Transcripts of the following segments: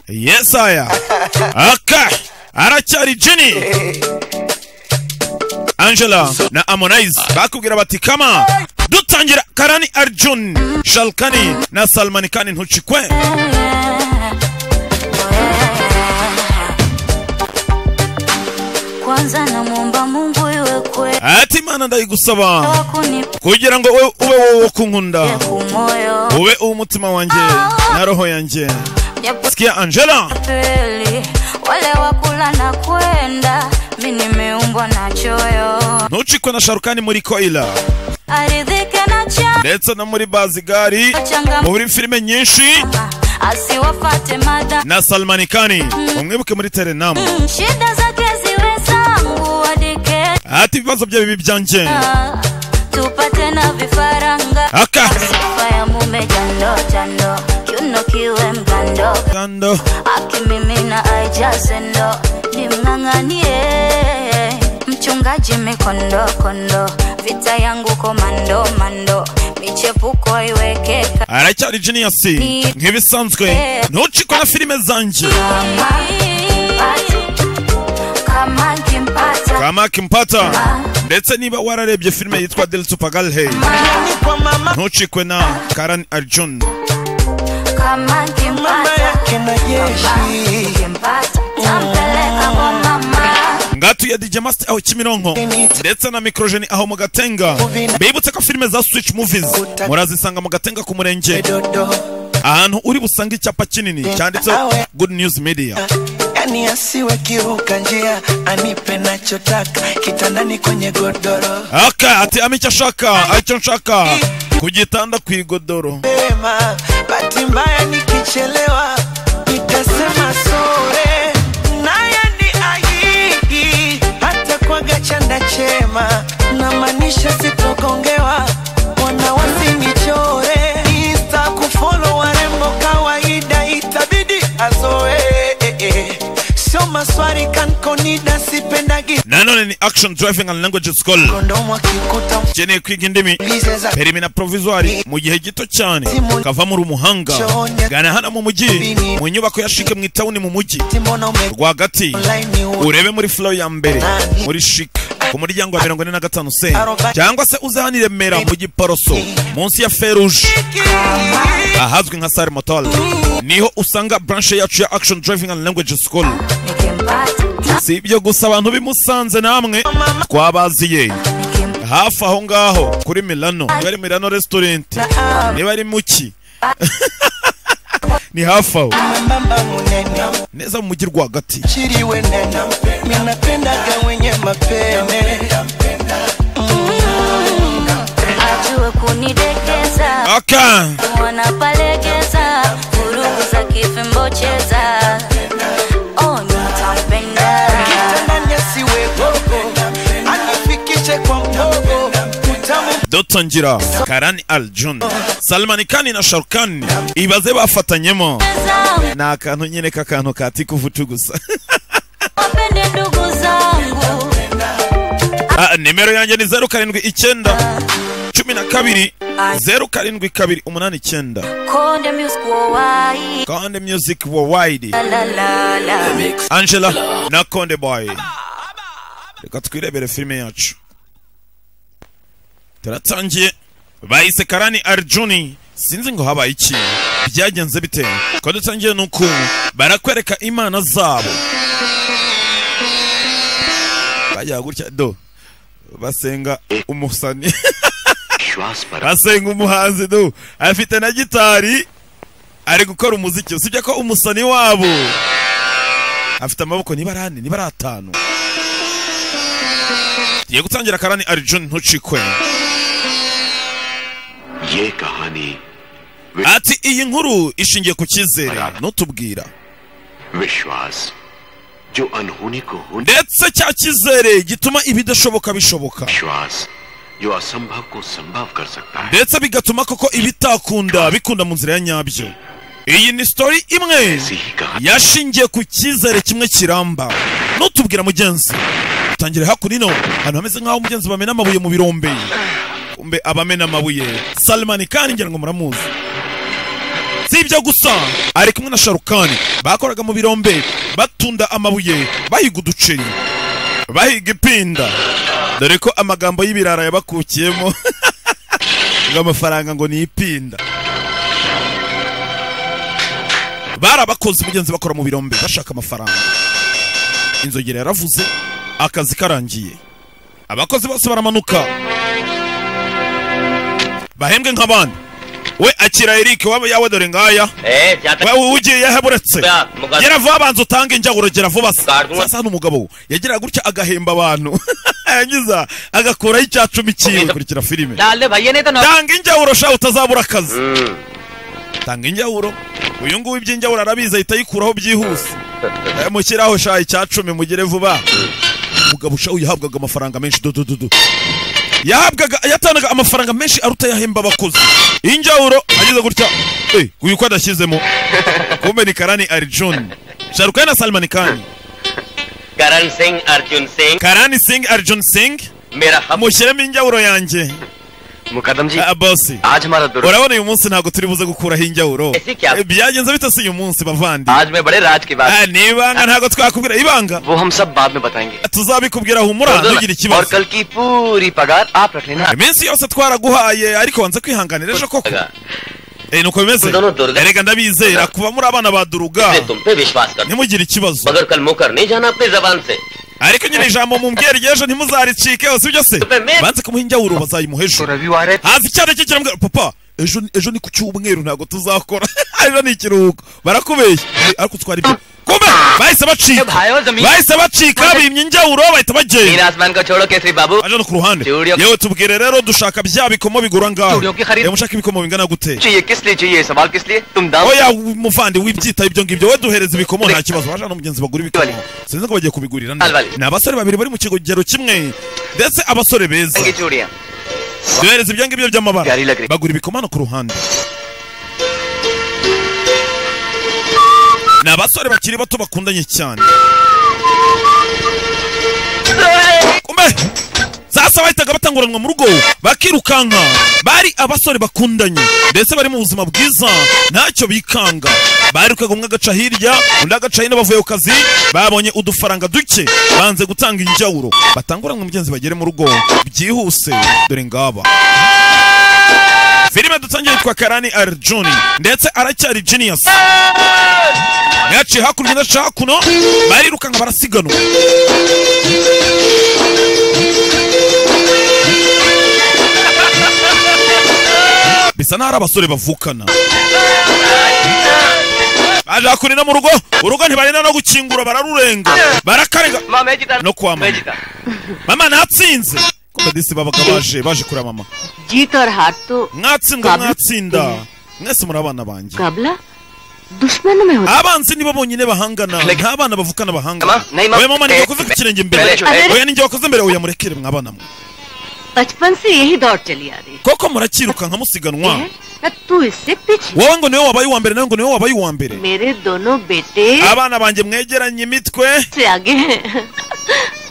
yesaya aka aracyari jini angela na amonaize bakubwira bati kama dutangira karani arjun shalkani na salmani kani ntucikwe kwanza namwomba mungu iwe kweli ati mana ndayigusaba wakunipa kugira ngo we- ube wowe wo kunkunda ku moyo ube uw'umutima wanjye na roho yanjye japo sikia angela kweli wale wakula na kwenda mi nimeumbwa na choyo ntucikwe na sharukani muri koila aridhike na cha ndetse no muri bazigari changama muri filime nyinshi asiwafate mada na salmani kani umwibuke muri terenamu Mm, shida zake ziwe zangu wadike ati ibibazo bye bibi byanjye tupate na vifaranga aka sifa ya mume jando jando kiuno kiwe mgando kando akimimina aijaze ndo nimng'ang'anie mchungaji mikondo kondo vita yangu komando mando michepuko iweke aracyari genius nk'ibisanzwe ntucikwe na filime zanjye kama pata kama nkimpata kama kimpata ndetse niba wararebye filime yitwa del tupagalhe kwa mama ntucikwe na karan arjun kama mama nkimpata yake na jeshi nkimpata tampeleka kwa mama ngatu ya dj master aho kimironko ndetse na microgene aho mu gatenga bibutse ko filime za switch movies murazisanga mu gatenga ku murenge dodo ahantu uri busange icyapa kinini cyanditseho good news media yani asiwe kiruka njia anipe nachotaka kitandani kwenye godoro aka ati ama icyo ashaka icyo nshaka ku gitanda ku igodoro mema bahati mbaya nikichelewa nitasema sore naye ni ahidi hata kwaga chanda chema namaanisha sitogongewa wana wasinichore insta kufolo warembo kawaida itabidi azoe eh, eh. sio maswari kankonida sipendagi nanone ni action driving and language school kondomu akikuta ukeneye kwiga indimi mbize za perimina provisoire mu gihe gito cyane ukava muri umuhanga gana hano mu mujyi mu nyubako ya shike mu itawuni mu mujyi timbona ume rwagati online uwe urebe muri flow ya mbere muri shike ku muryango wa mirongo ine na gatanu se cyangwa se uze hano i remera mu giporoso munsi ya feruje ahazwi nka sare motol niho usanga branche yacu ya action driving and language school nikimpata si ibyo gusa abantu bimusanze namwe mama twabaziye nikimpata hafi aho ngaho kuri milano niba ari milano restaurant niba ari muki ni hafi aho mwembamba munene neza mu mujyi rwagati chiriwe nena minapendaga wenye mapene ajue kunidekeza aka wanapalegeza vurugu za kifimbo cheza oh, nitampenda kitandani asiwe bogo anifikishe kwa mbogo utamu dutangira karani aljun salmani kani na sharukani ibaze bafatanyemo zangu ni akantu nyine k'akantu katikuvutu gusa wapende ndugu zangu Ah, nimero yanjye ni zeru karindwi icyenda cumi na kabiri zeru karindwi kabiri umunani icyenda konde music wowai konde music worldwide lalalala angela na konde boy reka twirebere filime yacu turatangiye bahise karani arjuni sinzi ngo habaye iki byagenze bite ko dutangiye nuku barakwereka imana zabo bajya gutya do basenga umusani basenga umuhanzi do afite na gitari ari gukora umuziki usibye ko umusani wabo afite amaboko niba ari ane niba ari atanu tugiye gutangira karani arjun ntucikwe ye kahani ati iyi nkuru ishingiye ku cyizere ntutubwira विश्वास जो अनहोनी को होने ndetse cya cyizere gituma ibidashoboka bishoboka विश्वास जो असंभव को संभव कर सकता है ndetse bigatuma koko ibitakunda bikunda mu nzira ya nyabyo iyi ni sitori imwe ऐसी ही कहानी yashingiye ku cyizere kimwe kiramba nutubwira mugenzi tangire hakurino ahantu hameze nk'aho umugenzi bamena amabuye mu birombe umbe abamena amabuye salimani kandi ngira ngo muramuzi si ibyo gusa ari kumwe na sharukani bakoraga mu birombe batunda amabuye bahiga uduceri bahiga ipinda dore ko amagambo y'ibirara yabakukiyemo ngo amafaranga ngo ni ipinda bari abakozi mugenzi bakora mu birombe bashaka amafaranga inzogera yaravuze akazi karangiye abakozi bose baramanuka bahembwe nk'abandi we akira eric waba yawe dore ngaya Eh, byata wewe ugiye yahe buretse Oya, mugabe. gera vuba banza utange injyaburo gera vuba se Garwa. sasa hano umugabo we yageraga gutya agahemba abantu yangiza agakuraho icya cumi cyiwe Ubwiza- kurikira filime डाल भैया नहीं तो ना tanga injyaburo sha utazabura akazi tanga injyaburo uyu nguyu iby'injyaburo arabizi ahita ayikuraho byihuse Eh, mushyiraho sha icya cumi mugire vuba umugabo usha yahabwaga amafaranga menshi dodododo yahabwaga yatanaga amafaranga menshi aruta yahemba abakozi injyaburo ageze gutya Eh, uyu ko adashyizemo kumbe ni karani arijoni sharukayi na salimani kani करण सिंह अर्जुन Singh karani singi arijoni singi मेरा हम mushyiremo injyaburo yanjye मुकदम जी Ah, bosi आज हमारा दुर्ग urabona uyu munsi ntabwo turi buze gukuraho injyawuro Ese kya- Eh, byagenze bita si uyu munsi bavandi आज मैं बड़े राज की बात ni ibanga ntabwo twakubwira ibanga वो हम सब बाद में बताएंगे tuzabikubwira humura और ntugire दोनों- और ikibazo कल की पूरी पगार आप रख लेना iminsi yose twaraguhaye ariko wanze kwihanganira ejo koko पगार। Eh, nuko bimeze Dono Durga. erega ndabizera kuba muri abana ba duruga मैं तुम पे विश्वास कर ntimugire ikibazo मगर कल मुकर नहीं जाना अपनी जबान से ariko nyine ijambo mumbwiye ry'ejo ntimuzaricikeho sibyo se Tupe- banze kumuha injyawuro bazayimuha ejo Ravi वारे haza icyana cye kiramubwira papa ejo ejo ni ku cyumweru ntabwo tuzakora ejo ni ikiruhuko barakubeshya ariko utwara ibyo kumbe bahise bacika bahise bacika bimye injyawuro bahita इन bagenda आसमान को छोड़ो केसरी बाबू aje no ku ruhande Studio- yewe tubwire rero dushaka bya bikomo bigura ngaho Studio ki kharid- yewe mushaka ibikomo bingana gute चाहिए किस लिए चाहिए सवाल किस लिए तुम दाम oya muvandi wibyitaho ibyo ngibyo we duhereza ibikomo nta kibazo baje no mugenzi bagura ibikomo sinzi ko bagiye kubigurira nde. Alvali. ni abasore babiri bari mu kigero kimwe ndetse abasore beza की चूड़ियां duhereza ibyo ngibyo by'amabara Gari la gri. bagura ibikomano ku ruhande ni abasore bakiri bato bakundanye cyane kumbe sasa bahitaga batanguranwa mu rugo bakirukanka bari abasore bakundanye ndetse bari mu buzima bwiza ntacyo bikanga barirukaga umwe agaca hirya undi agaca hino bavuye ku kazi babonye udufaranga duke banze gutanga injyawuro batanguranwa mugenzi bagere mu rugo byihuse dore ngaba filime dutangiye yitwa karani arjuni ndetse aracyari genius yaciye hakurya ndaca hakuno barirukanka barasiganwa bisa n'aho ari abasore bavukana baje hakurira mu rugo urugo ntibarinda no gukingura bararurenga barakarenga माँ मैं जीता no kwa मैं mama जीता mama natsinze disi babaga baje baje kureba mama जीत और हार तो mwatsinda mwatsinda mwese muri abana banjye मुकाबला दुश्मन में होता abanzi nibo bonyine bahangana nta bana bavukana bahangana Mama, Naima- oya mama Eh, ninjye wakoze ku kirenge imbere Mbere, mbere. oya ninjye wakoze imbere oya murekere mwabana mwe बचपन से यही दौड़ चली आ रही koko murakirukanka musiganwa है न तू इससे पीछे wowe ngo niwe wabaye uwa mbere nawe ngo niwe wabaye uwa mbere मेरे दोनों बेटे abana banjye mwegeranye imitwe से आगे हैं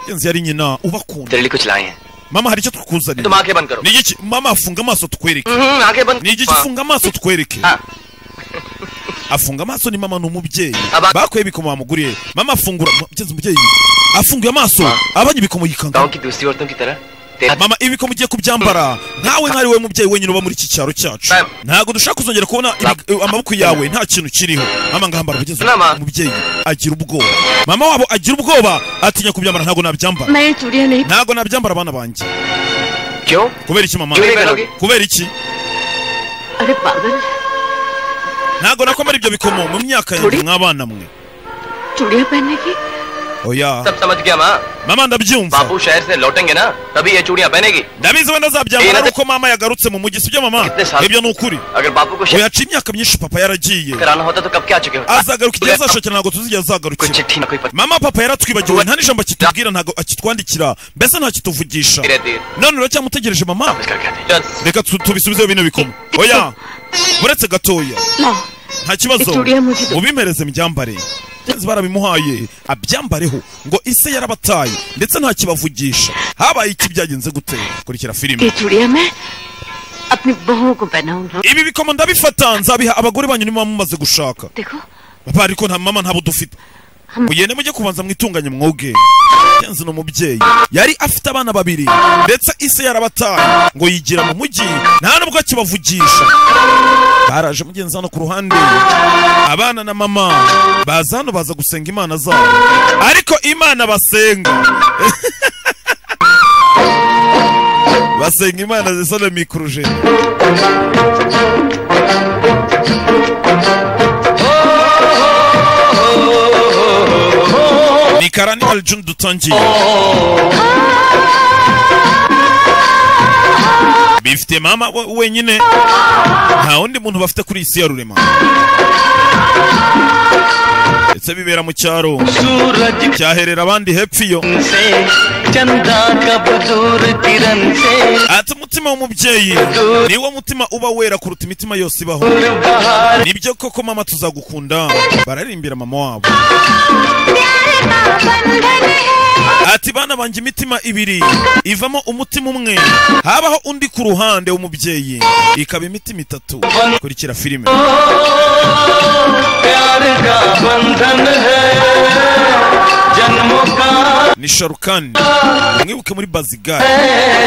inzu yari nyina ubakunda तेरे लिए कुछ लाए हैं mama hari icyo तुम tukuzanira आंखें बंद करो ni igiki mama afunga amaso tukwereke हम्म, आंखें बंद ni igiki हाँ। ufunga amaso tukwereke Ah. afunga amaso ni mama ni umubyeyi Aba- bakuye ibikomo bamuguriye mama afungura mugeze umubyeyi afunguye amaso abanye ibikomo yikanga गांव की दूसरी औरतों की तरह तेरा mama ibi ko mugiye kubyambara ntawe ntari wowe mubyeyi wenyine uba muri iki cyaro cyacu Ma'am. ntabwo dushaka kuzongera kubona ibi- eh, amaboko yawe nta kintu kiriho mama ngahambara kugeza Mama. ubu umubyeyi agira ubwoba mama wabo agira ubwoba atinya kubyambara ntabwo nabyambara मैं चूड़िया नहीं ntabwo nabyambara abana banjye क्यों kubera iki mama क्यों नहीं पहनोगी kubera iki अरे पागल ntabwo nakwambara ibyo bikomo mu myaka yanjye Uri? mw'abana mwe चूड़िया पहनने की oya सब समझ गया माँ mama ndabyumva बापू शहर से लौटेंगे ना तभी ये चूड़ियाँ पहनेगी ndabizi wenda azabyambara Ira- ari uko mama yagarutse mu mujyi sibyo mama Ite sa- ibyo ni ukuri अगर बापू को oya शहर aca imyaka myinshi papa yaragiye कराना होता तो कब क्या चुके होते azagaruka igihe azashakira ntabwo कोई tuzigera azagarukira चिट्ठी ना कोई पत्र mama papa yaratwibagiwe nta n'ijambo akitubwira ntabwo akitwandikira mbese nta kituvugisha Biradira. none uracyamutegereje mama इसका क्या थे? चल, reka tu- tubisubizeho bino bikomo oya uretse gatoya लाओ nta kibazo Victoria, mugi- ubimpereze mbyambare Kenzi barabimuhaye abyambareho ngo ise yarabataye ndetse nta kibavugisha habaye iki byagenze gute kurikira filime ये चूड़िया मैं अपनी बहुओं को पहनाऊंगी ibi bikomo ndabifata nzabiha abagore banyu niba mumaze gushaka देखो papa ariko nta mama ntabwo dufite Hmm. mugende mujye kubanza mwitunganye mwoge yanze ni umubyeyi yari afite abana babiri ndetse ise yarabataye ngo yigira mu mujyi nta nubwo akibavugisha baraje mugenzi hano ku ruhande abana na mama baza hano baza gusenga imana zabo ariko imana basenga basenga imana zisa na mikuruje ni karani alijuni dutangiye bifite mama we- wenyine nta wundi muntu bafite kuri iyi si ya rurema ndetse bibera mu cyaro Suraj cyaherera abandi hepfo iyo से चंदा का बजूर किरण से ati umutima w'umubyeyi niwo mutima uba wera kuruta imitima yose ibaho nibyo koko mama tuzagukunda bararirimbira mama wabo ati bana banjye imitima ibiri ivamo umutima umwe habaho undi ku ruhande w'umubyeyi ikaba imitima itatu kurikira filime प्यार का बंधन है जन्मों का ni sharukani mwibuke muri bazigali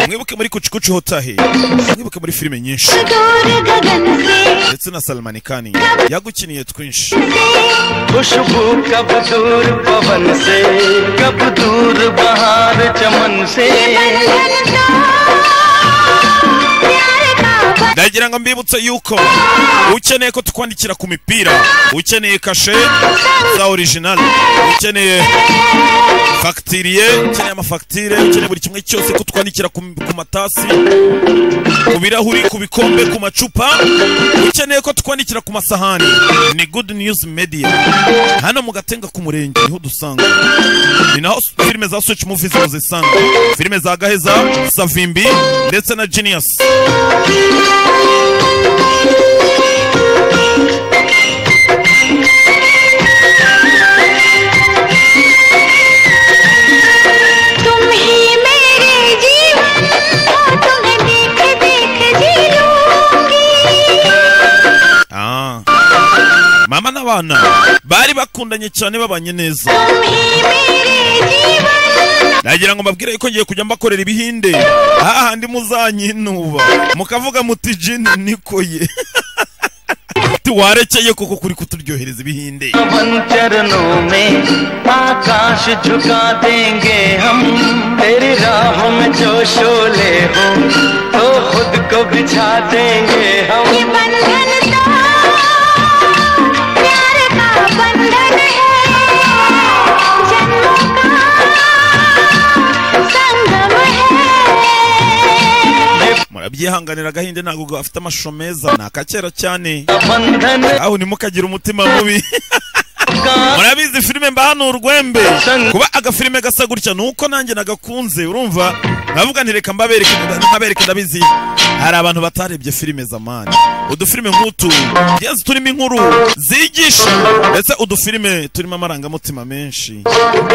mwibuke muri kucukucu hotahe mwibuke muri filime nyinshi ndetse na salamani kani yagukiniye twinshi खुशबू कब दूर पवन से कब दूर बहार चमन से ndagira ngo mbibutse yuko ukeneye ko tukwandikira ku mipira ukeneye kashe za orijinali ukeneye fagitiriye ukeneye amafagitire ukeneye buri kimwe cyose ko twandikira ku, ku matasi ku birahuri ku bikombe ku macupa ukeneye ko twandikira ku masahani ni good news media hano mu gatenga ku murenge niho dusanga ni naho filime za switch movies muzisanga filime za gaheza savimbi ndetse na genius तुम ही मेरे जीवन हो तुम्हें देख देख जी लूंगी Ah. mama n'abana bari bakundanye cyane babanye neza तुम ही मेरे जीवन nagira ngo mbabwire yuko ngiye kujya mbakorera ibihinde hahandi muzanyinuba mukavuga muti jini niko ye tiwarekeye koko kuri kuturyohereza ibihinde पवन चरणों में आकाश झुका देंगे हम तेरी राह में जो शोले हो तो खुद को बिछा देंगे हम ये बंधन तो प्यार का बंधन है जन्मों का संगम है murabyihanganira agahinde ntabwo gafite amashusho meza ni akakera cyane बंधन aho ntimukagire umutima mubi का murabizi filime mba hano urwembe kuba agafilime gasa gutya ni uko nanjye nagakunze urumva nkavuga nti reka mbabereke nkabereke ndabizi hari abantu batarebye filime zamani udufilime nk'utu ngenzi turimo inkuru zigisha ndetse udufilime turimo amarangamutima menshi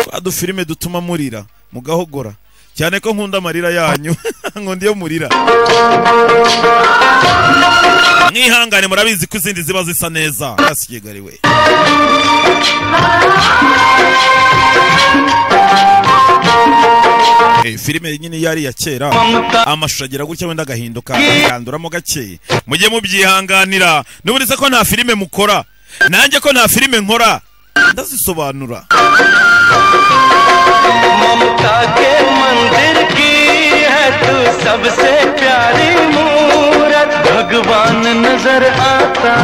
twa dufilime dutuma murira mugahogora cyane ko nkunda amarira yanyu nkunda iyo murira mwihangane murabizi ko izindi ziba zisa neza yasigariwe Eh, filime nyine yari iya kera amashusho agira gutya wenda agahinduka akanduramo gake mujye mubyihanganira n'ubundi se ko nta filime mukora nanjye ko nta filime nkora ndazisobanura ममता के मंदिर की है तू सबसे प्यारी मूरत भगवान नजर आता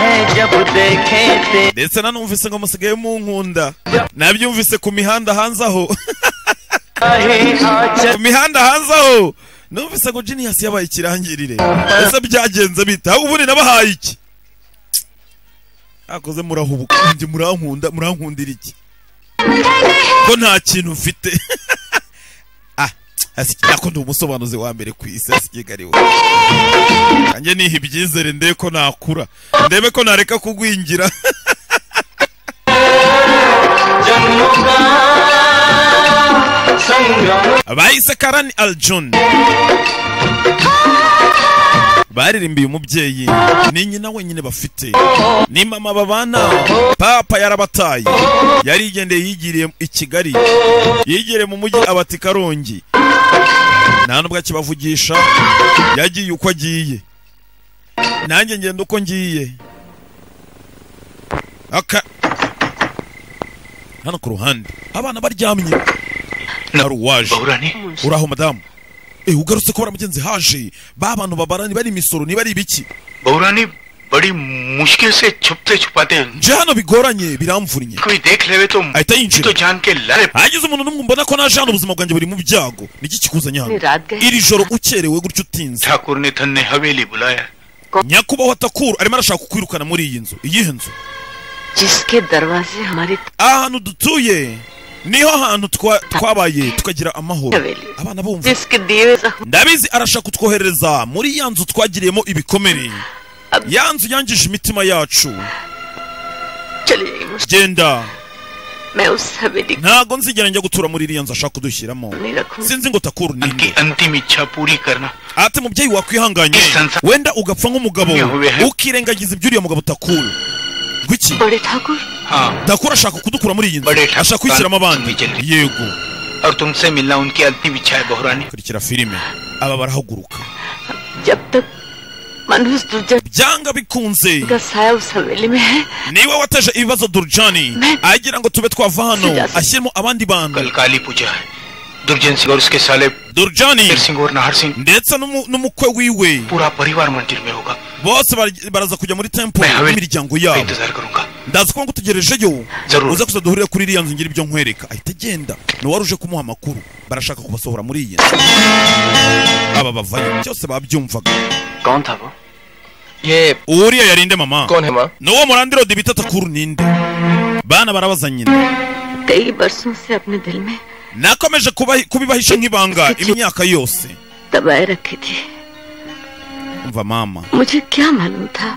है जब देखे ते ndetse nanumvise ngo musigaye munkunda nabyumvise ku mihanda hanze aho ही आचर ku mihanda hanze aho numvise ngo genius yabaye ikirangirire ese byagenze bita ubundi nabahaye iki akoze murahubuka njye murankunda murankundira iki ko nta kintu mfite ah asiki nako ndi umusobanuzi wa mbere ku isi asigariwe nanjye niha ibyizere ndebe ko nakura ndebe ko nareka kugwingira जन्मों का संगम bahise karani aljun baririmbiye umubyeyi ni nyina wenyine bafite ni mama babana papa yarabataye yarigendeye yigiriye i kigali yigiriye mu mujyi abati karongi nta nubwo akibavugisha yagiye uko agiye nanjye ngenda uko ngiye aka hano ku ruhande abana baryamye hari uwaje bahura ni uraho madamu eh ugarutse ko baramugenzi haje ba bantu babara niba ari imisoro niba ari ibiki बहुरा ने बड़ी मुश्किल से छुपते छुपाते हैं nje hano bigoranye biramvunnye कोई देख लेवे तो ahita तो yinjira जान के लड़े hagize umuntu n'umwe mbona ko naje hano ubuzima bwanjye buri mu byago niki kikuzanye hano Ni radge. iri joro ukerewe gutyo utinze Thakur ने धन ने हवेली बुलाया nyakubahwa takuru arimo arashaka kukwirukana muri iyi nzu iyihe nzu जिसके दरवाजे हमारी ahantu dutuye niho hantu twa- twabaye tukagira amahoro abana bumva जिसके दिए जख्म ndabizi arashaka kutwohereza muri ya nzu twagiriyemo ibikomere ya nzu yangije imitima yacu चली जाएगी genda मैं उस हवेली को ntago nzigera njya gutura muri iriya nzu ashaka kudushyiramo नहीं रखूंगी sinzi ngo takuru ni उनकी nde अंतिम इच्छा पूरी करना ati mubyeyi wakwihanganye wenda ugapfa nk'umugabo ukirengagiza ibyo uriya mugabo takuru gwiki बड़े ठाकुर हाँ takuru ashaka kudukura muri iyi nzu ashaka kwishyiramo abandi yego और तुमसे मिलना उनकी अंतिम इच्छा है बहुरानी kurikira filime aba barahaguruka जब तक मनुष्य दूजा byanga bikunze का साया उस हवेली में है niwe wateje ibibazo durjani agira ngo tube twava hano ashyiremo abandi कल bantu काली पूजा है दुर्जन सिंह और उसके साले durjani वीर सिंह और नाहर Singh ndetse n'umu- n'umukwe wiwe पूरा परिवार मंदिर में होगा bose bar- baraza kujya muri temple मैं हवेली n'imiryango का yabo इंतजार करूंगा ndazi ko ngutegerejeyo Zarura. uza kuza duhurire kuri iriya nzu ngira ibyo nkwereka ahita agenda n'uwari uje kumuha amakuru barashaka kubasohora muri iyi nzu aba bavayo byose babyumvaga कौन था वो ये uriya yarinde mama कौन है माँ n'uwo murandirodi bita takuru ninde bana barabaza nyina कई बरसों से अपने दिल में nakomeje kubahi- kubibahisha nk'ibanga imyaka yose दबाए रखी थी umva mama मुझे क्या मालूम था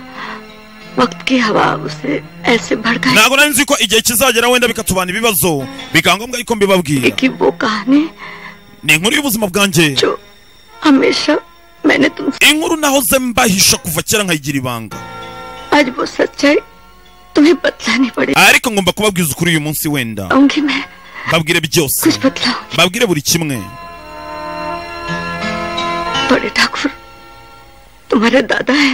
वक्त की हवा उसे ऐसे भड़काएगी ntabwo nari nzi ko igihe kizagera wenda bikatubana ibibazo bikaba ngombwa yuko mbibabwira कि वो कहानी ni inkuru y'ubuzima bwanjye जो हमेशा मैंने तुमसे inkuru nahoze mbahisha kuva kera nkayigira ibanga आज वो सच्चाई तुम्हें बतलानी पड़ेगी ariko ngomba kubabwiza ukuri uyu munsi wenda आऊंगी मैं babwire byose कुछ बतलाऊंगी babwire buri kimwe बड़े ठाकुर तुम्हारे दादा है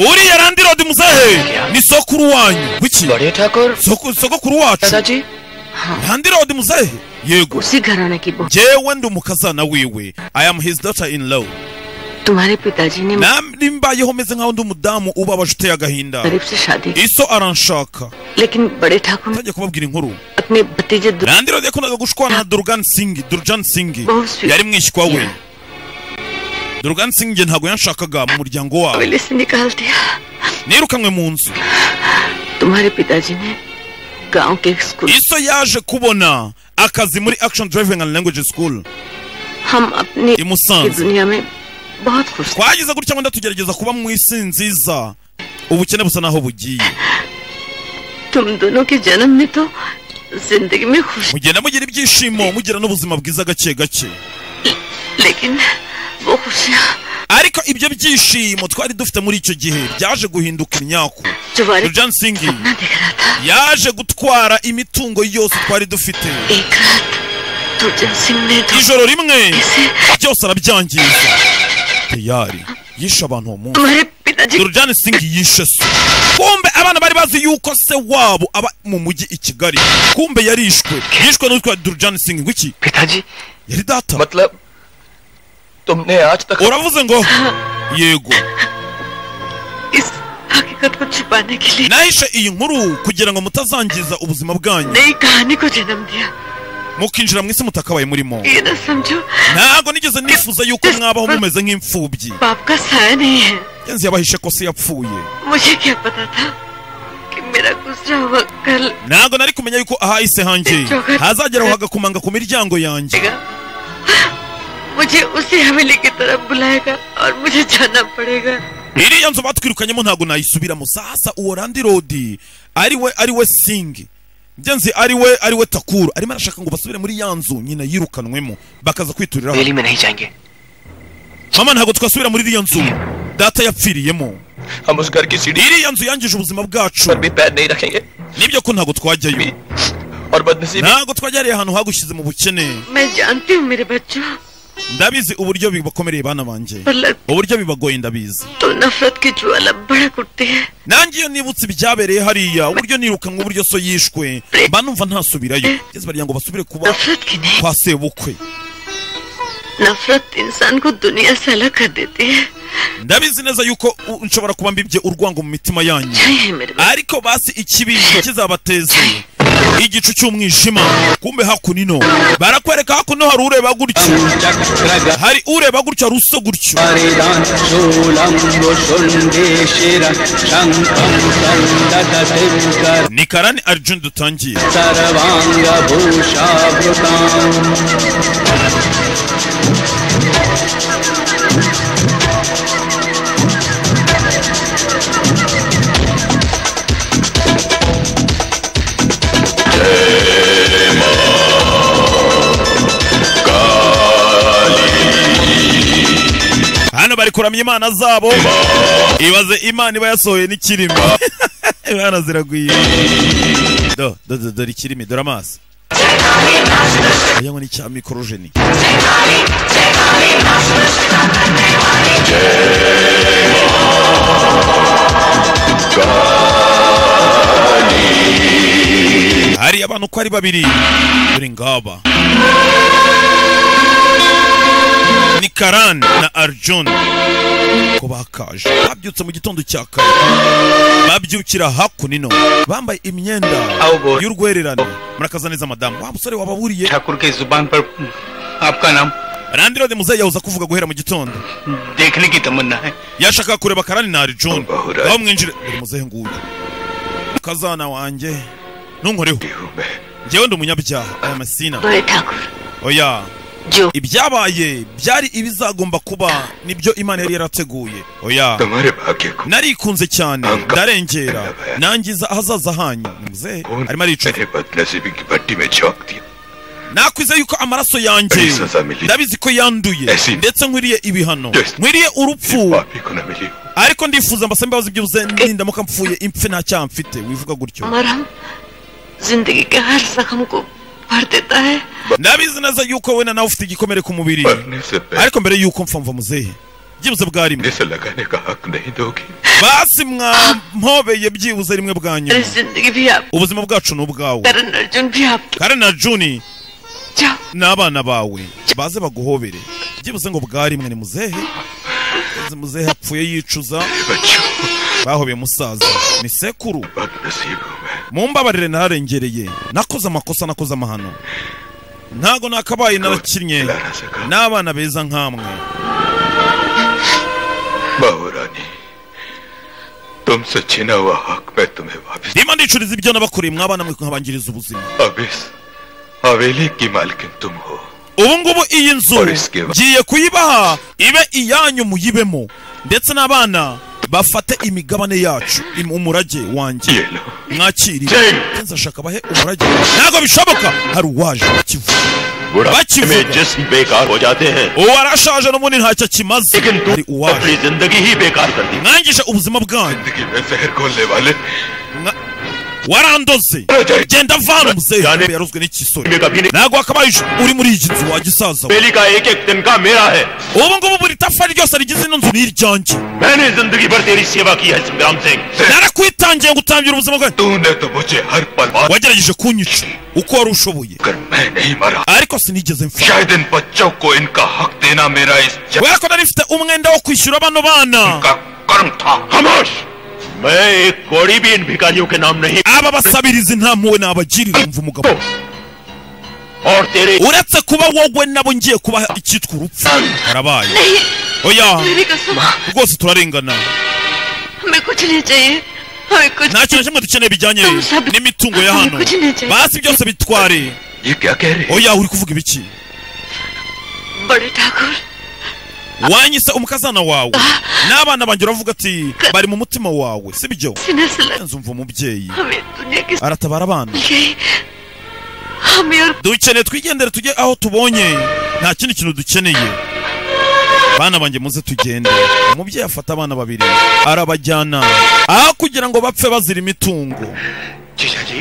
uriya randirodi muzehe ni sokuru wanyu wiki बड़े ठाकुर Soko- sokokuru wacu दादाजी randirodi muzehe yego उसी घराने की बहू jewe ndi umukazana wiwe i am his daughter in law तुम्हारे पिताजी ने मुझे nambi mbayeho meze nkaho ndi umudamu ubabaje uteye agahinda गरीब से शादी की iso aranshaka लेकिन बड़े ठाकुर ने ntajya kubabwira inkuru अपने भतीजे Durga randirodi yakundaga gushwana na durgan singi durjan singi Bose. yari mwishywa we durgan singi ntabwo yanshakaga mu muryango wabo हवेली से निकाल दिया nirukanwe mu nzu तुम्हारे पिताजी ने गांव के एक school iso yaje kubona akazi muri action driving and language school हम अपनी i की musanze दुनिया में बहुत खुश थे twagize gutya ngo tugerageza kuba mu isi nziza ubukene busa n'aho bugiye तुम दोनों के जन्म में तो जिंदगी में खुश mugenda mugira ibyishimo mugira n'ubuzima bwiza gake gake लेकिन वो खुशियाँ ariko ibyo byishimo twari dufite muri icyo gihe byaje guhinduka imyaku जो वारे rujan singi ना दिख रहा था yaje gutwara imitungo yose twari dufite एक रात दुर्जन सिंह ने तो ijoro rimwe कैसे byose arabyangiza teyari yishe abantu uwo munsi तुम्हारे पिताजी Durjani Singh yishe se kumbe abana bari bazi yuko se wabo aba mu mujyi i Kigali kumbe yarishwe yishwe n'utwa Durjani Singh wiki पिताजी yari data मतलब तुमने आज तक uravuze ngo yego इस हकीकत को छुपाने के लिए nahishe iyi nkuru kugira ngo mutazangiza ubuzima bwanyu नई कहानी को जन्म दिया mukinjira mu isi mutakabaye murimo ये न समझो ntabwo nigeze nifuza yuko mwabaho mumeze nk'imfubyi बाप का साया नहीं है Kenzi yabahishe ko se yapfuye मुझे क्या पता था कि मेरा गुजरा हुआ कल ntabwo nari kumenya yuko ahahise hanjye hazageraho hagakomanga ku miryango yanjye आएगा। मुझे उसी हवेली की तरफ बुलाएगा और मुझे जाना पड़ेगा iriya nzu batwirukanyemo ntabwo nayisubiramo sasa uwo randirodi ari we ari we singi njye nzi ari we ari we takuru arimo arashaka ngo basubire muri ya nzu nyina yirukanwemo bakaza kwituriraho हवेली में नहीं जाएंगे mama ntabwo twasubira muri iriya nzu data yapfiriyemo हम उस घर की सीढ़ी iriya nzu yangije ubuzima bwacu पर भी पैर नहीं रखेंगे nibyo ko ntabwo twajyayo भी और बदनसीबी ntabwo twajyariye ahantu hagushyize mu bukene मैं जानती हूँ मेरे बच्चों ndabizi uburyo bibakomereye bana banjye पर लग uburyo bibagoye ndabizi तो नफरत की ज्वाला भड़क उठती है nanjye iyo nibutse ibyabereye hariya uburyo nirukanwe uburyo so yishwe mba numva ntasubirayo ngeze bariya ngo basubire kuba नफरत की नहीं kwa sebukwe नफरत इंसान को दुनिया से अलग कर देती है ndabizi neza yuko u- nshobora kuba mbibye urwango mu mitima yanyu चाहिए मेरे बच्चे ariko basi ikibi kizabateze igicu cy'umwijima kumbe hakunino barakwereka hakuno hari ureba gutyo hari ureba gutyo hari usa gutyo Aridan solam rosundeşira şankam sandada devkar ni karani arjun dutangiye sarvanga bhusha vrutam hano bari kuramya imana zabo ibaze imana iba yasohoye n'ikirimi imana ziragwiye do do do dore ikirimi dore amaso oya ngo ni icya mikorojeni hari abantu uko ari babiri dore ngaba ni karani na arjun ko bakaje babyutse mu gitondo cya kare babyukira hakunino bambaye imyenda Awuboye. y'urwererane murakaza neza madamu wa musore wababuriye Thakur के जुबान पर आपका नाम randirode muzayahuza kuvuga guhera mu gitondo देखने की तमन्ना है yashaka kureba karani na arjun Bahura. aho mwinjire dore muzehe nguyu kazana wanjye ntunkoreho हूँ मैं njyewe ndi umunyabyaha aya masina बड़े ठाकुर oya जो ibyabaye byari ibizagomba kuba nibyo imana yari yarateguye oya तुम्हारे भाग्य को narikunze cyane Anga. ndarengera Anga. nangiza ahazaza hanyu Ni muzehe arimo aricuza मैंने बदनसीबी की भट्टी में झोंक दिया nakwize yuko amaraso yanjye Ari saza mili. ndabizi ko yanduye Esi. ndetse nkwiriye ibihano Yes. nkwiriye urupfu पापी को न मिली हूँ। ariko ndifuza mbasaba imbabazi byibuze nindamuka mpfuye impfe nta cyaha mfite wivuga gutyo मरहम जिंदगी के हर जख्म को भर देता है ndabizi neza yuko wenda nawe ufite igikomere ku mubiri मरने से पहले ariko mbere yuko mpfa mva muzehe byibuze bwa rimwe मुझे से लगाने का हक नहीं दोगी basi mwampobeye byibuze rimwe bwa मेरी nyuma जिंदगी भी आप ubuzima bwacu ni ubwawe करण अर्जुन भी आपके kare na juni जाओ n'abana bawe baze baguhobere byibuze ngo bwarimwe ni muzehe Uzi muzehe apfuye yicuza बच्चों bahobeye musaza ni sekuru बदनसीब हूँ मैं mumbabarire nararengereye nakoze amakosa nakoze amahano ntago nakabaye narakinnye खिलाना सका n'abana beza nk'amwe बाबू रानी तुमसे छीना हुआ हक मैं तुम्हें वापस ndimo ndicuriza ibyo nabakoreye mwabana mwe nkabangiriza ubuzima अब इस हवेली की मालकिन तुम हो ubu ngubu iyi nzu Police give- ngiye kuyibaha ibe iyanyu muyibemo ndetse n'abana bafate imigabane yacu im- umurage wanjye ये लो mwakiriye Jane. kenshi ashaka bahe umurage ntabwo bishoboka hari uwaje bakivuga बुढ़ापे बातचीत होगा। में जिस्म बेकार हो जाते हैं uwo arashaje n'ubundi ntacyo akimaze लेकिन hari तुम अपनी uwaje जिंदगी ही बेकार कर दी mwangisha ubuzima bwanyu जिंदगी में जहर घोलने वाले Mwa- warandoze Jane. genda vana Jane. muzehe yarozwe n'ikisore मैं कभी नहीं ntabwo wakabaye ij- uri muri iyi nzu wagisaza बेली का एक एक दिन का मेरा है ubu ngubu buri tafari ryose rigize ino nzu ni iryanjye मैंने जिंदगी भर तेरी सेवा की है संग्राम Singh narakwitangiye ngo utangira ubuzima bwawe तूने तो मुझे हर पल मार wagerageje kunyica uko wari ushoboye कर मैं नहीं मरा ariko sinigeze mfa शायद इन बच्चों को इनका हक देना मेरा इस जन्म kubera ko nari mfite umwenda wo kwishyura bano bana का कर्म था खामोश मैं एक कौड़ी भी इन भिखारियों के नाम नहीं aba basabirizi nta mpuwe nabagirira mva umugabo और तेरे uretse kuba wowe nabo ngiye kubaha icyitwa urupfu harabaye oya मेरी कसम rwose turarengana हमें कुछ नहीं चाहिए हमें कुछ nta kintu na kimwe dukeneye bijyanye n'imitungo ya hano basi byose bitware ये क्या कह रही oya uri kuvuga ibiki बड़े Thakur wanyise umukazana wawe n'abana banjye uravuga ati bari mu mutima wawe sibyo सीने से लग nzi umva umubyeyi हमें दुनिया की aratabara abana गई हमें और dukeneye twigendere tujye aho tubonye nta kindi kintu dukeneye bana banjye muze tugende umubyeyi afata abana babiri arabajyana aho kugira ngo bapfe bazira imitungo जीजा जी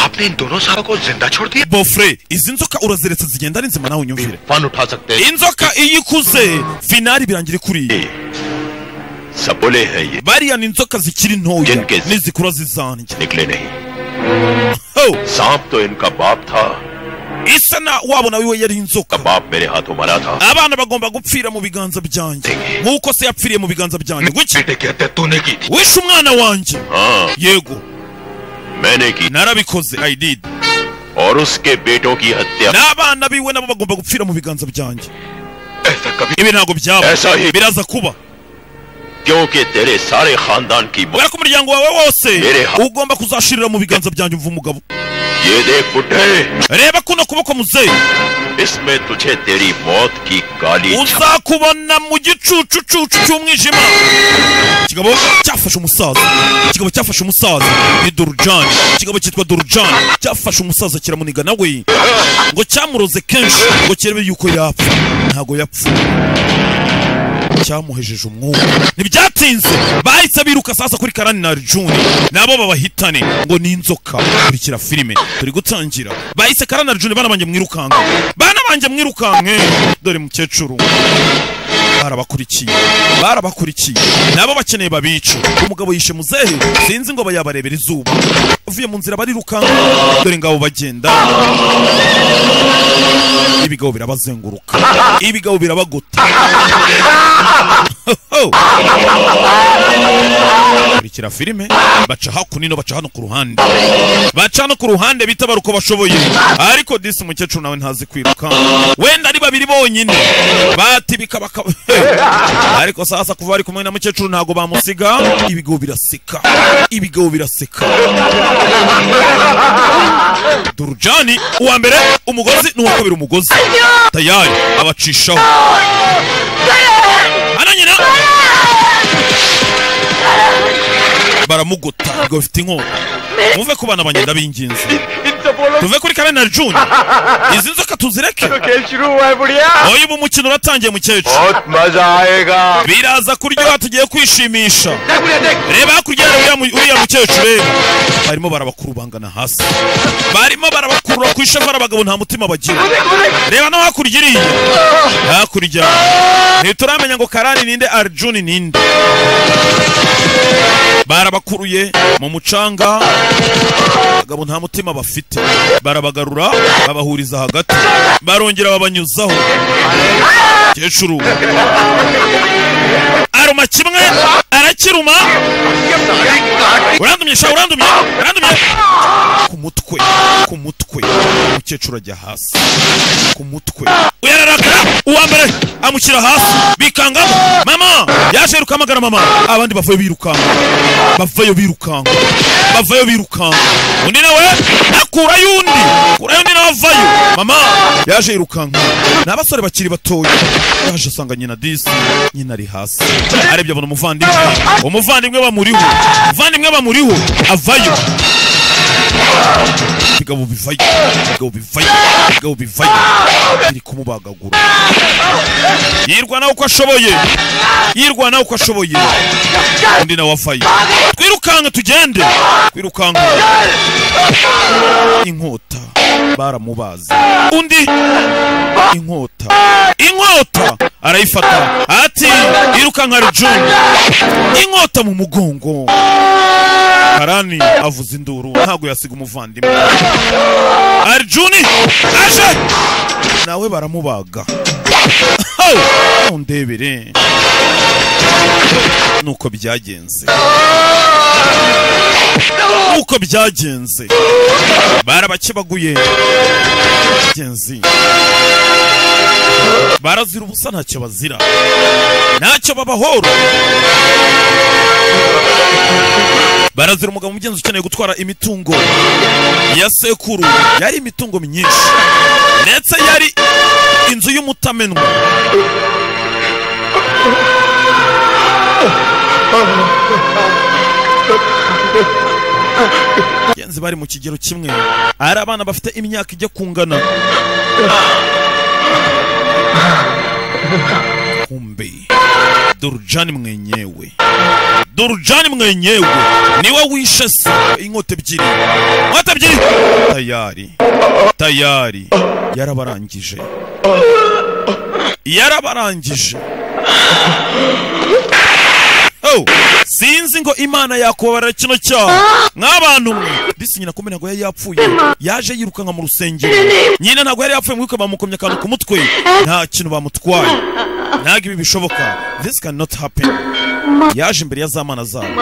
आपने इन दोनों सारों को जिंदा छोड़ दिया bofure izi nzoka uraziretse zigenda ari nzima nawe unyumvire fun उठा सकते हैं inzoka iyo ikuze finari birangira ikuriye सबोले है ये bariya ni inzoka zikiri ntoya Jenkins. nizikura zizanjye निकले नहीं Ho! सांप तो इनका बाप था isa na wabo nawe we yari inzoka बाप मेरे हाथों मरा था abana bagomba gupfira mu biganza byanjye nk'uko se yapfiriye mu biganza byanjye guki बेटे की हत्या तूने की थी wishe umwana wanjye हाँ yego मैंने की narabikoze i did और उसके बेटों की हत्या n'abana biwe nabo bagomba gupfira mu biganza byanjye ऐसा कभी ibi ntabwo byaba ऐसा ही biraza kuba क्योंकि तेरे सारे खानदान की मौत kubera ko umuryango wawe wose Mbere ha- ugomba kuzashirira mu biganza byanjye umva umugabo ये देख बुढ़े reba kuno kuboko muzehe इसमें तुझे तेरी मौत की काली छाप- uzakubona mu gicucucucu cy'umwijima ikigabo cyafashe umusaza ikigabo cyafashe umusaza ni dorujani ikigabo cyitwa dorujani cyafashe umusaza kiramuniga nawe ngo cyamuroze kenshi ngo kirebe yuko yapfa ntago yapfa cyamuhejeje umwuka ntibyatinze bahise biruka sasa kuri karani na juni nabo babahitane ngo ni inzoka kurikira filime turi gutangira bahise karani na juni bana banjye mwirukanka bana banjye mwirukanke dore mukecuru barabakurikiye barabakurikiye nabo bakeneye babica umugabo yishe muzehe sinzi ngo bayabarebera izuba uvuye mu nzira barirukanka dore ngabo bagenda ibigabo birabazenguruka ibigabo birabagota Oh! kurikira filime baca hakuno baca hano ku ruhande baca hano ku ruhande bita baruko bashoboye ariko disi umukecuru nawe ntazi kwiruka wenda ari babiri bonyine batibika bakaba ariko sasa kuva bari kumwe na mukecuru ntago bamusiga ibigo biraseka ibigo biraseka durujani uwa mbere umugozi n'uwa kabiri umugozi tayari abacishaho hano nyina baramugota ngo bafite inkota muve ku bana bagenda b'ingenzi tuve kuri kare na juni izi nzoka tuzireke खेल शुरू हुआ है बुढ़िया oya ubu umukino uratangiye mukecuru बहुत मजा आएगा biraza kuryoha tugiye kwishimisha देख बुढ़िया देख reba hakurya hari uriya mu- uriya mukecuru reba barimo barabakurubangana hasi barimo barabakurura ku ishema abagabo nta mutima bagira reba no hakurya iriya hakurya ntituramenya ngo karani ninde arjuni ninde barabakuruye mu mucanga abagabo nta mutima bafite barabagarura babahuriza hagati barongera babanyuzaho kecuru aruma kimwe arakiruma urandumye sha urandumye urandumye ku mutwe ku mutwe umukecuru ajya hasi ku mutwe uyararakara uwa mbere amushyira hasi bikangamo mama yaje yiruka amagara mama abandi bavayo birukanka bavayo birukanka bavayo birukanka undi nawe akurayo undi akurayo undi nawe avayo mama yaje yirukanka ni abasore bakiri batoya yaje asanga nyina disi nyina ari hasi arebye abona umuvandimwe umuvandimwe bamuriho umuvandimwe bamuriho avayo bigabo bivayo bigabo bivayo bigabo bivayo biri kumubagagura yirwana uko ashoboye yirwana uko ashoboye undi nawe afayo twirukanka tugende twirukanka inkota baramubaze undi inkota inkota arayifata ati irukanka rujuni inkota mu mugongo karani avuza induru ntabwo yasiga umuvandimwe arjuni aje nawe baramubaga Ho! undebere nuko byagenze nuko byagenze barabakebaguye genzi barazira ubusa ntacyo bazira ntacyo babahora barazira umugabo umugenzi ukeneye gutwara imitungo ya sekuru yari imitungo myinshi ndetse yari inzu y'umutamenwa genzi bari mu kigero kimwe ari abana bafite imyaka ijya kungana kumbe durujani mwenyewe durujani mwenyewe niwe wishe se inkota ebyiri inkota ebyiri tayari tayari yarabarangije yarabarangije Oh, sinzi ngo imana yakubabara kino cyaha nk'abantu mwe disi nyina kumbe ntabwo yari yapfuye yaje yirukanka mu rusengero nyina ntabwo yari yapfuye mwibuke bamukomye akantu ku mutwe nta kintu bamutwaye ntabwo ibi bishoboka this cannot happen yaje imbere ya za mana zabo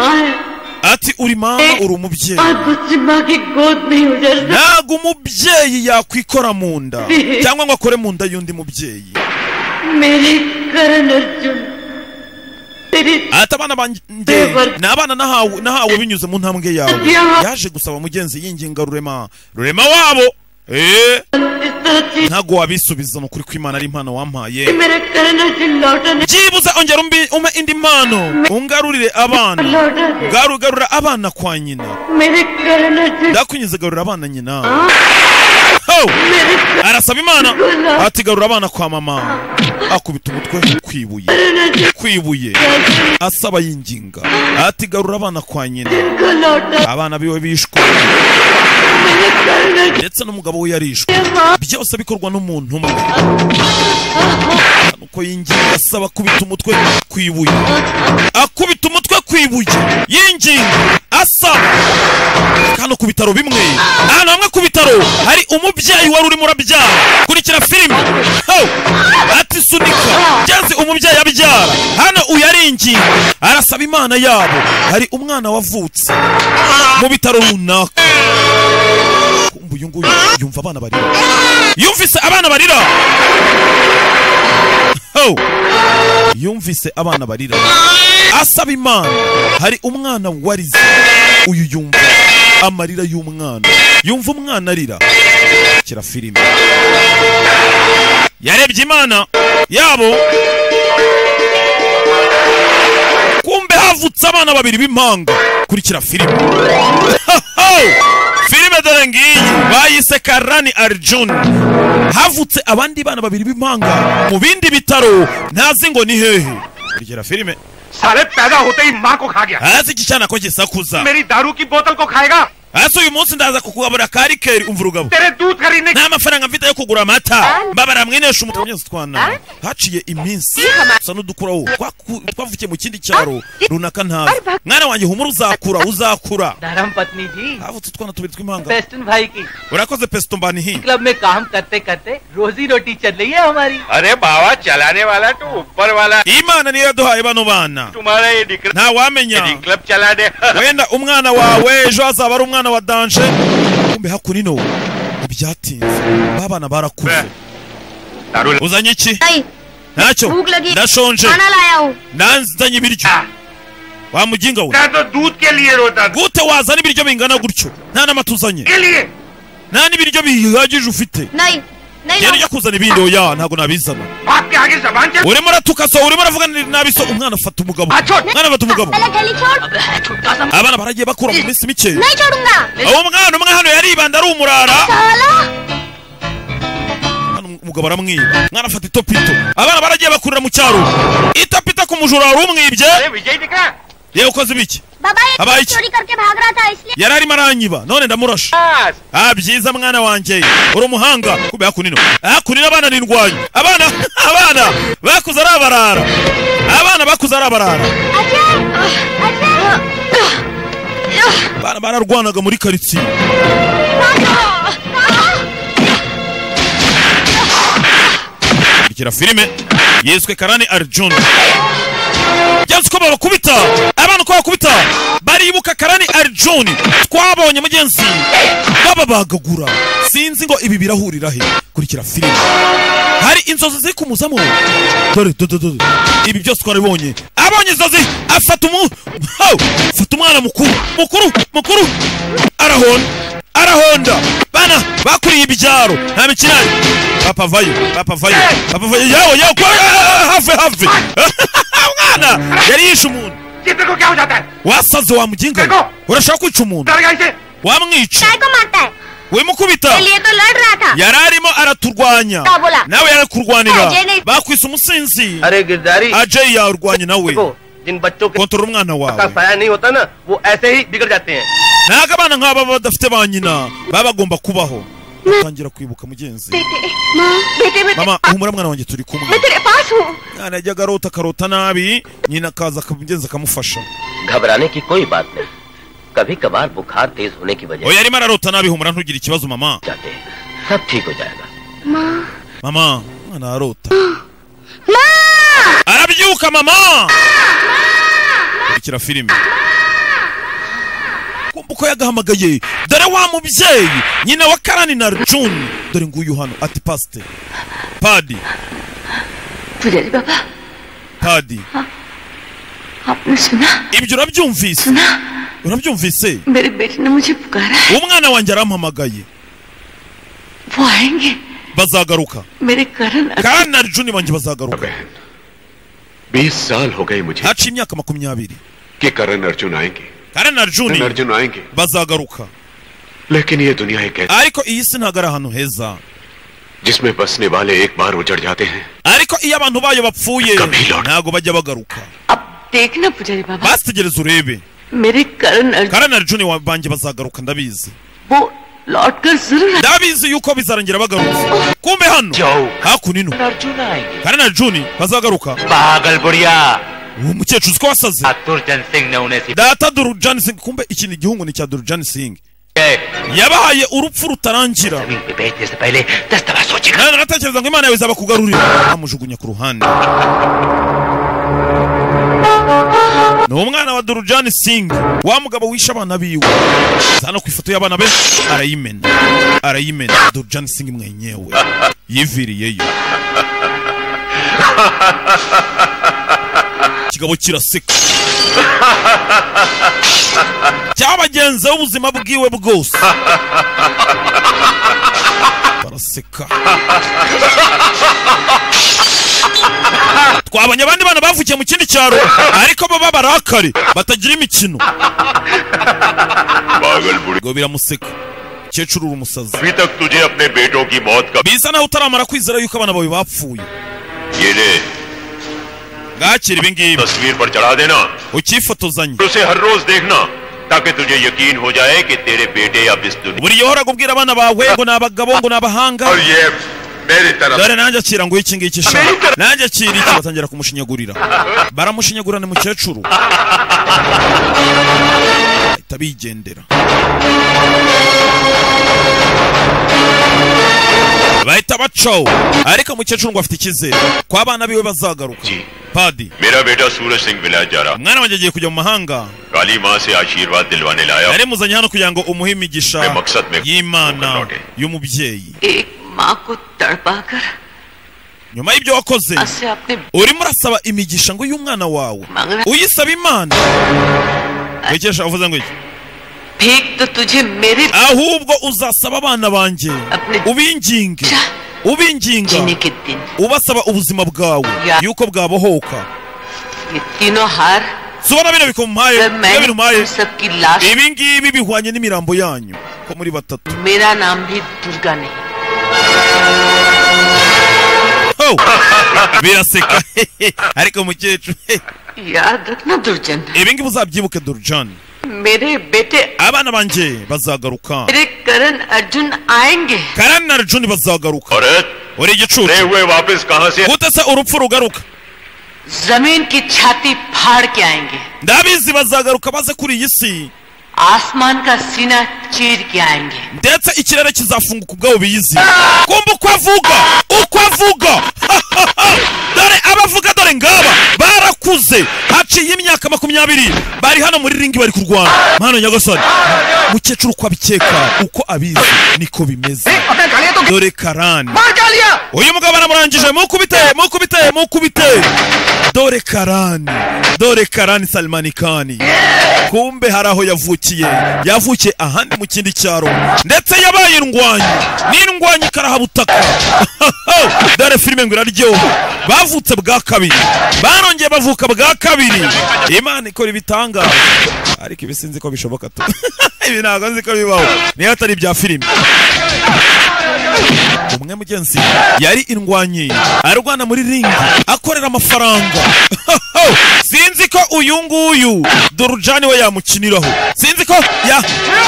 ati uri mama uri umubyeyi आप मुझसे माँ की गोद नहीं उजर सकती ntabwo umubyeyi yakwikora mu nda cyangwa ngo akore mu nda y'undi mubyeyi मेरे करण अर्जुन तेरी ati abana banjye ni abana nahawe nahawe binyuze mu ntambwe yawe yaje gusaba mugenzi yinginga rurema rurema wabo eh, इस तरह से ntabwo wabisubiza ni ukuri ko imana ari impano wampaye मेरा करण अर्जुन लौटा नहीं byibuze ongera umbi- umpe indi mpano ungarurire abana लौटा दे garu garura abana kwa nyina मेरे करण Arjun ndakunyize garura abana nyina Ho! मेरे arasaba imana ati garura abana kwa mama akubita umutwe ku ibuye करण Arjun ku ibuye asaba yinginga ati garura abana kwa nyina को लौटा abana biwe bishwe मेरे करण Arjun ndetse n'umugabo we yarishwe byose bikorwa n'umuntu umwe nuko yinginga asaba akubita umutwe ku ibuye akubita umutwe ku ibuye yinginga asaba hano ku bitaro bimwe ahantu hamwe ku bitaro hari umubyeyi wari urimo urabyara kurikira filime Ho! ati sunika ngeze umubyeyi abyara hano uyu aringinga arasaba imana yabo hari umwana wavutse mu bitaro runaka kumva uyu nguyu yumva abana barira yumvise abana barira Ho! yumvise abana barira asaba imana hari umwana warize uyu yumva amarira y'umwana yumva umwana arira kira filime yarebye imana yabo kumbe havutse abana babiri b'impanga kurikira filime filime dore ngiyi bayise karani arjun havutse abandi bana babiri b'impanga mu bindi bitaro ntazi ngo ni hehe kurikira filime साले पैदा होते ही माँ को खा गया hasi iki cyana ko gisakuza मेरी दारू की बोतल को खाएगा hasi uyu munsi ndaza kukugabura kari keri umva urugabo तेरे दूध खरीदने nta mafaranga mfite yo kugura amata mbabara mwenesha umutwe mugenzi twana haciye iminsi usa n'udukuraho Twaku- twavukiye mu kindi cyaro runaka ntazi mwana wanjye humura uzakura uzakura धर्म पत्नी जी havutse utwana tubiri tw'impanga पेस्टन भाई की urakoze pesito mbanihi club में काम करते करते रोजी रोटी चल रही है हमारी अरे बाबा चलाने वाला तो ऊपर वाला imana niyo yaduhaye bano bana तुम्हारा ये निकल ntawamenya क्लब चला दे wenda umwana wawe ejo hazaba ari umwana wa danje kumbe hakurino ntibyatinze babana barakuze दारू uzanye iki Ai, ntacyo भूख लगी ndashonje खाना लाया हूँ nanzanye ibiryo wa muginga we लगता तो दूध के लिए रोता दूध gute wazana ibiryo bingana gutyo nta n'amata uzanye के लिए nta n'ibiryo bihagije ufite नहीं नहीं rero ujya kuzana ibindi oya ntabwo nabizana बाप के आगे जबान चल urimo uratuka so urimo uravuga nabi so umwana afata umugabo Acho! umwana afata umugabo पहले थैली छोड़ abana baragiye bakura mu minsi mike नहीं छोड़ूंगा uwo mwana umwe hano yaribanda ari umurara साला hano umugabo aramwiba umwana afata itopito abana baragiye bakurira mu cyaro itopito ku mujura wari umwibye अरे विजय दिखा yewe ukoze ibiki बाबा ये अब आई- चोरी करके भाग रहा था इसलिए yari arimo aranyiba none ndamurashe ah byiza mwana wanjye uri umuhanga kuba yakunino yakunino abana ni indwanyi abana abana bakuze ari abarara abana bakuze ari abarara Ajay Ajay abana bararwanaga muri karitsiye kurikira filime yiswe karani arjun byanze uko babakubita abana uko bakubita baribuka karani arjun twabonye mugenzi bababagagura sinzi ngo ibi birahurira he kurikira filime hari inzozi ziri kumuzamo dore dore dore ibi byose twarabibonye abonye inzozi afata umu Haw! afata umwana mukuru mukuru mukuru arahonda arahonda bana bakuriye ibyaro nta mikirane papa vayo papa vayo papa vayo yawe yawe kwa- ah, ah, have have umwana yari yishe umuntu कितने को क्या हो जाता है wasaze wa muginga we. urashaka kwica umuntu डर गया इसे wamwica को मारता है wimukubita लिए तो लड़ रहा था yari arimo araturwanya Nta bola. nawe yarakurwanira Nta jene. bakwise umusinzi अरे गिरधारी ajeyi yarwanya nawe देखो जिन बच्चों के kontorora umwana का wawe साया नहीं होता ना वो ऐसे ही बिगड़ जाते हैं ntabwo abana nk'aba baba badafite ba nyina baba bagomba kubaho utangira kwibuka mugenzi बेटे माँ बेटे मैं mama humura mwana wanjye turi kumwe मैं तेरे पास हूँ mwana yajyaga arota akarota nabi nyina akaza akamugenza akamufasha घबराने की कोई बात नहीं कभी कभार बुखार तेज होने की वजह oya yarimo ararota nabi humura ntugire ikibazo mama से जाते हैं सब ठीक हो जाएगा माँ mama mwana arota माँ arabyuka mama kurikira filime kumva uko yagahamagaye dore wa mubyeyi nyina wa karani na juni dore nguyu hano ati pasite padi पुजारी बाबा padi आपने सुना ibyo urabyumvise सुना urabyumvise मेरे बेटे ने मुझे पुकारा है umwana wanjye arampamagaye वो आएंगे bazagaruka मेरे कारण karani na juni banjye bazagaruka बहन बीस साल हो गए मुझे haciye imyaka makumyabiri कि करण अर्जुन आएंगे karani na करण juni अर्जुन आएंगे bazagaruka लेकिन ये दुनिया एक ऐसी ariko iyi si ntabwo ari ahantu heza जिसमें बसने वाले एक बार उजड़ जाते हैं ariko iyo abantu bayo bapfuye Kabila. ntabwo bajya bagaruka अब देखना पुजारी बाबा basitegereza urebe मेरे कारण Arjun karani na juni banjye bazagaruka ndabizi वो लौट कर जरूर आए। ndabizi yuko bizarangira bagarutse kumbe hano जाओ hakuno ino अर्जुन आएंगे karani na juni bazagaruka पागल बुढ़िया uwo mukecuru uzi ko wasaze दुर्जन सिंह ने उन्हें सिखाया data durujani singi kumbe iki ni igihungu ni icya durujani singi है। yabahaye urupfu rutarangira जमीन पे बैठने से पहले दस दफा सोचेगा nawe nagatekereza ngo imana yawe izaba kugarurira amujugunya ku ruhande ni umwana wa durujani singi wa mugabo wishe abana biwe zana ku ifoto y'abana be arayimena arayimena durujani singi mwenyewe yiviriyeyo kigabo kiraseka cyabagenzeho ubuzima bwiwe bwose baraseka twabonye abandi bana bavukiye mu kindi cyaro ariko bo b'abarakare batagira imikino पागल बुढ़िया ngo biramuseka umukecuru uri umusazi अभी तक तुझे अपने बेटों की मौत का biza nawe utaramara kwizera yuko abana bawe bapfuye ये ले ngakira ibi ngibi तस्वीर पर चढ़ा देना ukifotozanye उसे हर रोज देखना ताकि तुझे यकीन हो जाए कि तेरे बेटे अब इस दुनिया buri gihe uhoraga ubwira abana bawe ngo ni abagabo ngo ni abahanga और ये मेरी तरफ dore nanjye akira ngo iki ngiki sha nanjye akira iki batangira kumushinyagurira baramushinyagurana mukecuru bahita bigendera bahita bacaho ariko mukecuru ngo afite icyizere ko abana biwe bazagaruka जी padi मेरा बेटा सूरज सिंह विलायत जा रहा umwana wanjye agiye kujya mu mahanga काली माँ से आशीर्वाद दिलवाने लाया yari muzanye hano kugira ngo umuhe imigisha y'imana y'umubyeyi एक माँ को तड़पा कर nyuma y'ibyo wakoze आज से आपने urimo urasaba imigisha ngo y'umwana wawe मांगना uyisaba imana wikesha uvuze ngo iki फेंक तो तुझे मेरे ahubwo uzasaba abana banjye ubinginge ubinginga जीने के दिन ubasaba ubuzima bwawe yuko bwabohoka ये तीनों हार subona bino bikumpaye जब iyo मैंने binumpaye तुम सबकी लाश ibi ngibi bihwanye n'imirambo yanyu ko muri batatu मेरा नाम भी दुर्गा नहीं Ho! biraseka ariko mukecuru याद रखना दुर्जन ibi ngibi uzabyibuke durujani मेरे बेटे abana banjye bazagaruka मेरे करण अर्जुन आएंगे karani na rujuni bazagaruka और uri igicucu हुए वापस कहाँ से gute se urupfu rugaruka जमीन की छाती फाड़ के आएंगे ndabizi bazagaruka baze kuri iyi si आसमान का सीना चीर के आएंगे ndetse ikirere kizafunguka ubwabo biyizi kumva uko avuga uko avuga dore abavuga dore ngaba barakuze haciye imyaka makumyabiri bari hano muri ringi bari kurwana mwana nyagasani mukecuru uko abikeka uko abizi niko bimeze dore karani uyu mugabo aramurangije mukubite mukubite mukubite dore karani dore karani salmanikani kumbe hari aho yavukiye yavukiye ahandi mu kindi cyaro ndetse yabaye indwanyi n'indwanyi ikarahabutaka dore filime ngo iraryoha bavutse bwa kabiri barongeye bavuka bwa kabiri imana ikora ibitangaza ariko ibi sinzi ko bishoboka tu ibi ntabwo nzi ko bibaho niyo atari ibya filime umwe mugenzi yari indwanyi arwana muri ringi akorera amafaranga sinzi ko uyu nguyu dorujani we yamukiniraho sinzi ko ya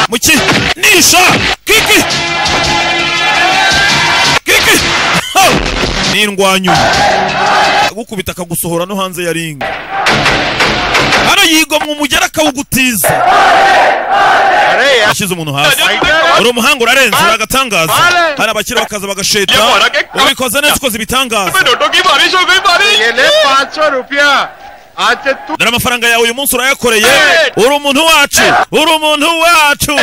mukinisha kiki kiki Ho! ni indwanyi agukubita akagusohora no hanze ya ringi hano yigomwa umugera akawugutiza ashyize umuntu hasi uri umuhanga urarenze uri agatangaza hari abakira bakaza bagasheta ubikoze neza ukoze ibitangaza dore amafaranga yawe uyu munsi urayakoreye uri umuntu wacu uri umuntu wacu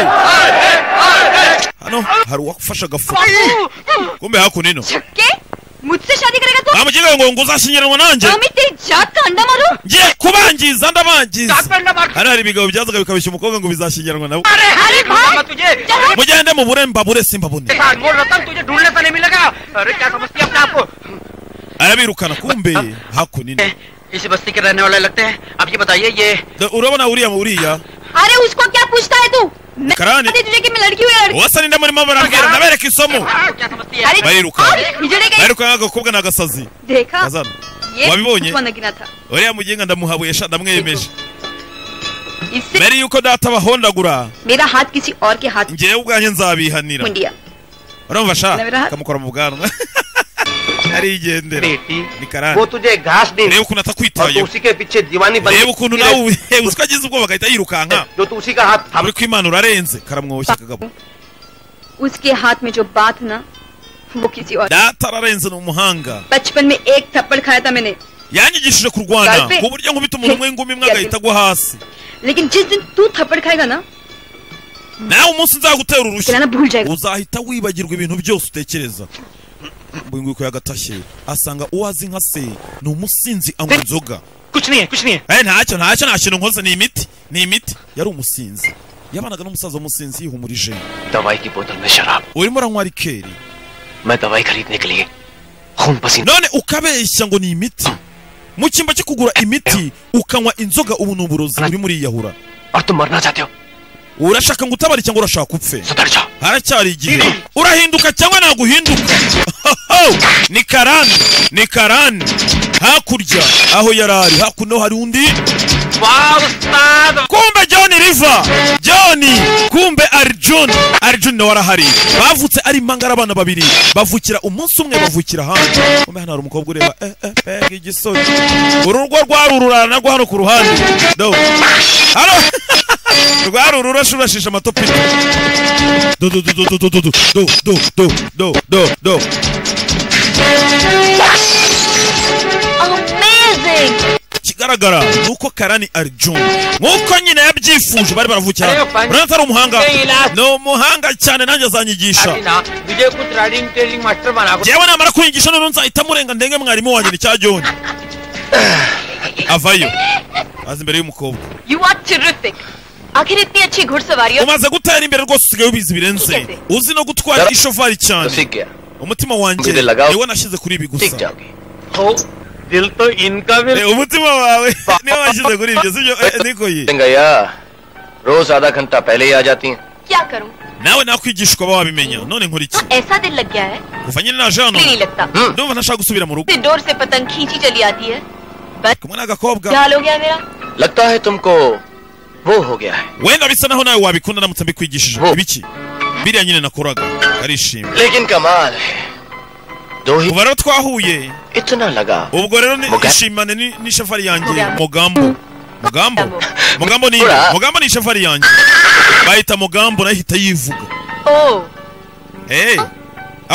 hano hari uwafashe agafuka kumbe hakuno ino छक्के मुझसे शादी करेगा तो bamugira ngo ngo uzashyingiranwa nanjye Amit तेरी जात का अंडा मारो ngiye kubangiza ndabangiza मार hano hari ibigabo byazaga bikabeshya umukobwa ngo bizashyingiranwa nawe अरे भाई तुझे चलो mugende mu bure mbabure simbabune अनमोल रतन तुझे ढूंढने पर नहीं मिलेगा अरे क्या समझती है अपने आप को arabirukana kumbe hakuno ino इस बस्ती के रहने वाले लगते हैं अब ये बताइए ये Do- urabona uriya mu uriya अरे उसको क्या पूछता है तू मैं कराने। बताती तुझे कि मैं लड़की हूँ या लड़की uwasa ninda murimo barambwira ndabereka isomo क्या समझती है अरे Bariruka. और बिजड़े गए ariko nk'agakobwa ni agasazi देखा Azana. ये Wabibonye? बचपन गिना था uriya mugenga ndamuhabuye sha ndamweyemeje इससे mbere yuko data abahondagura मेरा हाथ किसी और के हाथ में ngewe ubwanjye nzabihanira मुंडिया urumva sha Ndabira- kamukora mu bwanwa arigendera बेटी ni karani वो तुझे घास दे reba ukuntu और तू atakwitayeho उसी के पीछे दीवानी बन reba ukuntu nawe ubu- he, uzi ko agize ubwoba agahita yirukanka जो तू उसी का हाथ थाम uri ko imana urarenze karamwoshya kagabo उसके हाथ में जो बात ना वो किसी और data ararenze ni umuhanga बचपन में एक थप्पड़ खाया था मैंने yanyigishije kurwana Galpe. ku buryo nkubita umuntu umwe ngumi imwe agahita agwa hasi लेकिन जिस दिन तू थप्पड़ खाएगा ना nawe umunsi nzagutera urushyi गिराना भूल जाएगा uzahita wibagirwa ibintu byose utekereza uyu nguyu ko yagatashye asanga uwo azi nka se ni umusinzi anywa inzoga कुछ नहीं है कुछ नहीं है Eh, ntacyo ntacyo nta kintu nkoze ni imiti ni imiti yari umusinzi yabanaga n'umusaza w'umusinzi yihumurije दवाई की बोतल में शराब urimo uranywa rikeri मैं दवाई खरीदने के लिए खून पसीना none ukabeshya ngo ni imiti mu cyimba cyo kugura imiti ukanywa inzoga ubu ni uburozi urimo uriyahura और तुम मरना चाहते हो urashaka ngo utabare cyangwa urashaka upfe सुधर जाओ haracyari igihe urahinduka cyangwa ntabwo uhinduka ni karani ni karani hakurya aho yari ari hakuno hari undi kumbe john riva john kumbe arjun arjun nawe arahari bavutse ari impangara abana babiri bavukira umunsi umwe bavukira hanze kumbe hano hari umukobwa ureba eh eh pega igisore urugo rwari ururara narwo hano ku ruhande do hano rwari ururasha urashije amatopito do do do do do do do do do do do do do do amazing ikigaragara ni uko karani arjun nk'uko nyine yabyifuje bari baravukira urabona atari umuhanga ni umuhanga cyane nanjye azanyigisha ना मुझे कुछ riding training master बना njyewe namara kwigisha noneho nzahita murenga ndenge mwarimu wanjye ni cya john avayo aza imbere y'umukobwa you are terrific आखिर इतनी अच्छी घुड़सवारी और- umaze gutera imbere rwose usigaye ubizi birenze uzi no gutwara ishovari cyane गया umutima wanjye niwo nashyize kuri ibi gusa जाओगे दिल तो इनका भी Eh, umutima wawe niwo washyize kuri ibyo sibyo Eh, niko ye गया रोज आधा घंटा पहले ही आ जाती हैं क्या करूँ nawe nakwigisha ukaba wabimenya none nkora iki ऐसा दिल लग गया है kuva nyine naje hano दिल नहीं लगता ndumva ntashaka gusubira mu rugo से डोर से पतंग खींची चली आती है बस kumwe n'agakobwa क्या हाल हो गया मेरा लगता है तुमको वो हो गया है wenda bisa naho nawe wabikunda ndamutse mbikwigishije Oh. ibiki biriya nyine nakoraga arishimye लेकिन कमाल है दो ही kuva rero twahuye इतना लगा ubwo rero ni- Muga- ishimane ni- n'ishafari yanjye Mugambo. mugambo mugambo Mugambo. mugambo ni Ura. mugambo ni ishafari yanjye bayita mugambo nayo ihita yivuga ओ hey.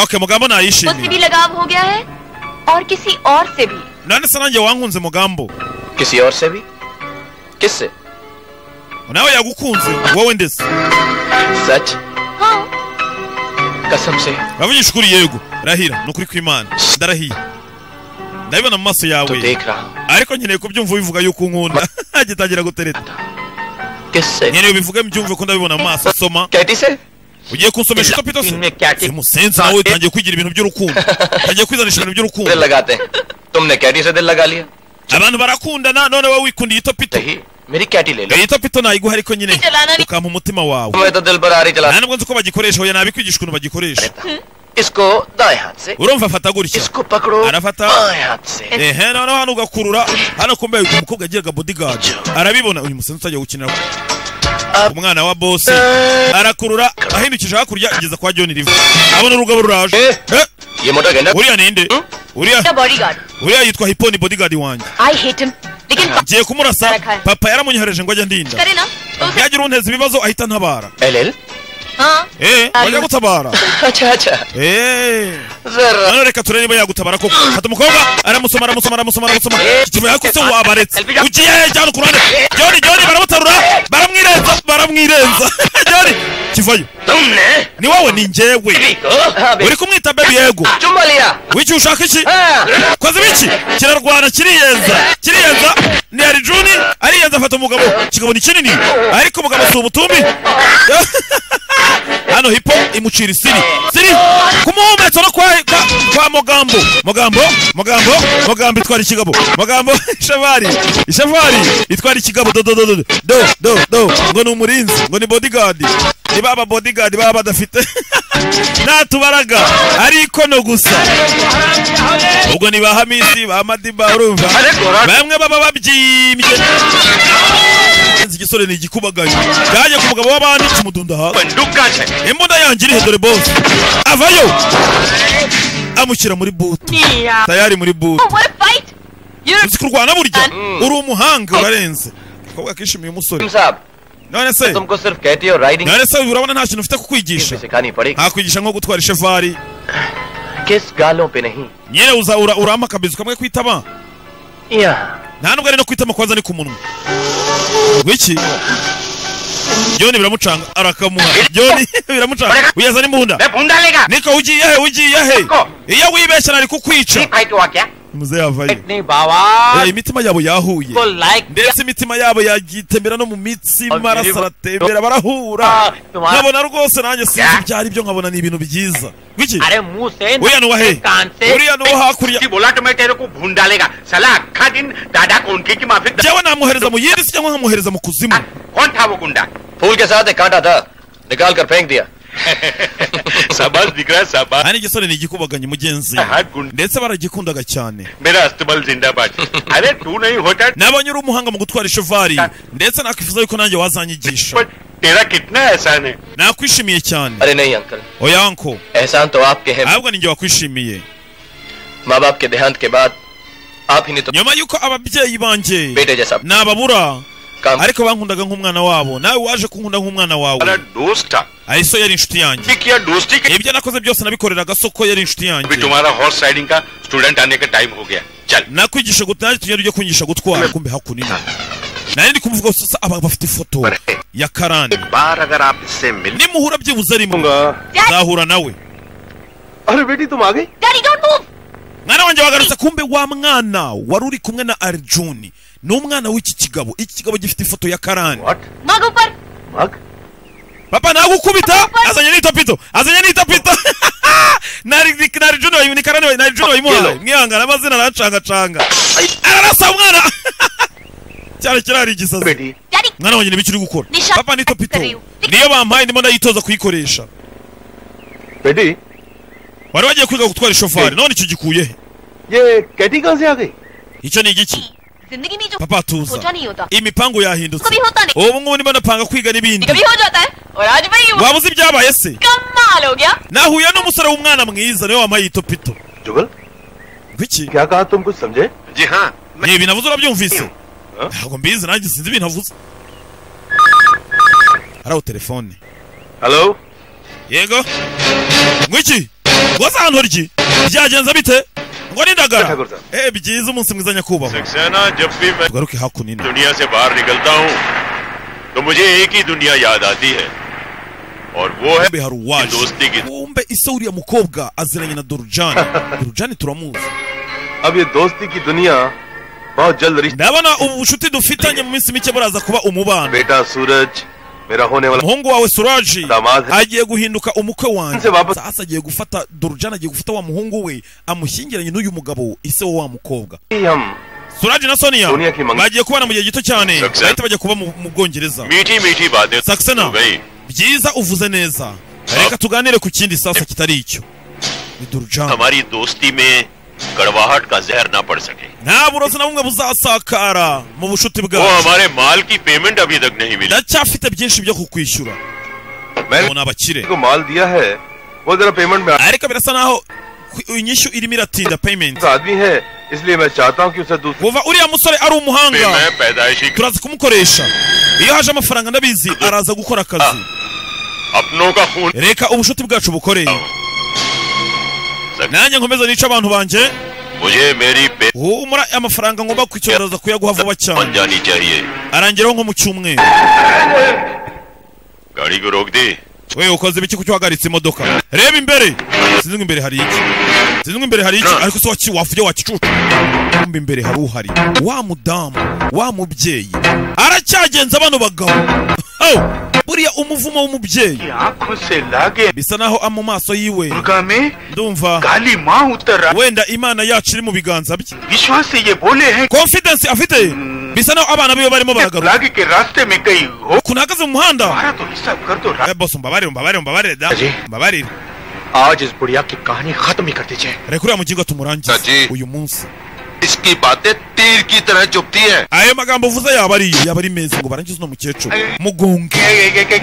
okay mugambo उससे भी nayishimiye लगाव हो गया है और किसी और से भी none se nanjye wankunze mugambo किसी और से भी किससे nawe yagukunze wowe ndetse सच हाँ कसम से bavugisha ukuri yego rahira ni ukuri kw'imana ndarahiye ndabibona mu maso yawe ariko nkeneye kubyumva ubivuga yuko unkunda agitangira gutereta nkeneye ubivuge mbyumve ko ndabibona mu maso soma ugiye kunsomesha icyo pito se simusenzi nawe utangiye kwigira ibintu by'urukundo utangiye kwizanisha ibintu by'urukundo तुमने कैटी से दिल लगा लिया abantu barakundana none wowe wikundiye ito pito नहीं मेरी कैटी ले लो iyi to pito nayiguha ariko nyine ukampa umutima wawe मैं तो दिल पर आ रही चला nta nubwo nzi uko bagikoresha oya nabikwigisha ukuntu bagikoresha इसको दाएं हाथ से urumva afata gutya इसको पकड़ो Arafata. बाएं हाथ से ehe noneho hano ugakurura hano kumbe umukobwa agiraga bodigadi arabibona uyu musenzi utajya gukinira umwana wa bose arakurura ahindukije hakurya ageza kwa john riva abona urugabo ruraje Eh. Eh, ये मोटा गेंडा uriya ninde uriya bodyguard uriya yitwa hiponi bodigadi wanjye I hate him लेकिन बात ngiye kumurasa papa yaramunyohereje ngo ajye ndinda करे ना तो उसे yagira unteza ibibazo ahita ntabara L L हाँ eh bajya gutabara अच्छा अच्छा eh जरा none reka turebe niba yagutabara koko hata umukobwa aramusoma aramusoma aramusoma aramusoma igituma yakutse wabaretse ugiye hehe cyane ku ruhande joni joni baramutarura baramwirenza baramwirenza joni kivayo तुमने ni wowe ni njyewe को हाँ बे uri kumwita bebi yego चुम्मा लिया w'icyo ushaka iki हाँ koze biki kirarwana kiriyenza kiriyenza ni arijuni ariyenza afata umugabo kikabona ikinini ariko umugabo si umutumbi hano hipo imucira isiri siri ku muhumetso no kwa, kwa, kwa mugambo mugambo mugambo mugambo itwara ikigabo mugambo ishavari ishavari itwara ikigabo do do do do do do do ngo ni umurinzi ngo ni bodyguard ni baba bodyguard baba badafite natubaraga ari ikono gusa ubwo ni ba hamisi ba madiba urumva bamwe baba babyimbye igisore ni igikubagaye cyaje ku mugabo w'abandi kimudunda hasi बंदूक से imbunda yanjye irihe dore bose avayo amushyira muri butu tayari muri butu what a fight you're uzi kurwana burya uri umuhanga urarenze akabwa kishimiye umusore साहब none se तुमको सिर्फ कहती और riding none से urabona nta kintu ufite kukwigisha भी सिखानी पड़ेगी ntakwigisha nko gutwara ishevari किस गालों पे नहीं nyine uza ura- urampa akabizu kamwe kwitaba यहाँ nta nubwo ari no kwitama kwanza ni ku munwa wiki joni biramucanga arakamuha joni biramucanga uyazana imbunda भून डालेगा niko ugiye he ugiye he iyo wibeshya nari kukwica fight हुआ क्या muze yavayo नहीं बाबा Eh, imitima yabo yahuye को like ndetse imitima yabo yagitembera no mu mitsi Ah, amaraso biriba- aratembera Ah, barahura tuma- nkabona rwose nanjye sinzi Yeah. ibyo ari byo nkabona ni ibintu byiza wiki अरे मुंह से uriya ni uwahe कान से uriya ni uwo hakurya जी बोला तो मैं तेरे को भून डालेगा साला अक्खा दिन दादा को उनके की माफी jewe namwohereza mu yindi si cyangwa nkamuhereza mu kuzimu कौन था वो गुंडा फूल के साथ एक कांटा था निकाल कर फेंक दिया शाबाश दिख रहा है शाबाश hano igisore ni igikubaganye mugenzi we. हाँ गुंडा ndetse baragikundaga cyane मेरा अस्तबल जिंदाबाद अरे तू नहीं होता nabonye uri umuhanga mu gutwara ishovari ndetse nakwifuza yuko nanjye wazanyigisha पर तेरा कितना एहसान है nakwishimiye cyane अरे नहीं अंकल oya anko एहसान तो आपके हैं ahubwo ninjye wakwishimiye माँ बाप के देहांत के बाद आप ही ने तो nyuma yuko ababyeyi banjye बेटे जैसा nababura काम ariko bankundaga nk'umwana wabo nawe waje kunkunda nk'umwana हमारा wawe दोस्त था ariso yari inshuti yanjye ठीक किया दोस्ती के ibyo nakoze byose nabikoreraga soko yari inshuti yanjye अभी तुम्हारा हॉर्स राइडिंग का स्टूडेंट आने का टाइम हो गया चल nakwigisha gutwara nanjye tugenda ujye kunyigisha gutwara kumbe hakunina nari ndi kumuvuga gusa aba bafite ifoto ya karani एक बार अगर आप इससे मिल nimuhura byibuze rimwe nzahura nawe अरे बेटी तुम आ गई daddy don't move mwana wanjye wagarutse kumbe wa mwana wari uri kumwe na arjuni ni umwana w'iki kigabo iki kigabo gifite ifoto ya karani मग ऊपर papa nagukubita azanye n'itopito azanye n'itopito na arjuni wayimu ni karani wayi- na arjuni wayimuhaye mwihangana amazina aracangacanga ararasa umwana cyane kirari igisazi बेटी daddy mwana wanjye ntibikiri gukora Nisha- papa n'itopito Atari- niyo bampaye ndimo ndayitoza kuyikoresha बेटी wari wagiye kwiga gutwara ishofari none icyo gikuye he ये Katie कहाँ से आ गई icyo ni igiki जिंदगी में जो papa tuza सोचा नहीं होता imipango yahindutse कभी होता नहीं ubu ngubu ndimo ndapanga kwiga n'ibindi कभी हो जाता है और आज भाई वो waba uzi ibyabaye se कमाल हो गया nahuye n'umusore w'umwana mwiza niwe wampaye ito pito जुगल bw'iki क्या कहा तुम कुछ समझे जी हाँ ni ibintu avuze urabyumvise ntabwo mbizi nanjye sinzi ibintu avuze hariya telefone hello yego mw'iki rwose ahantu ryi byagenze bite ngo nindagara Gatagurza. eh byiza umunsi mwiza nyakubahwa Saxena जब भी मैं tugaruke hakunina दुनिया से बाहर निकलता हूँ तो मुझे एक ही दुनिया याद आती है और वो है kumbe hari uwaje Industi gito. kumbe ise uriya mukobwa aziranye na dorujani dorujani turamuzi अब ये दोस्ती की दुनिया बहुत जल्द रिश्ता ndabona ubucuti dufitanye mu minsi mike buraza kuba umubano बेटा सूरज मेरा होने वाला umuhungu wawe suraji दामाद है agiye guhinduka umukwe wanjye Nse baba- sasa agiye gufata dorujana agiye gufata wa muhungu we amushyingiranye n'uyu mugabo ise wo wa mukobwa ही हम suraji na sonia Sonia Kimanga. bagiye kubana mu gihe gito cyane Exact. bahita bajya kuba mu mu bwongereza मीठी मीठी बातें Saxena. हो गई byiza uvuze neza Sa- reka tuganire ku kindi sasa kitari icyo ni dorujana हमारी दोस्ती में कड़वाहट का जहर ना पड़ सके nta burozi na bumwe buzasakara mu bushuti वो bwacu हमारे माल की पेमेंट अभी तक नहीं मिली ndacyafite byinshi byo kukwishyura मैंने ubu ni abakire को माल दिया है वो जरा पेमेंट में आ- ariko birasa naho ku- inyishu irimo iratinda payment आदमी है इसलिए मैं चाहता हूँ कि उसे दूसरे kuva uriya musore ari पे umuhanga मैं पैदाइशी turaza kumukoresha iyo haje amafaranga ndabizi araza gukora akazi अपनों का खून reka ubushuti bwacu bukore nanjye nkomeza nice abantu banjye मुझे मेरी पे humura amafaranga ngomba kwicyongereza kuyaguha vuba बन cyane जानी चाहिए arangeraho nko mu cyumweru गाड़ी को रोक दी we ukoze ibiki kuki wahagaritse imodoka reba imbere sinzi ngo imbere hari iki sinzi ngo imbere hari iki ariko se waci wavuye wakicuca kumbe imbere hari uhari wa mudamu wa mubyeyi aracyagenza bano bagabo Oh, buriya umuvumo w'umubyeyi आंखों से लागे bisa naho ama maso yiwe Durga में ndumva काली माँ उतर रहा wenda imana yacu iri mu biganza bye विश्वास से ये बोले हैं confidence afite bisa naho abana biwe barimo baragaruka लागे के रास्ते में कहीं हो ukuntu ahagaze mu muhanda तुम्हारा तो हिसाब कर दो Eh, boss umbabarire umbabarire umbabarire da Aje. umbabarire आज इस बुढ़िया की कहानी खत्म ही कर दीजिए reka uriya mugingo tumurangize Aje. uyu munsi इसकी बातें तीर की तरह चुपती है ayo magambo uvuze yaba ari yo yaba ari meza ngo barangize uno mukecuru mugonge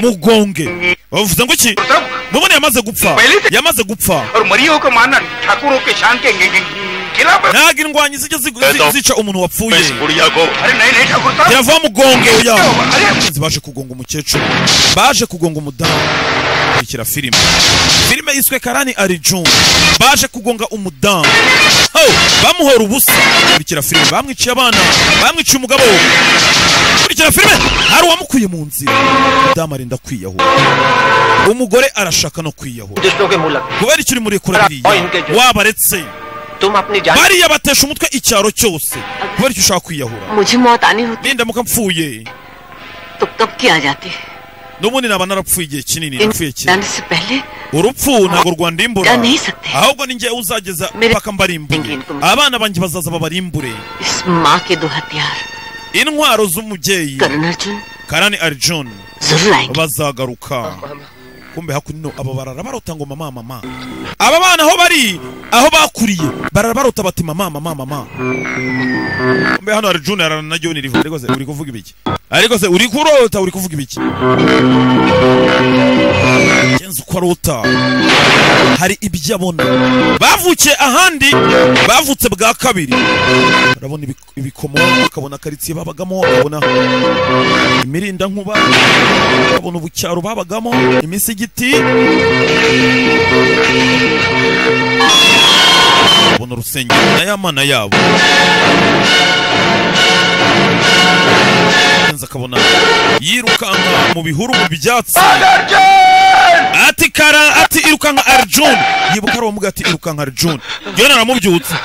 mugonge bavuze ngo iki सब mubone yamaze gupfa Pelite. yamaze gupfa और मरियो को मानना ठाकुरों के शान के गे- गे- खिलाफ है। ntabwo indwanyi zijya zi- Eto. zi- zica umuntu मैं wapfuye इस बुढ़िया को अरे नहीं नहीं ठाकुर साहब yava mugongo ya अरे Abakunzi baje kugonga umukecuru baje kugonga umudamu kurikira filime filime yiswe karani arijun baje kugonga umudamu oh, bamuhora ubusa kurikira filime bamwiciye abana bamwiciye umugabo kurikira filime hari uwamukuye mu nzira umudamu arinda kwiyahura umugore arashaka no kwiyahura दुष्टों के मुलक kubera icyo urimo urekura biriya wabaretse तुम अपनी जान bariya batesha umutwe icyaro cyose kubera icyo ushaka kwiyahura मुझे मौत आनी होती nindamuka mpfuye तो तब की आ जाती n'ubundi naba narapfuye igihe kinini इन napfuye cyane जाने से पहले urupfu ntabwo rwandimbura Ya ntisate. ahubwo ni njyewe uzageza Mere- paka mbarimbuye Ingin- kum- abana banjye bazaza babarimbure इस माँ के दो हथियार intwaro z'umubyeyi करण अर्जुन karani arjun जरूर आएंगे bazagaruka kumbe hakuno abo barara barota ngo mama mama aba bana aho bari aho bakuriye barara barota bati mama mama mama kumbe hano arjun ararana na john riva ariko se uri kuvuga ibiki ariko se uri kurota uri kuvuga ibiki kenzi uko arota hari ibyo abona bavukiye ahandi bavutse bwa kabiri barabona ibik- ibikomo bakabona karitsiye babagamo bakabona imirindankuba babona ubucyaro babagamo imisigiti babona urusengero n'ayamana yabo Kenzo akabona yirukanka mu bihuru mu byatsi ati kara ati irukanka arjun yibuka arabamuga ati irukanka arjun jyona aramubyutsa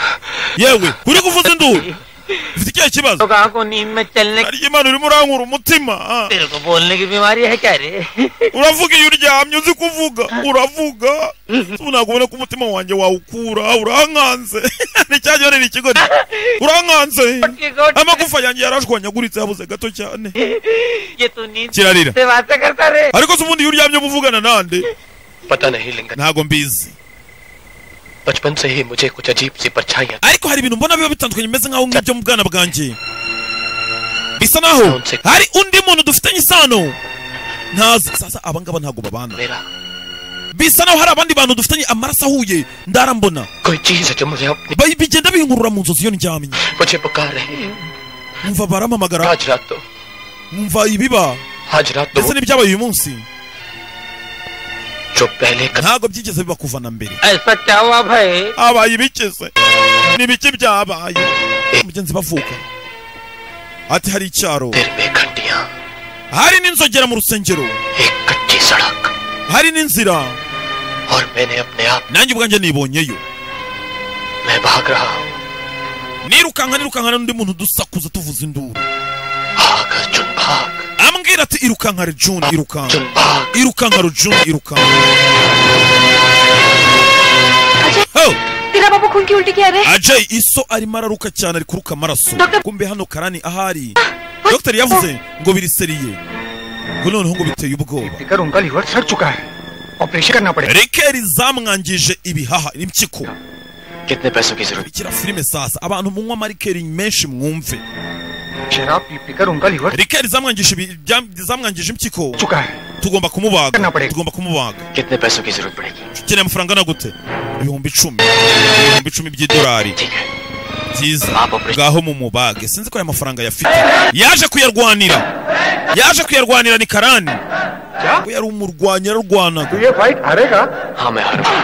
yewe uri kuvuza induru ufite ikihe kibazo कहा को नींद में चलने harya imana urimo urankura umutima ah. तेरे को बोलने की बीमारी है क्या रे uravuga iyo uryamye uzi kuvuga uravuga ubu ntabwo ubona ko umutima wanjye wawukura urankanze ni cya gihe ni ikigori urankanze amagufa yanjye yarashwanyaguritse habuze gato cyane ये तू नींद kirarira से बातें करता रे ariko se ubundi iyo uryamye uba uvugana nande पता नहीं लिंगन ntabwo mbizi बचपन से ही मुझे कुछ अजीब सी परछाइयां ariko hari ibintu mbona biba bitandukanye bimeze nk'aho nk'ibyo mu bwana bwanjye bisa naho hari undi muntu dufitanye isano ntazi sasa abangaba ntabwo babana मेरा bisa naho hari abandi bantu dufitanye amaraso ahuye ndarambona कोई चीज है जो मुझे अपनी Ba- bigenda binkurura mu nzozi iyo ndyamye मुझे पुकार रही है nkumva barampamagara आज रात तो nkumva ibiba आज रात तो ndetse n'ibyabaye uyu munsi जो पहले कदम ntabwo byigeze biba kuva na mbere ऐसा क्या हुआ भाई habaye ibikeze ni ibiki byabaye mugenzi bavuka ati hari icyaro देर में घंटियां hari n'inzogera mu rusengero एक कच्ची सड़क hari n'inzira और मैंने अपने आप nanjye ubwanjye nibonyeyo मैं भाग रहा हूँ nirukankana nirukankana n'undi muntu dusakuza tuvuza induru ambwira ati irukanka rujuni irukanka irukanka rujuni irukanka Ho! तेरा बाबू खून की उल्टी क्या रे ajay iso arimo araruka cyane ari kuruka amaraso kumbe hano karani ahari dogiteri yavuze ngo biriseriye ngo noneho ngo biteye ubwoba देखकर उनका लीवर सड़ चुका है ऑपरेशन करना पड़ेगा rikeri zamwangije ibihaha n'impyiko कितने पैसों की जरूरत ikira filime sasa abantu munywa amarikeri menshi mwumve है? शराब पी पीकर उनका liver rikeri zamwangije ibi- byam- zamwangije impyiko चुका है tugomba kumubaga tugomba kumubaga कितने पैसों की जरूरत पड़ेगी ukeneye amafaranga angana gute ibihumbi icumi ibihumbi icumi by'idolari byiza ngaho mu mubage sinzi ko aya mafaranga yafite yaje kuyarwanira yaje kuyarwanira ni karani we yari umurwanyi yararwanaga ये fight हारेगा हाँ मैं हारूंगा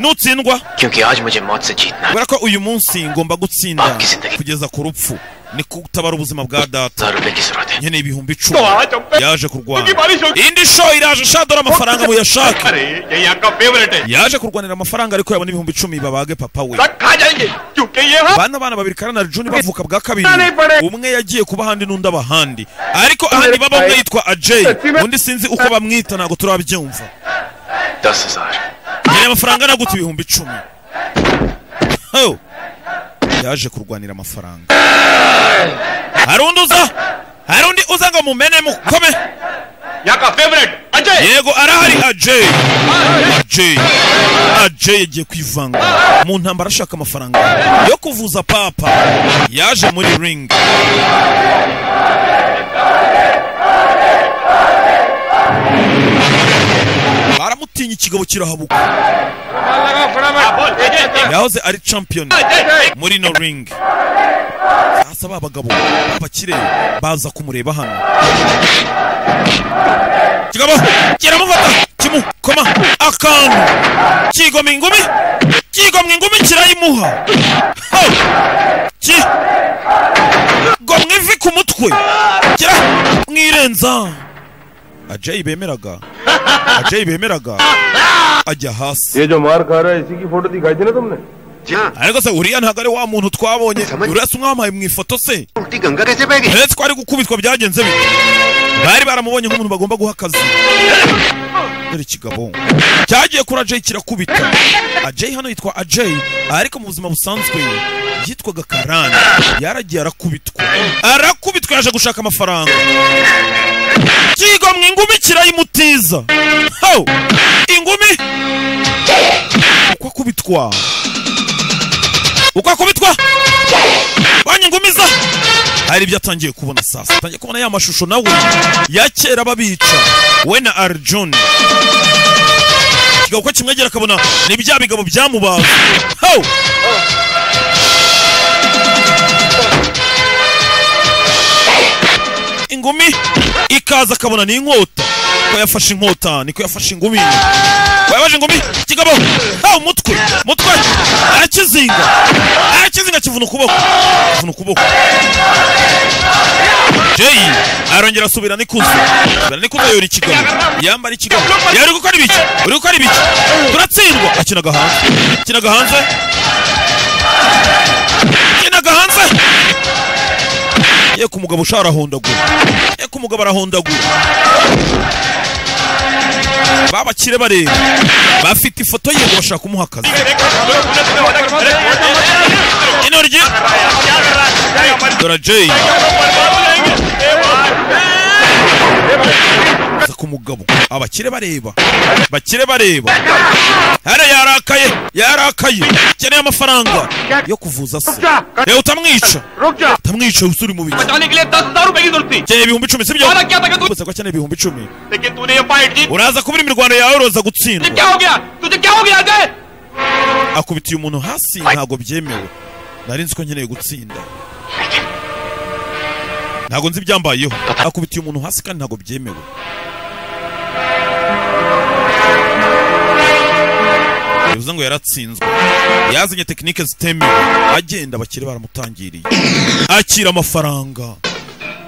nutsindwa क्योंकि आज मुझे मौत से जीतना है kubera ko uyu munsi ngomba gutsinda kugeza ku rupfu ni kutabara ubuzima bwa data हजार रुपए की जरूरत है nkeneye ibihumbi icumi yaje kurwana indi sho iraje shadora amafaranga muyashake अरे ये यहाँ का फेवरेट है yaje kurwanira amafaranga ariko yabona ibihumbi icumi babage papa we सब खा जाएंगे क्योंकि ये हम bana bana babiri karana juni bavuka bwa kabiri umwe yagiye kuba ahandi n'undi aba ahandi ariko ahandi baba umwe yitwa ajay undi sinzi uko bamwita ntabwo turabyumva दस हजार nkeneye amafaranga angana gute ibihumbi icumi ho yaje kurwanira amafaranga hari undi uza hari undi uza ngo mumene mukome यहाँ का favourite Ajay yego arahari ajay ajay ajay yagiye kwivanga mu ntambara ashaka amafaranga yo kuvuza papa yaje muri ring baramutinya ikigabo kirahabuka yahoze ari champion muri no ring sasa ba bagabo b'abakire baza kumureba hano kigabo kiramufata kimukoma akantu kigomwa ingumi kigomwa ingumi kirayimuha Ho! ki gomwa ivi ku mutwe kira mwirenza ajayi bemeraga ajayi bemeraga ajya hasi ये जो मार खा रहा है इसी की फोटो दिखाई थी ना तुमने ariko se uriya ntabwo ari wa muntu twabonye uriya si umwampaye mu ifoto se उल्टी गंगा कैसे बह uretse ko ari gukubitwa byagenze bite bari baramubonye nk'umuntu bagomba guha akazi dore ikigabo cyagiye kuri ajay kirakubita ajay hano yitwa ajay ariko mu buzima busanzwe yitwaga karani yaragiye arakubitwa arakubitwa yaje gushaka amafaranga kigo mu ingumi kirayimutiza ho ingumi uko akubitwa uko akubitwa banyangumiza hari ibyo atangiye kubona sasa atangiye kubona ya mashusho nawe ya kera babica we na arjun ikigabo ko kimwegera akabona ni bya bigabo byamubaza ho ingumi ikaza akabona ni inkota ko yafashe inkota niko yafashe ingumi ko yafashe ingumi kigabo ha umutwe mutwe arakizinga arakizinga kivuna ukuboko kivuna ukuboko jay arongera asubira n'ikuzo asubira n'ikuzo yora ikigabo yambara ikigabo yari uri gukora ibiki uri gukora ibiki turatsindwa akinaga hanze akinaga hanze akinaga hanze yeko umugabo ushara arahondagura yeko umugabo arahondagura babakire bareba bafite ifoto ye ngo bashaka kumuha akazi inoryi dora jay Aza ku mugabo abakire bareba bakire bareba hano yarakaye yarakaye akeneye amafaranga yo kuvuza se reba utamwica utamwica usuri mu bice बचाने के लिए दस हजार रुपए की जरूरत थी akeneye ibihumbi icumi sibyo वादा क्या था कि तू gusa ko akeneye ibihumbi icumi लेकिन तूने ये फाइट जीत uraza kubura imirwano yawe uroza तुझे gutsindwa क्या हो गया तुझे क्या हो गया Ajay akubitiye umuntu hasi ntabwo byemewe nari nzi ko nkeneye gutsinda ntabwo nzi ibyambayeho akubitiye umuntu hasi kandi ntabwo byemewe bivuze ngo yaratsinzwe yazanye tekinike zitemewe agenda abakire baramutangiriye akira amafaranga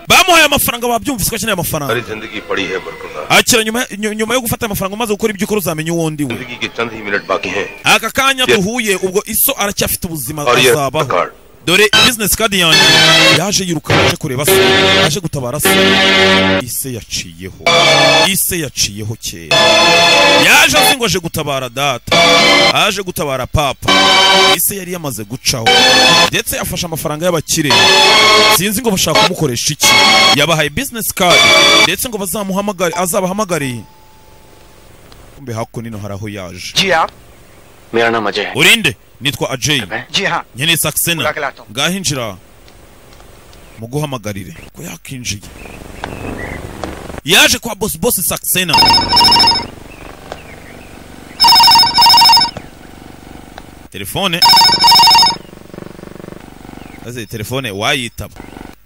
bamuhaye amafaranga babyumvise ko akeneye amafaranga सारी जिंदगी पड़ी है बरकरार akira nyuma ny- nyuma yo gufata amafaranga umaze gukora ibyo ukora uzamenya uwo ndi we जिंदगी के चंद ही मिनट बाकी हैं aka kanya Yes. duhuye ubwo iso aracyafite ubuzima और ये azabaho card dore bizinesi kadi yanjye yaje yiruka yaje kureba se yaje gutabara se ise yaciyeho ise yaciyeho kera yaje azi ngo aje gutabara data aje gutabara papa ise yari yamaze gucaho ndetse yafashe amafaranga y'abakire sinzi ngo bashaka kumukoresha iki yabahaye bizinesi kadi ndetse ngo bazamuhamagare azabahamagare kumbe hakuno hari aho yaje मेरा नाम अजय है urinde nitwa ajeyi जी हाँ nkeneye बुला sakisena के लाता हूँ। ngaho injira muguhamagarire ko yakinjiye yaje kwa bosi bosi sakisena telefone maze telefone wayitaba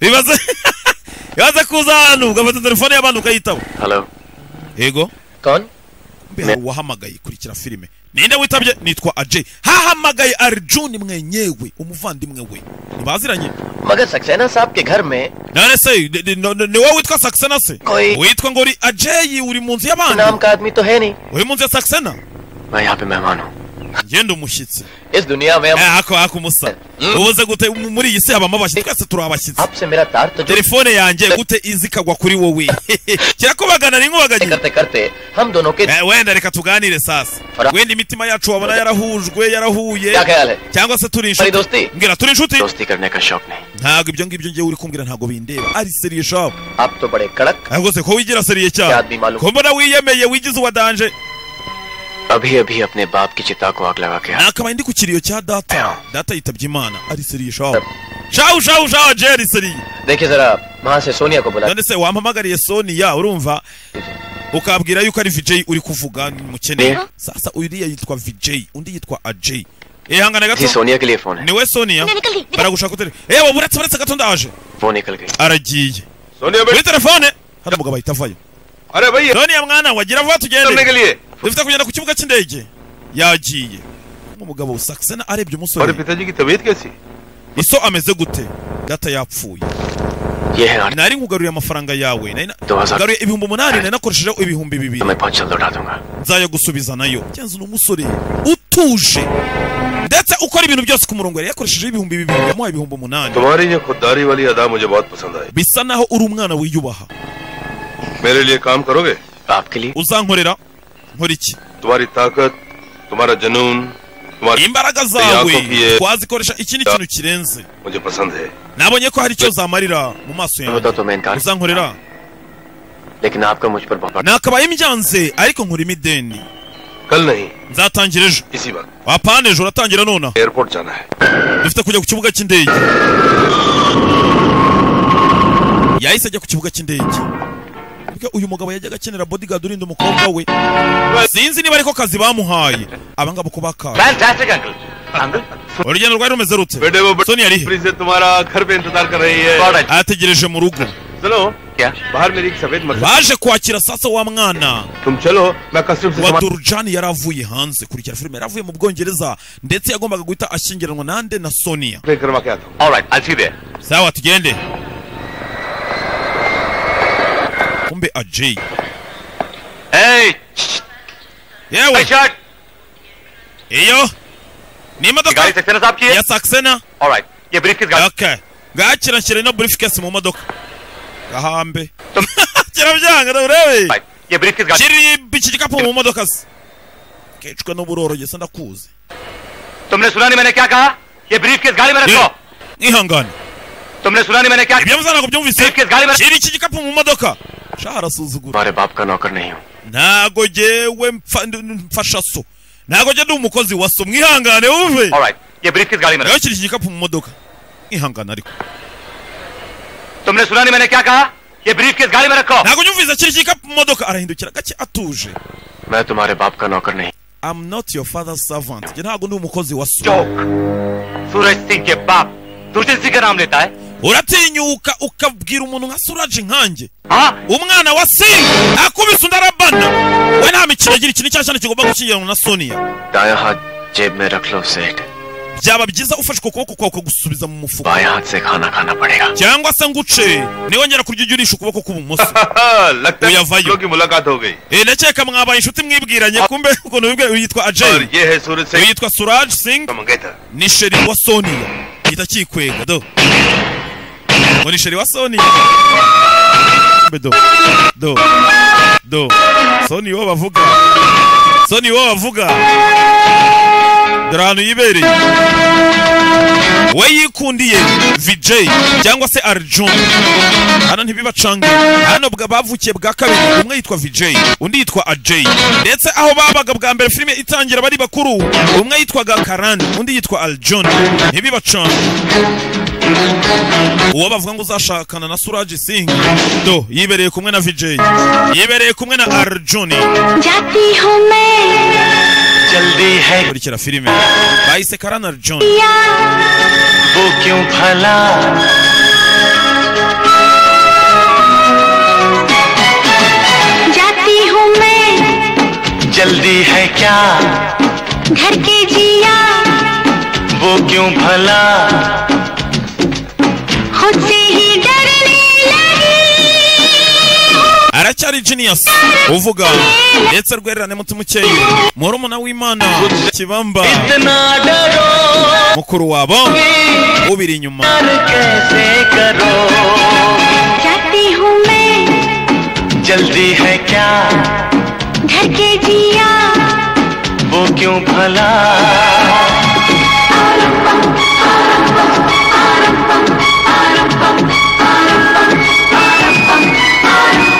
bibaze bibaze kuza hano ugafata telefone y'abantu ukayitaba hello yego कौन mbe hari uwahamagaye kurikira filime ninde witabye nitwa ajay hahamagaye arjuni mwenyewe umuvandimwe we ntibaziranye मगर सक्सेना साहब के घर में none se ni- ni- ni ni wowe witwa saksena se कोई witwa ngo uri ajay uri mu nzu y'abandi नाम का आदमी तो है नहीं uri mu nzu ya saksena मैं यहाँ पे मेहमान हूँ ngenda umushyitsi इस दुनिया में हम ako ako umusa ubuze gute mu- muri iyi si habamo abashyitsi twese turi abashyitsi आपसे मेरा तार तो जो telefone yanjye gute izi ikagwa kuri wowe kirakubagana ni nkubaganye करते करते हम दोनों के Eh, wenda reka tuganire sasa wenda imitima yacu wabona yarahujwe yarahuye क्या ख्याल है cyangwa se turi हमारी inshuti दोस्ती mbwira turi inshuti दोस्ती करने का शौक नहीं ntabwo ibyo ngibyo ngewe uri kumbwira ntabwo bindeba ari seriye shabu आप तो बड़े कड़क ntabwo se ko wigira seriye के cyane आदमी मालूम ko mbona wiyemeye wigize uwa danje अभी अभी अपने बाप की चिता को आग लगा के आया। nakabaye ndi ku kiriyo cya data data yitabye imana ari seriye shabu shabu shabu shabu je ari seriye देखिए जरा वहाँ से सोनिया को बुला none se wampamagariye soniya urumva ukabwira yuko ari vj uri kuvuga ni mukene Ne? sasa uriya yitwa vj undi yitwa aj ihangana जी gato सोनिया के लिए फोन है niwe soniya baragushaka utere ewe buretse buretse gato ndaje वो निकल गई aragiye Sonia kuri telefone hari umugabo ahita avayo अरे भैया soniya mwana wagira vuba tugende करने के लिए dufite kugenda ku kibuga cy'indege yagiye umugabo sakisena हमारे arebye umusore पिताजी की तबीयत कैसी iso ameze gute data yapfuye ये है आठ nari nkugaruriye amafaranga yawe nari na- दो हजार ngaruye ibihumbi umunani nari nakoreshejeho ibihumbi bibiri तुम्हें बहुत जल्द उठा दूंगा nzayo gusubiza nayo byanze ni umusore utuje ndetse ukora ibintu byose ku murongo yari yakoreshejeho ibihumbi bibiri yamuhaye ibihumbi umunani तुम्हारी ये खुददारी वाली अदा मुझे बहुत पसंद आई bisa naho uri umwana wiyubaha मेरे लिए काम करोगे आपके लिए uzankorera nkora iki तुम्हारी ताकत तुम्हारा जुनून तुम्हारी imbaraga zawe twazikoresha ikindi kintu kirenze मुझे पसंद है nabonye ko hari icyo zamarira mu maso मैं बताओ yanjye तो मैं इनकार uzankorera लेकिन आपका मुझ पर बहुत nakabaye mbyanze ariko nkora imideni कल नहीं nzatangira ejo इसी वक्त apana ejo uratangira nona airport जाना है dufite kujya ku kibuga cy'indege yahise ajya ku kibuga cy'indege Mbega uyu mugabo yajyaga akenera bodyguard urinda umukobwa we sinzi niba ariko kazi bamuhaye abangaba uko bakaye fantastic uncle urugendo rwari rumeze rute बेटे वो सोनी बड़ी ari he खुशी से तुम्हारा घर पे इंतजार कर रही है ategereje mu rugo सुनो क्या बाहर मेरी एक सफेद मक्खी baje kwakira sasa wa mwana तुम चलो मैं कस्टम से wa सामान- durujani yari avuye hanze kurikira filime yari avuye mu bwongereza ndetse yagombaga guhita ashyingiranwa nande na sonia पे करवा के आता हूँ sawa tugende kumbe ajay yewe iyo ni imodoka ya saksena okay ngakira nshyira ino briefcase mu modoka gahambe kirabyanga urebe kiri iki gikapu mu modoka se kicwa n'uburoroge se ndakuzi तुमने सुना नहीं मैंने क्या कहा ये ब्रीफ किस गाड़ी में nkihangane तुमने सुना नहीं मैंने क्या ibyo mvuze ntabwo byumvise briefcase गाड़ी kiri iki gikapu mu modoka shaha arasuzugura तुम्हारे बाप का नौकर नहीं हूँ ntago jyewe mfa- n- n- mfasha so ntago jye ndi umukozi wa so mwihangane wumve ये ब्रीफ किस गाड़ी rero kiri iki gikapu mu modoka mwihangane ariko तुमने सुना नहीं मैंने क्या कहा ये ब्रीफ किस गाड़ी में रखो ntago nyumvise kiri iki gikapu mu modoka arahindukira gake atuje मैं तुम्हारे बाप का नौकर नहीं I'm not your father's servant jye ntago ndi umukozi wa so चौक सूरज सिंह के बाप सूरज सिंह का नाम लेता है uratinyuka ukabwira umuntu nka suraje nkanjye हाँ umwana wa singa akubise undi arabana we nta mikino agira ikintu icyo ari cyo kigomba gushyingiranwa na sonia दाया हाथ जेब में रख लो सेठ byaba byiza ufashe uko kuboko kwawe ukagusubiza mu mufuka बाया हाथ से खाना खाना पड़ेगा cyangwa se nguce niwongera kurya ujye urisha ukuboko k'ubumoso हाँ, लगता भैया है भाइयों। लोगों की मुलाकात हो गई Eh, ndakeka mwabaye inshuti mwibwiranye kumbe ukuntu wibwe yitwa और ajay ये है सूरज से yitwa suraj singh मंगेतर ni sheri wa sonia gihita kikwega do murisheri wa soni do do do soni wo bavuga soni wo bavuga dore ahantu yibereye we yikundiye vj cyangwa se arjun hano ntibibacanga hano bwa- bavukiye bwa kabiri umwe yitwa vj undi yitwa aj ndetse aho babaga bwa mbere filime itangira bari bakuru umwe yitwaga karani undi yitwa arjun ntibibacanga uwo bavuga ngo uzashakana na suraji singh do yibereye kumwe na vj yibereye kumwe na arjun जाती हूँ मैं जल्दी है kurikira filime bahise karani arjun वो क्यों भला जाती हूँ मैं जल्दी है क्या घर के जिया वो क्यों भला खुद से ही डरने aracyari genius uvuga ndetse rwererane mutima ukeye murumuna w'imana kibamba इतना डरो mukuru wabo ubiri inyuma कैसे करो जाती हूँ मैं जल्दी है क्या घर के जिया वो क्यों भला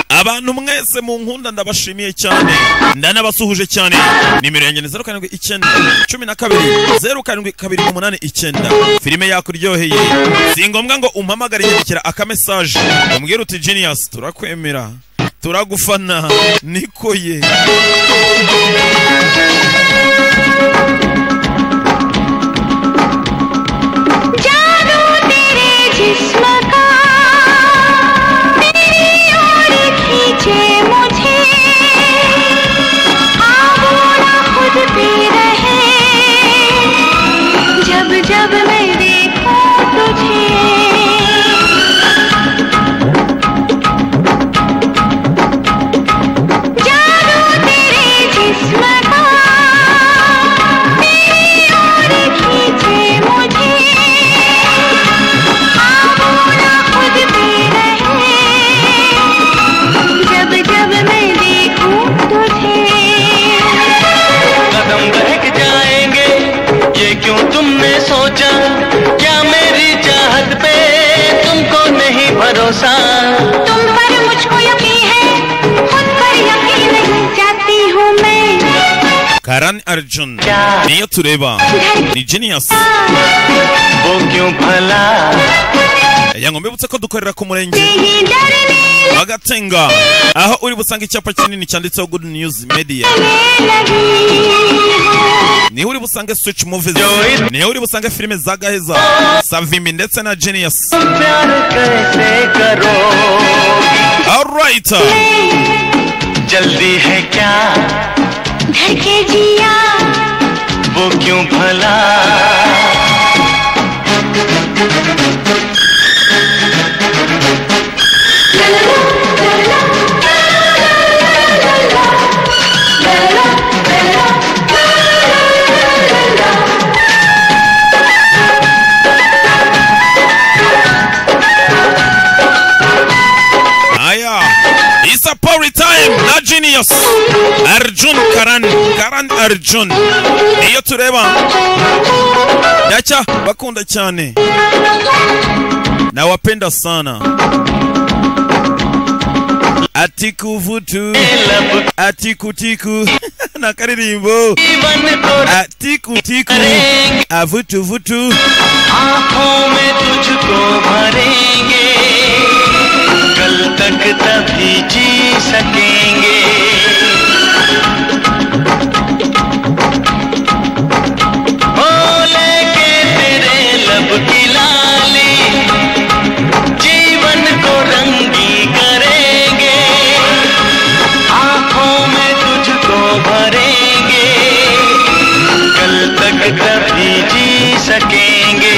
abantu mwese mu nkunda ndabashimiye cyane ndanabasuhuje cyane nimero yanjye ni zeru karindwi icyenda cumi na kabiri zeru karindwi kabiri umunani icyenda filime yakuryoheye si ngombwa ngo umpamagare nyandikira akamesaje umbwira uti genius turakwemera turagufana niko ye जादू तेरे जिस्म का तेरी ओर खींचे मुझे आबू ना खुद पे रहे जब जब मैं देखूं तुझे जादू तेरे जिस्म का तेरी ओर खींचे मुझे जब जब मैं देखूं तुझे कदम बहक जाएंगे ये क्यों तुमने सोचा क्या मेरी चाहत पे तुमको नहीं भरोसा तुम पर मुझको यकीन है खुद पर यकीन नहीं जाती हूँ मैं karani arjun niyo tureba ni genius वो क्यों भला yango mbibutse ko dukorera ku murenge wa gatenga aho uri busanga icyapa kinini cyanditseho good news media niho uri busange switch movies niho uri busange filime za gaheza savimi ndetse na genius कैसे करो alright जल्दी है क्या घर के जिया वो क्यों भला aya it's a party time na genius arjun karan karan arjun niyo tureba dacha bakunda cyane nawapenda sana atikuvutu atikutiku na karirimbo atikutiku avutuvutu आंखों में तुझको भरेंगे कल तक तभी जी सकेंगे ओ लेके तेरे लब की लाली जीवन को रंगी करेंगे आंखों में तुझको भरेंगे कल तक तभी जी सकेंगे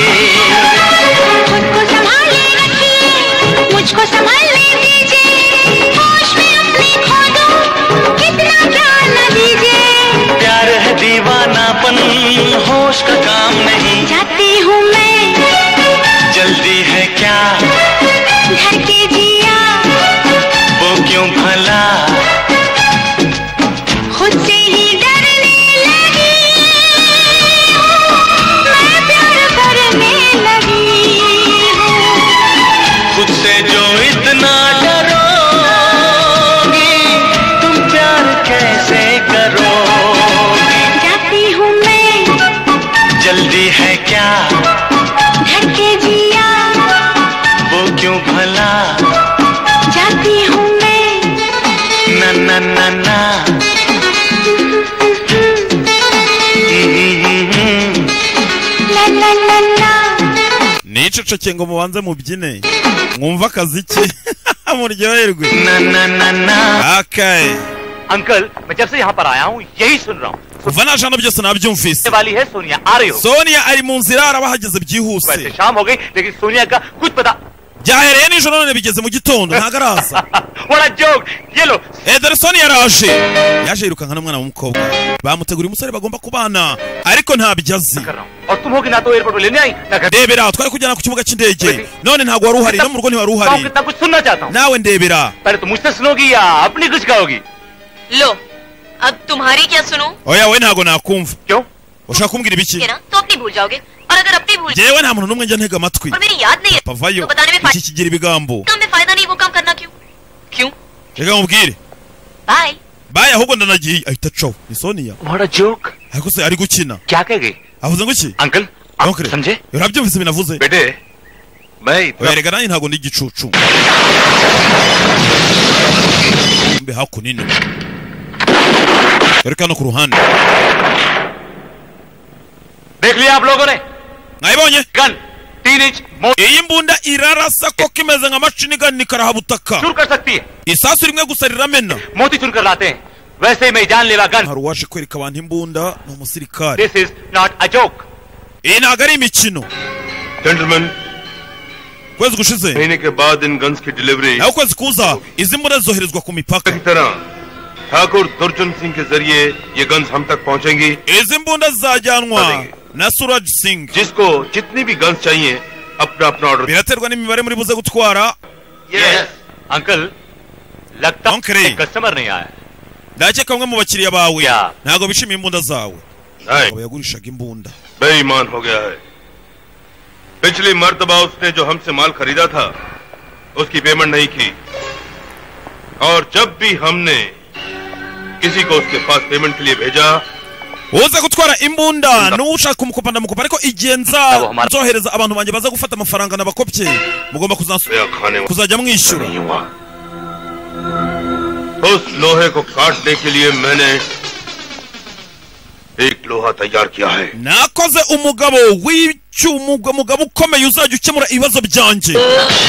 खुद को संभाले रखिए मुझको संभालने दीजिए होश में अपने खो दो कितना प्यार न दीजिए muceceke ngo mubanze mubyine mwumve akaziki muryoherwe akaye uncle मैं जब से यहाँ पर आया हूँ यही सुन रहा हूँ kuva najana byose nabyumvise वाली है सोनिया आ रही हो sonia ari mu nzira araba ahageze byihuse वैसे शाम हो गई लेकिन सोनिया का कुछ पता byahereye nijoro none bigeze mu gitondo ntabwo araza बड़ा जोक ये लो ederson yaraje yaje yirukanka n'umwana w'umukobwa bamuteguriye umusore bagomba kubana ariko ntabyo azi और तुम होगी ना तो एयरपोर्ट में लेने आई ना घर ndebera twari kujyana ku kibuga cy'indege none ntabwo wari uhari no mu rugo ntiwari uhari कितना कुछ सुनना चाहता हूँ nawe ndebera पहले तुम मुझसे सुनोगी या अपनी कुछ कहोगी लो अब तुम्हारी क्या सुनो oya we ntabwo nakumva क्यों ushaka kumbwira ibiki ये ना तो अपनी भूल जाओगे और अगर अपनी भूल njyewe nta muntu n'umwe njya ntega amatwi और मेरी याद नहीं है pavayo तो बताने में iki फायदा kigira ibigambo काम में फायदा नहीं वो काम करना क्यों क्यों reka nkubwire bye baye ahubwo ndanagiye ahita acaho ni sonia बड़ा joke ariko se ari gukina क्या कह गई avuze ngo iki अंकल आप समझे urabyumvise binavuze बेटे मैं इतना oya reka nanjye ntabwo ndi igicucu mbe hakuno dore ko hano ku ruhande देख लिया आप लोगों ने mwayibonye गन तीन इंच मोड़ iyi mbunda irarasa koko imeze nka mashini igana ikarahabutaka चूर कर सकती है isasu rimwe gusa riramena मोती चूर कर लाते हैं वैसे ही मैं जानलेवा gun hari uwaje kwereka abantu imbunda ni umusirikare this is not a joke iyi ntabwo ari imikino gentleman ukwezi gushize महीने के बाद इन गन्स की delivery naho ukwezi kuza izi mbunda zoherezwa ku mipaka की तरह ठाकुर दुर्जन सिंह के जरिए ये गन्स हम तक पहुंचेंगी izi mbunda zizajyanwa na suraj singh जिसको जितनी भी गन्स चाहिए अपना अपना order biraterwa n'imibare muri buze gutwara yes uncle लगता Don't cry. कस्टमर नहीं आया ndakeka bamwe mu bakiriya bawe Yeah. ntabwo bishimiye imbunda zawe नहीं, aba yagurishaga imbunda बेईमान हो गया है पिछली मर्तबा उसने जो हमसे माल खरीदा था उसकी पेमेंट नहीं की और जब भी हमने किसी को उसके पास पेमेंट के लिए भेजा uza gutwara imbunda n'uwo ushaka kumukopa ndamukopa ariko igihe nza Abo, mara- nzohereza abantu banjye baza gufata amafaranga nabakopye mugomba kuzasu- या खाने वाला kuzajya mwishyura नहीं हुआ उस लोहे को काटने के लिए मैंने एक लोहा तैयार किया है nakoze umugabo w'icyuma ubwo mugabo ukomeye uzajya ukemura ibibazo byanjye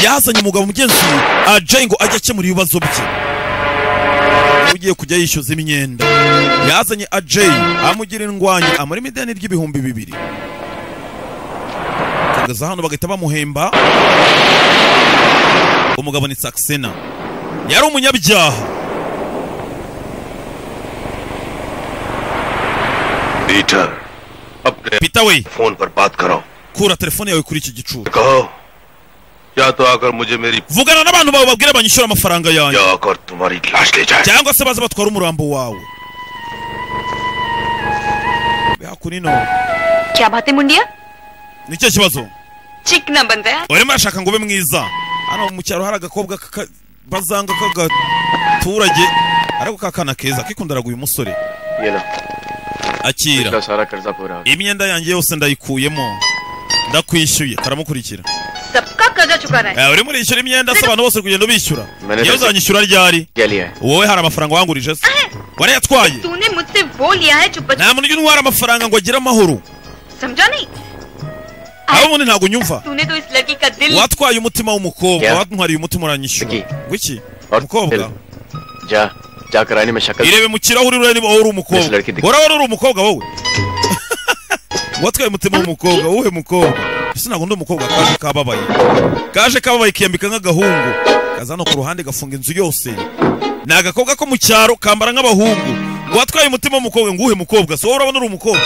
yazanye umugabo mugenzi ajayi ngo ajye akemura ibibazo bye ugiye kujya yishyuza imyenda yazanye ajayi amugira indwanya amurimo ideni ry'ibihumbi bibiri kugeza hano bagahita bamuhemba umugabo ni saxena yari umunyabyaha Peter अपने pita we phone पर बात करो kura telefone yawe kuri iki gicucu कहो या तो आकर मुझे मेरी vugana n'abantu bawe babwire banyishyura amafaranga yanjye या आकर तुम्हारी लाश ले जाए cyangwa se baze batwara umurambo wawe hakunino क्या बातें मुंडिया ni cyo kibazo चिकना बन रहा है urimo urashaka ngo ube mwiza hano mu cyaro hari agakobwa k'aka- bazanga k'agaturage ariko kakana keza kikundaraga uyu musore ये लो akira पिछला सारा कर्जा पूरा हो imyenda yanjye yose ndayikuyemo ndakwishyuye karamukurikira सबका कर्जा चुकाना है Eh, urimo urishyura imyenda se abantu bose uri kugenda ubishyura Mene- iyo uzanyishyura ryari गया लिया है wowe hari amafaranga wangurije se warayatwaye तूने मुझसे वो लिया है जो बच nta muntu ujya untwara amafaranga ngo agire amahoro समझा नहीं aho ubundi ntabwo unyumva तूने तो इस लड़की का दिल watwaye umutima w'umukobwa Yeah. wantwariye umutima uranyishyura Wiki. wiki और umukobwa फिर जा जा कराने में शक्ल irebe mu kirahuri urebe niba wowe uri umukobwa Yes, like it. uraba uri umukobwa wowe watwaye umutima w'umukobwa wowe mukobwa ese ntabwo ndi umukobwa kaje kababaye kaje kababaye kiyambika nk'agahungu kaza hano ku ruhande gafunga inzu yose ni agakobwa ko mu cyaro kambara nk'abahungu watwaye umutima w'umukobwa ngo uwuhe mukobwa si wowe urabona uri umukobwa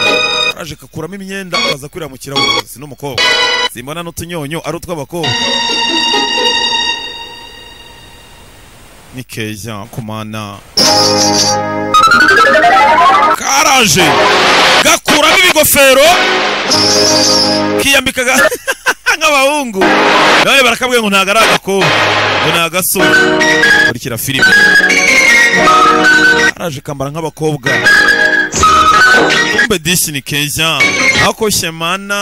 araje kakuramo imyenda akaza kwirira mu kirahuri si n'umukobwa simbona n'utunyonyo ari utw'abakobwa ni keza kumana karaje gakuramo ibigofero kiyambika ga- nk'abahungu none barakabwiye ngo ntago ari agakobwa ngo ni agasore kurikira filime araje kambara nk'abakobwa kumbe dishi ni keza ako shemana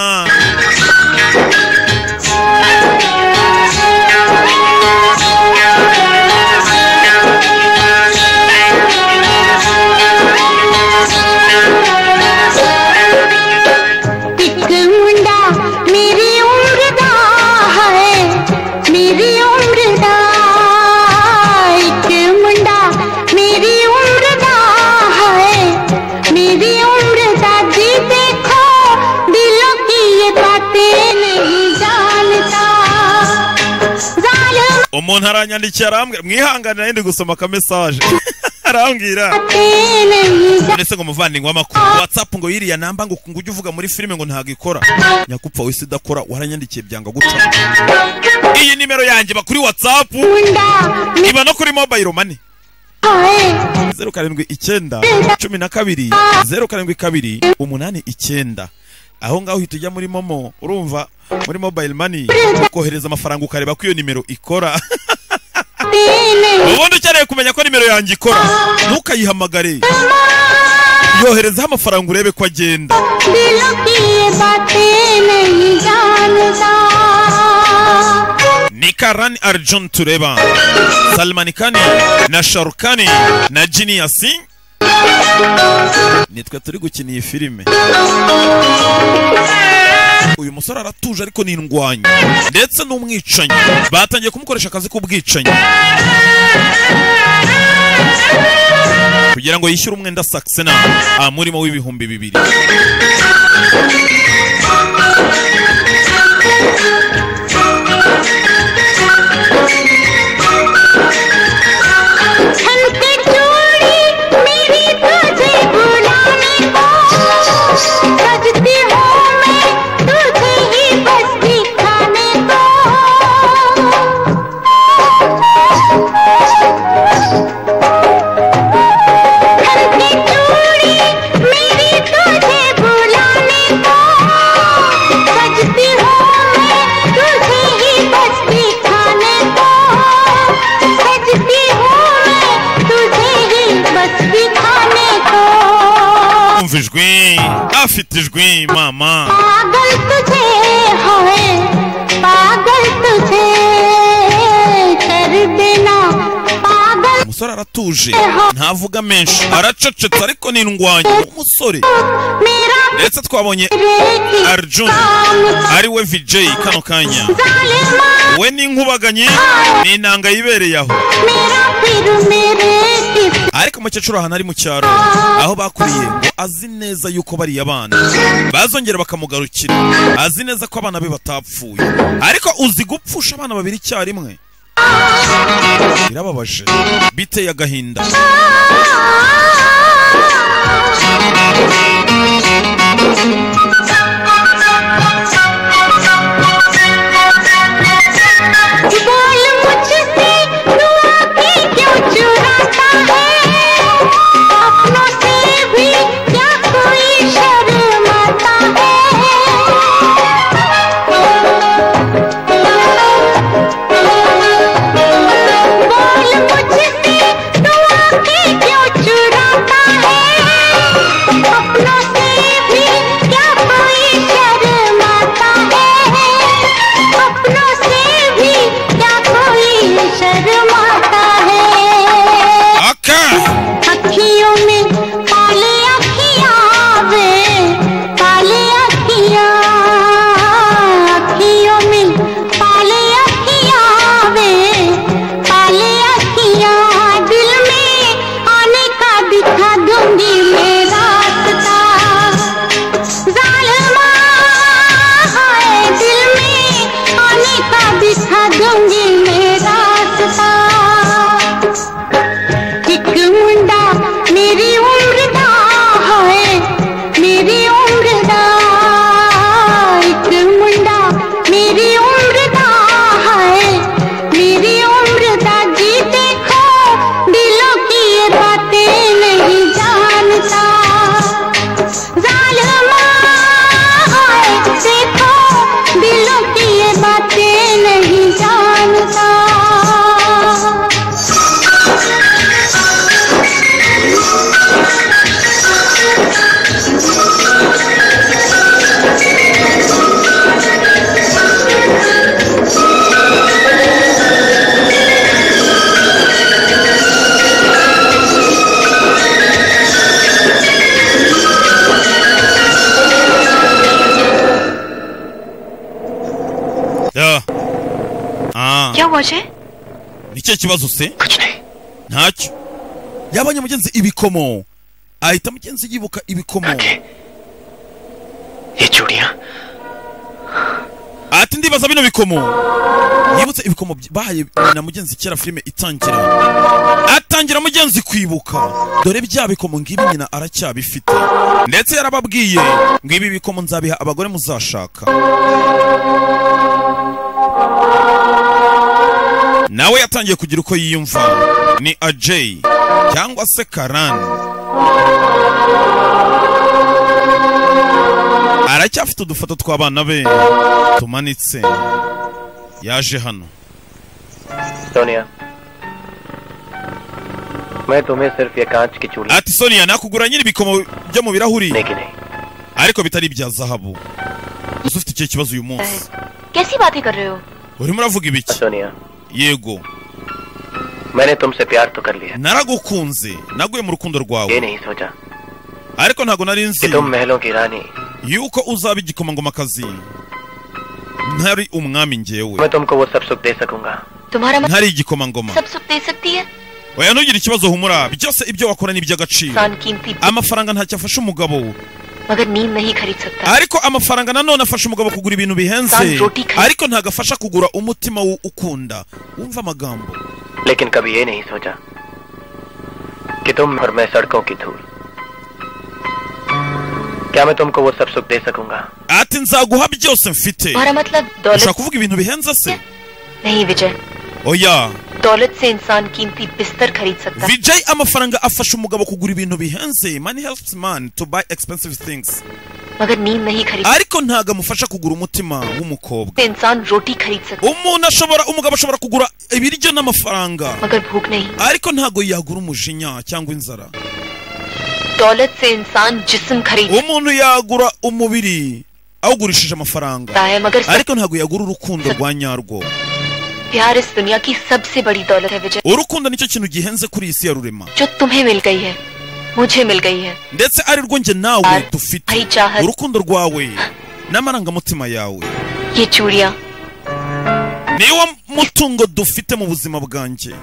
ਇੱਕ ਮੁੰਡਾ ਮੇਰੀ ਉਮਰ ਦਾ umuntu aranyandikiye arambwira mwihanganira yindi gusoma akamesaje arambwira ndetse ngo muvandingo w'amakuru whatsapp ngo yiriya namba ngo ngo ujye uvuga muri filime ngo ntago ikora nyakupfa wese idakora waranyandikiye byanga guca iyi nimero yanjye bakuri whatsapp iba no kuri mobile money zeru karindwi icyenda cumi na kabiri zeru karindwi kabiri umunani icyenda aho ngaho uhita ujya muri momo urumva muri mobile money ukohereza amafaranga ukareba ko iyo nimero ikora ubundi ukeneye kumenya ko nimero yanjye ikora ntukayihamagare yoherezaho amafaranga urebe ko agenda ni karani arjun tureba salmani kani na sharukani na jiniyasi nitwe turi gukina iyi filime uyu musore aratuje ariko ni indwanyi ndetse n'umwicanyi batangiye kumukoresha akazi k'ubwicanyi kugira ngo yishyure umwenda saxena amurimo w'ibihumbi bibiri umva ijwi afite ijwi mama umusore aratuje ntavuga menshi aracecetse ariko ni indwanyi umusore ndetse twabonye arjun ari we vj kano kanya we ni inkubaganyi ni inanga yibereye aho ariko umukecuru ahantu ari mu cyaro aho bakuriye ngo azi neza yuko bariya bana bazongera bakamugarukira azi neza ko abana be batapfuye ariko uzi gupfusha abana babiri icyarimwe birababaje biteye agahinda nicyo kibazo se ntacyo yabonye mugenzi ibikomo ahita mugenzi yibuka ibikomo ati ndibaza bino bikomo yibutse ibikomo by- bahaye na mugenzi kera filime itangira atangira mugenzi kwibuka dore bya bikomo ngibi nyina aracyabifite ndetse yarababwiye ngo ibi bikomo nzabiha abagore muzashaka nawe yatangiye kugira uko yiyumva ni ajay cyangwa se karani aracyafite udufoto tw'abana be tumanitse yaje hano Sonia मैं तुम्हें सिर्फ ये कांच की चूड़ी ati sonia nakugura nyiri ibikomo byo mu birahuri ariko bitari ibya zahabu uzi ufite icyo kibazo uyu munsi कैसी बातें कर रहे हो urimo uravuga ibiki yego मैंने तुमसे प्यार तो कर लिया naragukunze naguye mu rukundo ये rwawe नहीं सोचा ariko ntabwo nari nzi कि तुम महलों की रानी yuko uzaba igikomangomakazi ntari umwami njyewe मैं तुमको वो सब सुख दे सकूंगा तुम्हारा मन ntari igikomangoma सब सुख दे सकती है oya ntugire ikibazo humura byose ibyo wakora ni iby'agaciro इंसान कीमती amafaranga ntacyo afasha umugabo मगर नींद नहीं खरीद सकता ariko amafaranga nanone afasha umugabo kugura ibintu bihenze ariko ntabwo afasha kugura umutima wu- ukunda wumva amagambo लेकिन कभी ये नहीं सोचा कि तुम और मैं सड़कों की धूल क्या मैं तुमको वो सब सुख दे सकूंगा ati nzaguha byose mfite तुम्हारा मतलब ushaka दौलत kuvuga ibintu bihenze se नहीं विजय oya दौलत से इंसान कीमती बिस्तर खरीद सकता है vijay amafaranga afasha umugabo kugura ibintu bihenze money helps man to buy expensive things मगर नींद नहीं खरीद ariko ntabwo amufasha kugura umutima w'umukobwa सकता इंसान रोटी खरीद सकता umuntu ashobora umugabo ashobora kugura ibiryo n'amafaranga मगर भूख नहीं ariko ntabwo yagura umujinya cyangwa inzara दौलत से इंसान जिस्म खरीद umuntu yagura umubiri awugurishije amafaranga सकता है मगर सब ariko ntabwo yagura urukundo rwa nyarwo प्यार इस दुनिया की सबसे बड़ी दौलत है विजय urukundo nicyo kintu gihenze kuri iyi si ya rurema जो तुम्हें मिल गई है मुझे मिल गई है ndetse ari rwo njye nawe dufite भाई चाहत urukundo rwawe n'amarangamutima yawe ये चूड़ियाँ niwo mutungo dufite mu buzima bwanjye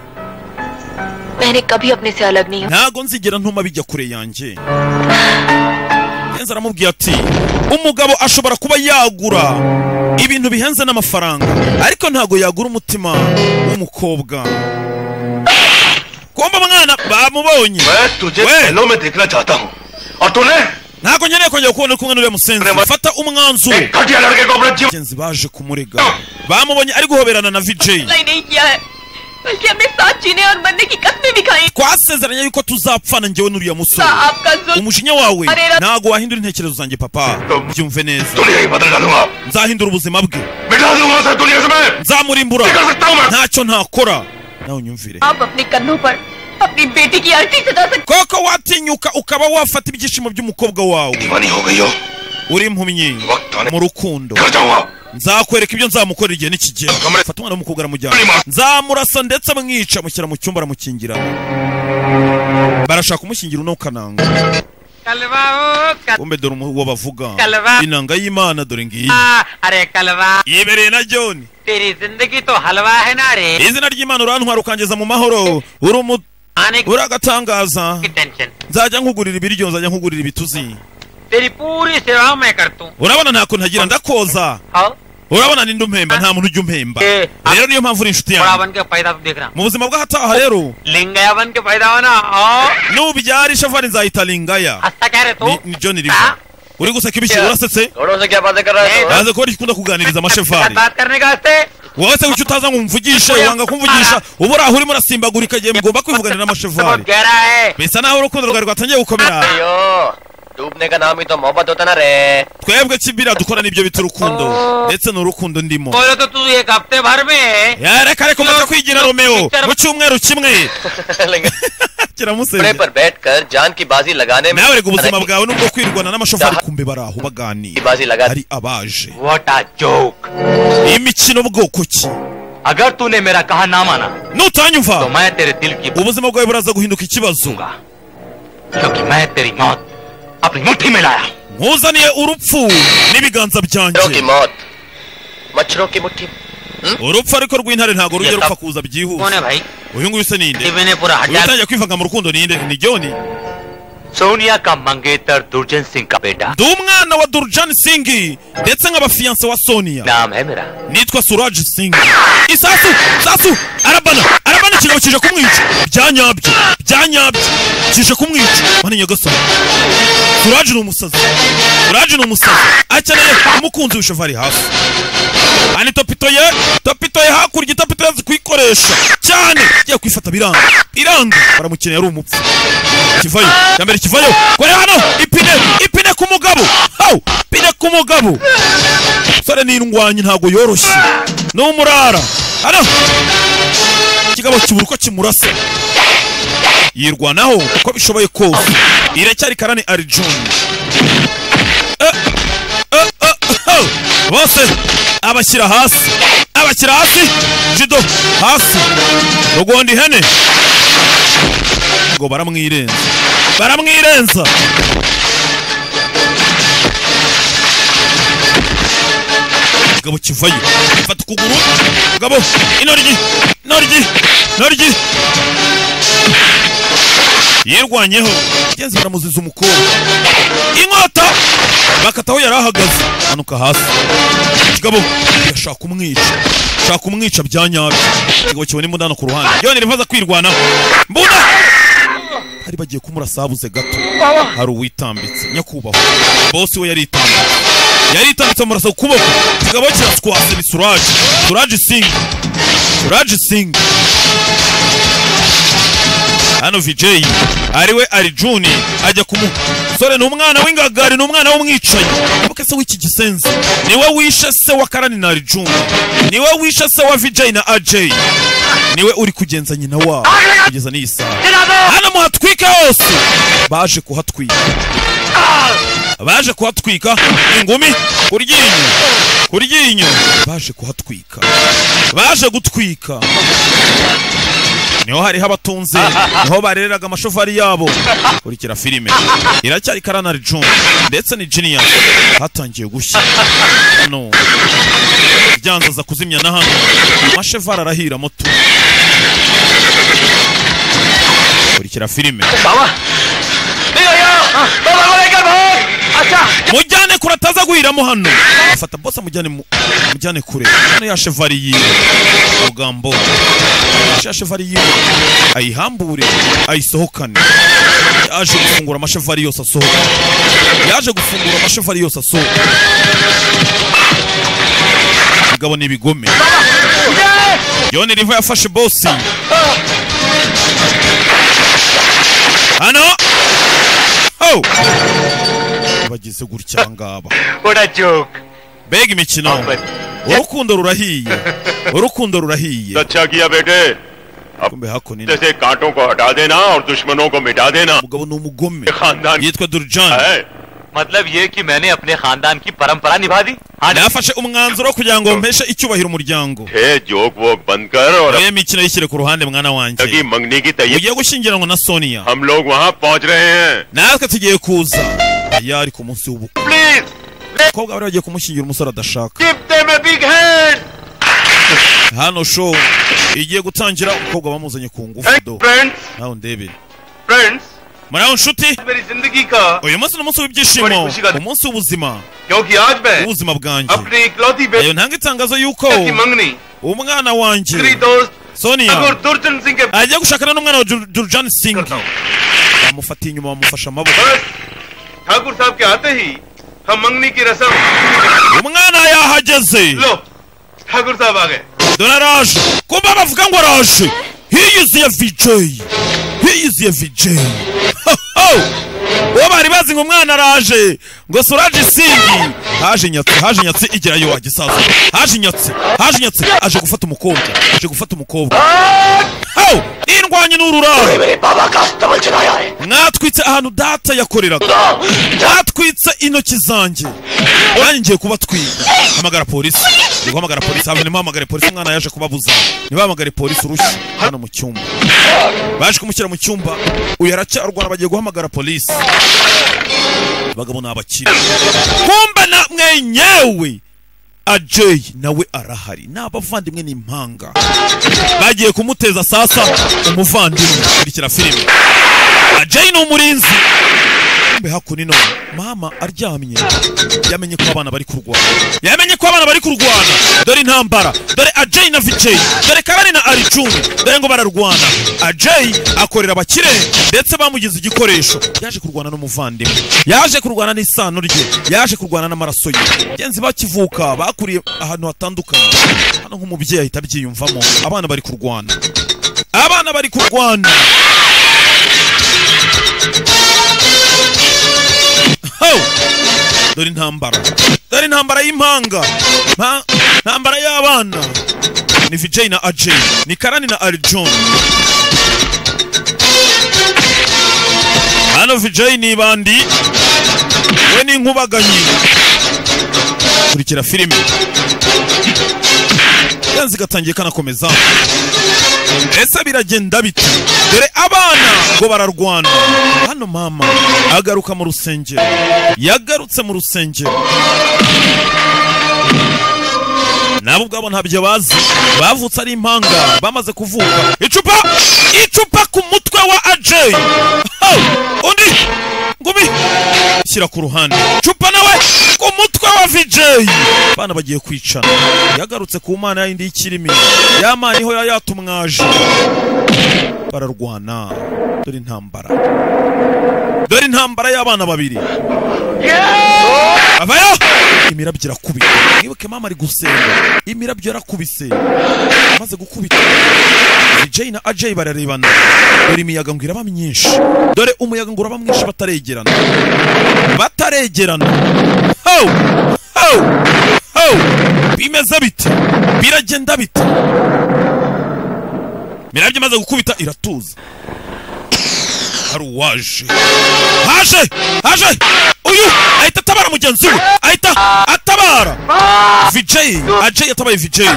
मैंने कभी अपने से अलग नहीं ntago nzigera ntuma bijya kure yanjye Kenzo aramubwiye ati umugabo ashobora kuba yagura ibintu bihenze n'amafaranga ariko ntago yagura umutima w'umukobwa kumva mwana bamubonye मैं देखना चाहता हूँ और तूने ntago nkeneye kongera kubona uri kumwe n'uriya musenzi fata umwanzuro घटिया लड़के को अपना जीवन Abagenzi baje kumurega bamubonye ari guhoberana na vijay नहीं, नहीं किया है बल्कि हमने साथ जीने और मरने की कसमें भी खाई twasezeranye yuko tuzapfana njyewe n'uriya musore umujinya wawe ntago wahindura intekerezo zanjye papa byumve neza nzahindura ubuzima bwe nzamurimbura ntacyo ntakora nawe unyumvire आप अपने कन्नों पर अपनी बेटी की अर्थी सजा सकते koko watinyuka ukaba wafata ibyishimo by'umukobwa wawe uri impumyi mu rukundo nzakwereka ibyo nzamukorera igihe nikigera fata umwana w'umukobwa aramujyana nzamurasa ndetse amwica amushyira mu cyumba aramukingira barashaka kumushingira uno kananga कलवा bombe dore umu- uwo bavuga Kalaba. inanga y'imana dore ngiyi ओ अरे कलवा yibereye na joni तेरी जिंदगी तो हलवा है ना रे izina ry'imana urantwara ukangeza mu mahoro uri umu- uri agatangaza nzajya nkugurira ibiryo nzajya nkugurira ibituzi तेरी पूरी सेवा मैं करता हूँ urabona nta kuntu ntagira ndakoza आओ urabona ni ndi umpemba nta muntu ujya umpemba rero niyo mpamvu uri inshuti बड़ा yanjye बन के पैदा तो देख रहा mu buzima bw'ahataha rero लिंगया बन के पैदा होना और nubyara ishavari nzahita lingaya कह रहे तू ni, ni john riva uri guseka ibiki urasetse naze kuba rikunda kuganiriza amashefari बात करने का वास्ते wowe se kuki utaza ngo umvugishe wanga kumvugisha uba uri aho urimo urasimbagurika igihe mugomba kwivuganira n'amashefari bisa naho urukundo rwawe rwatangiye gukomera अयो डूबने का नाम ही तो मोहब्बत होता ना रे twebwe kibira dukora n'ibyo bita urukundo ndetse ni urukundo ndimo बोले तो तू एक हफ्ते भर में Ya, reka reka umaze kwigira romeo mu cyumweru kimwe घोड़े पर बैठकर जान की बाजी लगाने में nawe reka ubuzima bwawe nubwo kwirwana n'amashoferi kumbe bari aho baganira hari abaje What a joke. imikino bwoko ki अगर तूने मेरा कहा ना माना nutanyumva तो मैं तेरे दिल की ubuzima bwawe buraza guhinduka ikibazo क्योंकि मैं तेरी मौत अपनी मुट्ठी में लाया nkuzaniye urupfu n'ibiganza byanjye मच्छरों की मुट्ठी urupfu ariko rw'intare ntabwo rujya Yes, rupfa sir. kuza Kone, byihuse bhai. uyu nguyu se ninde Ibi ni pura hajal- utangiye kwivanga mu rukundo ninde ni joni Sonia का मंगेतर दुर्जन सिंह का बेटा ndi umwana wa durjani singi ndetse nk'abafiyanse wa soniya nitwa suraje singi isasu isasu arabana arabana ikigabo kije kumwica byanyabyo byanyabyo kije kumwica mani nyagasani suraje ni umusazi suraje ni umusazi akeneye umukunzi w'ishovu ari hafi ani topito ye topito ye hakurya itopito yazi kuyikoresha cyane igiye kwifata biranga biranga baramukeneye ari umupfu kivayo ya mbere kivayo kore hano ipine ipine ku mugabo hawu ipine ku mugabo sore n'indwanyi ntago yoroshye n'umurara hano ikigabo kibura uko kimurasa yirwanaho uko bishoboye kose iracyari karani arijoni Eh, eh, eh, hawu. bose abashyira hasi abashyira hasi jido hasi rugonda ihene ngo baramwirenza baramwirenza gabo kivayo fata ukuguru gabo inoryi inoryi inoryi yirwanyeho genzi baramuziza umukobwa inkota bakataho yari ahagaze manuka hasi kigabo irashaka kumwica shaka kumwica bya nyabyo kigabo kibona imbunda ku ruhande yonera impaza kwirwanaho mbunda hari bagiye kumurasa habuze gato hari uwitambitse nyakubahwa bose we yari itambitse yari itambitse amurasa ku kuboko kigabo kiraswase ni suraje suraje singi suraje singi hano vijeyi ariwe arijuni ajya kumu sore ni umwana w'ingagari ni umwana w'umwicanyi abuka se w'iki gisenzi niwe wishe se wa karani na arijuni niwe wishe se wa vijeyi na ajeyi niwe uri kugenza nyina wabo kugeza n'iyi saha hano muhatwike hose baje kuhatwika baje kuhatwika ingumi ku ryinyo ku ryinyo baje kuhatwika baje gutwika niho hariho abatunze niho bareraga amashofari yabo kurikira filime iracyari karana rijuni ndetse ni jiniya hatangiye gushya no byanza za kuzimya na hano amashevara arahira moto kurikira filime mujyane kure ataza guhiramo hano afata bose amujyane mu- amujyane kure hano ya chevari yiwe amagambo ya chevari yiwe ayihambure ayisohokane yaje gufungura amashevari yose asohoka yaje gufungura amashevari yose asohoka igabo ni ibigome yone riva yafashe bosi hano oh bagize gutya ngaba urajoka mbega imikino urukundo rurahiye urukundo rurahiye अच्छा किया बेटे kumbe hakuno ino जैसे कांटों को हटा देना और दुश्मनों को मिटा देना umugabo ni umugome खानदान yitwa durjani मतलब ये कि मैंने अपने खानदान की परंपरा निभा दी nafashe umwanzuro wo kugira ngo mpeshe icyubahiro umuryango है जोक वोक बंद कर और nayo mikino yishyire ku ruhande mwana wanjye की मंगनी की तैयारी ugiye gushyingiranwa na sonia हम लोग वहाँ पहुँच रहे हैं natwe tugiye kuza yari ku munsi w'ubukwe abakobwa bari bagiye kumushyingira umusore adashaka hano show igiye gutangira umukobwa bamuzanye ku ngufu do friends nawe ndebere friends muri aho nshuti मेरी जिंदगी का uyu munsi ni umunsi w'ibyishimo umunsi w'ubuzima क्योंकि आज मैं ubuzima bwanjye अपनी इकलौती ayo ntanga itangazo y'uko बेटी की मंगनी umwana wanjye मेरी दोस्त sonia और दुर्जन सिंह के agiye gushakana n'umwana wa Jur- jurjani singi bamufatiye inyuma bamufashe amaboko Thakur साहब के आते ही हम मंगनी की रसम umwana yahageze लो ठाकुर साहब आ गए dore araje kumva bavuga ngo araje hiyuzuye vijeyi hiyuzuye vijeyi uwo bari bazi ngo umwana araje ngo suraje isingi haje nyatsi haje nyatsi igerayo wagisaza haje nyatsi haje nyatsi aje gufata umukobwa aje gufata umukobwa hawu indwanyi n'ururaro mwatwitse ahantu data yakoreraga mwatwitse intoki zanjye nanjye ngiye kubatwika hamagara polisi ndi guhamagara polisi hano ntimuhamagare polisi umwana yaje kubabuza ntibahamagare polisi urushyi hano mu cyumba baje kumushyira mu cyumba uyu aracyarwara bagiye guhamagara polisi abagabo ni abakire kumba na mwenyewe ajay nawe arahari ni abavandimwe ni impanga bagiye kumuteza sasa umuvandimwe kurikira filime ajay ni umurinzi kumbe hakuno none mama aryamye yamenye ko abana bari kurwana yamenye ko abana bari kurwana dore intambara dore ajay na vijay dore kabari na aricumi dore ngo bararwana ajay akorera abakire ndetse bamugize igikoresho yaje kurwana n'umuvandimwe yaje kurwana n'isano rye yaje kurwana n'amaraso ye genzi bakivuka bakuriye ahantu hatandukanye hano nk'umubyeyi ahita abyiyumvamo abana bari kurwana abana bari kurwana Ho! dore intambara dore intambara y'impanga Mpa- intambara y'abana ni vijay na ajay ni karani na arijon hano vijay ni bandi we ni inkubaganyi kurikira filime yanzi gatangiye kanakomeza ese biragenda bite dore abana ngo bararwana hano mama agaruka mu rusengero yagarutse mu rusengero nabo ubwabo ntabyo bazi bavutse ari impanga bamaze kuvuka icupa icupa ku mutwe wa ajay Ho! undi ngumi shyira ku ruhande icupa nawe ku mutwe wa vijay abana bagiye kwicana yagarutse ku mana yindi y'ikirimi ya mana iho yayatumwaje bararwana dore intambara dore intambara y'abana babiri avayo imirabyo irakubita mwibuke mama ari gusenga imirabyo yarakubise amaze gukubita vijay na ajay bararebana dore imiyaga ngo iraba myinshi dore umuyaga ngo uraba mwinshi bataregerana bataregerana ho ho ho bimeze bite biragenda bite imirabyo imaze gukubita iratuza hari uwaje haje haje uyu ahita atabara mugenzi we ahita atabara vijay ajay atabaye vijay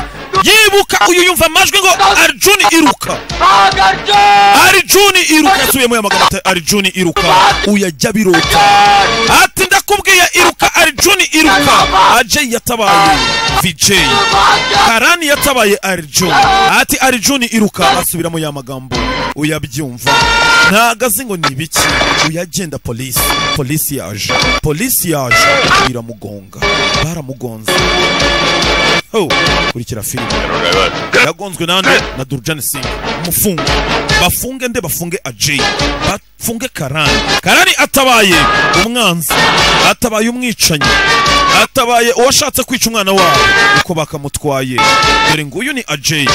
yibuka uyu yumva amajwi ngo arjuni iruka arjuni iruka yasubiyemo ya magambo ati arjuni iruka uyu ajya biroka ati ndakubwiye iruka arjuni iruka ajay yatabaye vijay karani yatabaye arjuni ati arjuni iruka asubiramo ya magambo uyabyumva ntago azi ngo ni ibiki uyagenda polisi polisi yaje polisi yaje biramugonga baramugonze ho kurikira filime yagonzwe nande na durjani singa mufunge bafunge nde bafunge ajay bafunge karani karani atabaye umwanzi atabaye umwicanyi atabaye uwashatse kwica umwana wabo uko bakamutwaye dore nguyu ni ajay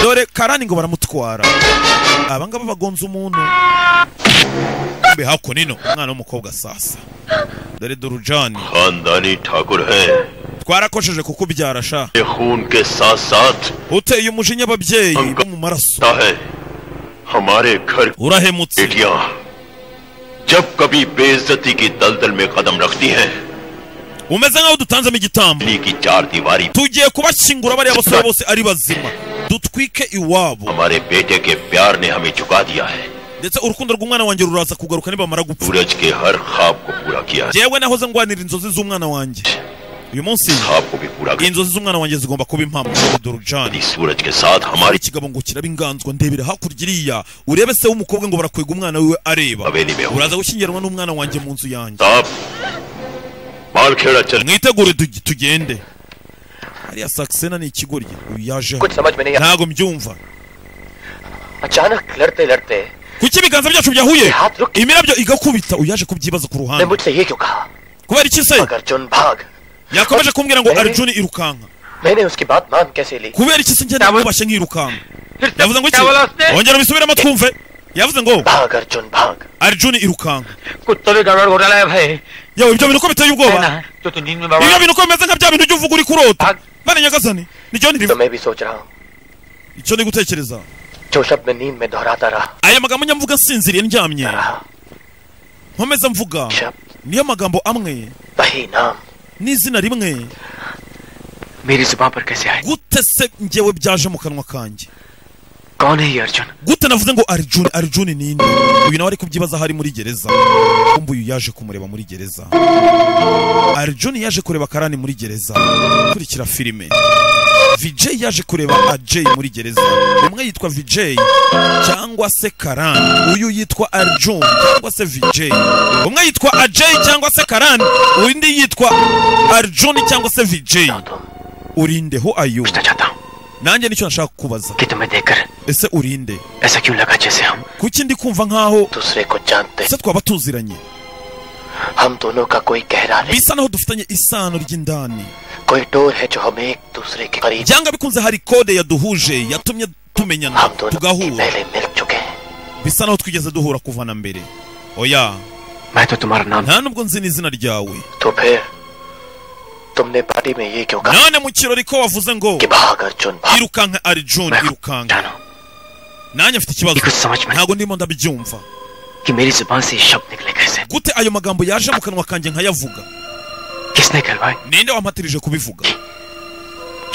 dore karani ngo baramutwara abangaba bagonze umuntu kumbe hako nino umwana w'umukobwa sasa dore durujani खानदानी ठाकुर हैं twarakojeje kukubyara sha ये खून के साथ साथ uteye umujinya ababyeyi bo mu maraso होता है हमारे घर उराहेमुत्सी बेटियां जब कभी बेइज्जती की दलदल में कदम रखती हैं umeze nk'aho dutanzemo igitambo की चार दीवारी tugiye kubashyingura bariya basore bose ari bazima dutwike iwabo हमारे बेटे के प्यार ने हमें झुका दिया है ndetse urukundo rw'umwana wanjye ruraza kugaruka nibamara gupfa सूरज के हर ख्वाब को पूरा किया है jewe nahoze ndwanira inzozi z'umwana wanjye uyu munsi inzozi z'umwana wanjye zigomba kuba impamo durujani सूरज के साथ hari हमारी ikigabo ngo kiraba inganzwa ndebera hakurya iriya urebe se w'umukobwa ngo barakwega umwana wiwe areba uraza gushyingiranwa n'umwana wanjye mu nzu yanjye मालखेड़ा चल mwitegure tugi- tugende hariya saxena ni ikigoryi uyu yajeho कुछ समझ में नहीं ntago mbyumva अचानक लड़ते लड़ते kuki ibiganza byacu byahuye imirabyo igakubita uyaje kubyibaza ku ने ruhande मुझसे ये क्यों कहा kubera iki se अर्जुन भाग yakomeje kumbwira ngo Eh. arjuni irukanka मैंने उसकी बात मान कैसे ली kubera iki se ngenda nkubashye nkirukanka yavuze ngo iki Tabula se. ongera ubisubiremo twumve yavuze ngo arjuni irukanka कुत्तों में गड़बड़ घोटा है भाई yewe ibyo bintu uko biteye ubwoba जो तू नींद में ibyo बड़ा bintu uko bimeze nka bya bintu ujya uvuga uri kurota bane nyagasani nicyo niriba icyo ni gutekereza जो शब्द मैं नींद में दोहराता रहा aya magambo njya mvuga nsinziriye ndyamye nkomeza mvuga niyo magambo amwe n'izina rimwe मेरी जुबान पर कैसे आए gute se njyewe byaje mu kanwa kanjye कौन है ये Arjun gute navuze ngo arjuni arjuni ni nde uyu nawe ari kubyibaza aho ari muri gereza kumva uyu yaje kumureba muri gereza arjuni yaje kureba karani muri gereza kurikira filime vijay yaje kureba ajay muri gereza umwe yitwa vijay cyangwa se karani uyu yitwa arjun cyangwa se vijay umwe yitwa ajay cyangwa se karani undi yitwa arjuni cyangwa se vijay urindeho ayo nanjye nicyo nashaka kukubaza ese urinde ऐसा क्यों लगा जैसे हम kuki ndi kumva nkaho दूसरे को जानते ese twaba tuziranye हम दोनों का कोई गहरा रिश्ता bisa naho dufitanye isano ry'indani कोई डोर है जो हमें एक दूसरे के करीब byanga bikunze hari kode yaduhuje yatumye tumenyana tugahura bisa naho twigeze duhura kuva na mbere oya nta nubwo nzi n'izina ryawe तो फिर तुमने पार्टी में ये क्यों कहा none mu kirori ko wavuze ngo कि भाग अर्जुन भाग। irukanka arjun irukanka nanjye mfite ikibazo ntabwo ndimo ndabyumva कि मेरी जुबान से ये शब्द निकले कैसे gute ayo magambo yaje mu kanwa kanjye nkayavuga किसने करवाए ninde wampatirije kubivuga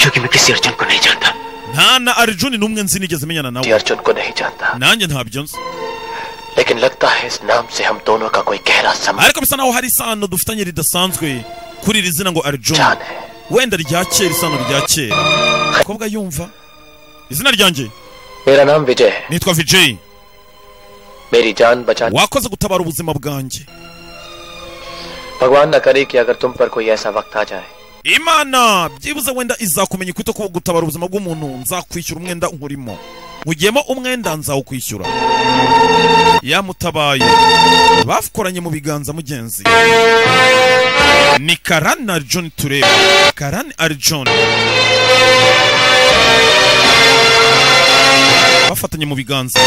क्योंकि मैं किसी अर्जुन को नहीं जानता nta na arjun n'umwe nzi nigeze menyana ये nawe अर्जुन को नहीं जानता nanjye ntabyo nzi लेकिन लगता है इस नाम से हम दोनों का कोई गहरा संबंध ariko bisa naho hari isano dufitanye ridasanzwe kuri iri zina ngo arjun wenda rya kera isano rya kera umukobwa yumva izina ryanjye मेरा नाम विजय है nitwa vijay मेरी जान बचाने wakoze gutabara ubuzima बwanjye भगवान न करे कि अगर तुम पर कोई ऐसा वक्त आ जाए imana byibuze wenda izakumenya ukwita ko gutabara ubuzima bw'umuntu nzakwishyura umwenda nkurimo nkugiyemo umwenda nzawukwishyura yamutabaye bakoranye mu biganza mugenzi ni karani arjun tureba karani arjun bafatanye mu biganza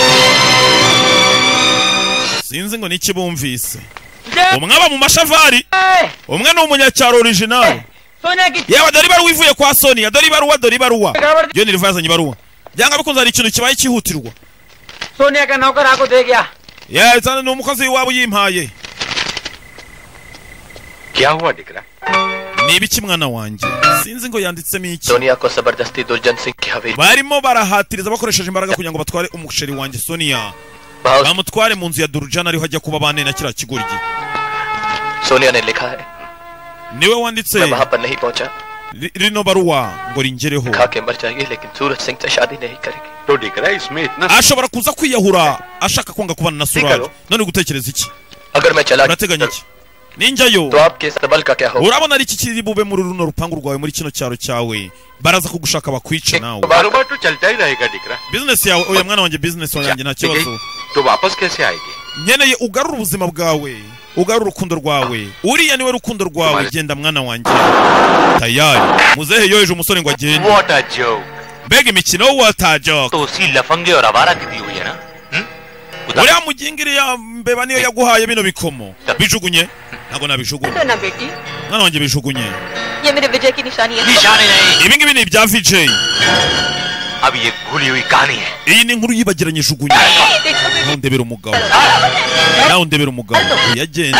sinzi ngo ni iki bumvise umwe aba mu mashavari umwe ni umunyacyaro orijinali सोने की yewe dore ibaruwa ivuye kwa sonia dore ibaruwa dore ibaruwa yo niriva yazanye ibaruwa byanga bikunze hari ikintu kibaye cyihutirwa Sonia का नौकर आपको दे गया yewe cyane ni umukozi w'iwabo yimpaye हुआ दिख रहा ni ibiki mwana wanjye sinzi ngo yanditsemo iki Sonia को जबरदस्ती दुर्जन सिंह की हवेली barimo barahatiriza bakoresheje imbaraga kugira ngo batware umusheri wanjye sonia bamutware mu nzu ya durujana ariho ajya kuba bane na kiriya kigoryi Sonia ने लिखा है niwe wanditse मैं वहाँ पर नहीं पहुँचा ri- rino baruwa ngo ringereho खा के मर जाएगी लेकिन सूरज सिंह से शादी नहीं करेगी तो दिख रहा है इसमें इतना ashobora kuza kwiyahura ashaka kwanga kubana na surari none gutekereza iki अगर मैं चला urateganya iki ninjyayo तो आपके इस सबल का क्या होगा urabona ari iki kiri bube muri runo rupangu rwawe muri kino cyaro cyawe baraza kugushaka bakwice nawe कारोबार तो चलता ही रहेगा दिख रहा bizinesi yawe oya mwana wanjye bizinesi wanjye nta kibazo तो वापस कैसे आएगी nkeneye ugarure ubuzima bwawe ugarure urukundo rwawe uriya niwe rukundo rwawe genda mwana wanjye tayari muzehe yoheje umusore ngo agende What a joke. mbega imikino watajoka तो उसी लफंगे और आवारा की दी हुई है ना uriya muginga iriya mbeba niyo yaguhaye bino bikomo bijugunye ntabwo nabijugunye ना बेटी mwana wanjye bijugunye ये मेरे विजय की निशानी है ibi ngibi ni ibya vijay अब ये भूली हुई कहानी है iyi ni inkuru yibagiranye ijugunye nawe undebera umugabo nawe undebera umugabo yagenda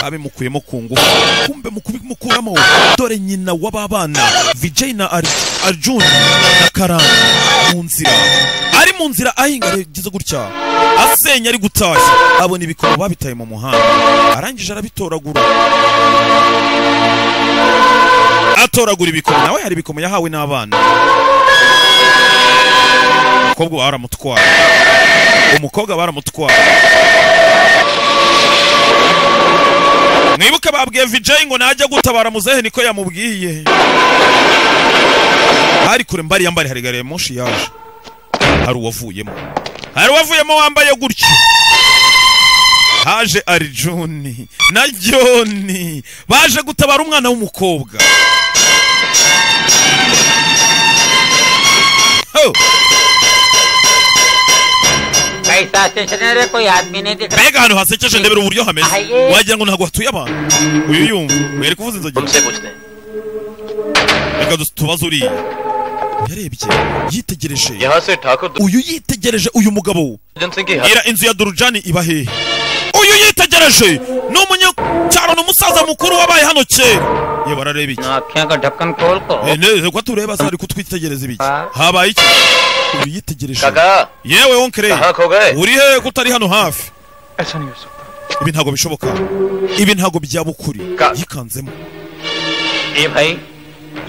abimukuyemo ku ngufu kumbe mu kubimukuramo dore nyina w'aba bana vijay na Ar- arjun na karani mu nzira ari mu nzira ahinga yagize gutya asenya ari gutashya abona ibikomo babitaye mu muhanda arangije arabitoragura atoragura ibikomo nawe hari ibikomo yahawe n'abana umukobwa baramutwara umukobwa baramutwara mwibuke babwiye vijay ngo najya gutabara muzehe niko yamubwiye hari kure mbariya mbari hari gari ya moshi yaje hari uwavuyemo hari uwavuyemo wambaye gutyo haje arijuni na joni baje gutabara umwana w'umukobwa Ho! कैसा station है रे कोई आदमी नहीं दिख mbega ahantu hasekeje ndebera uburyo hameze wagira ngo ntabwo hatuye abantu uyu yumva wari kuvuza inzogera reka dus- tubaze uriya yarebye yitegereje यहाँ से Thakur uyu yitegereje uyu mugabo दुर्जन सिंह की ira inzu ya durujani iba hehe uyu yitegereje ni umunyacyaro ni umusaza mukuru wabaye hano kera yewe arareba iki आँखें का ढक्कन खोल को Eh, ne- reka tureba se ari kutwitegereza ibiki habaye iki uyitegereje yewe wonkere uri hehe ko utari hano hafi ibi ntabwo bishoboka ibi ntabwo byaba ukuri yikanzemo ए भाई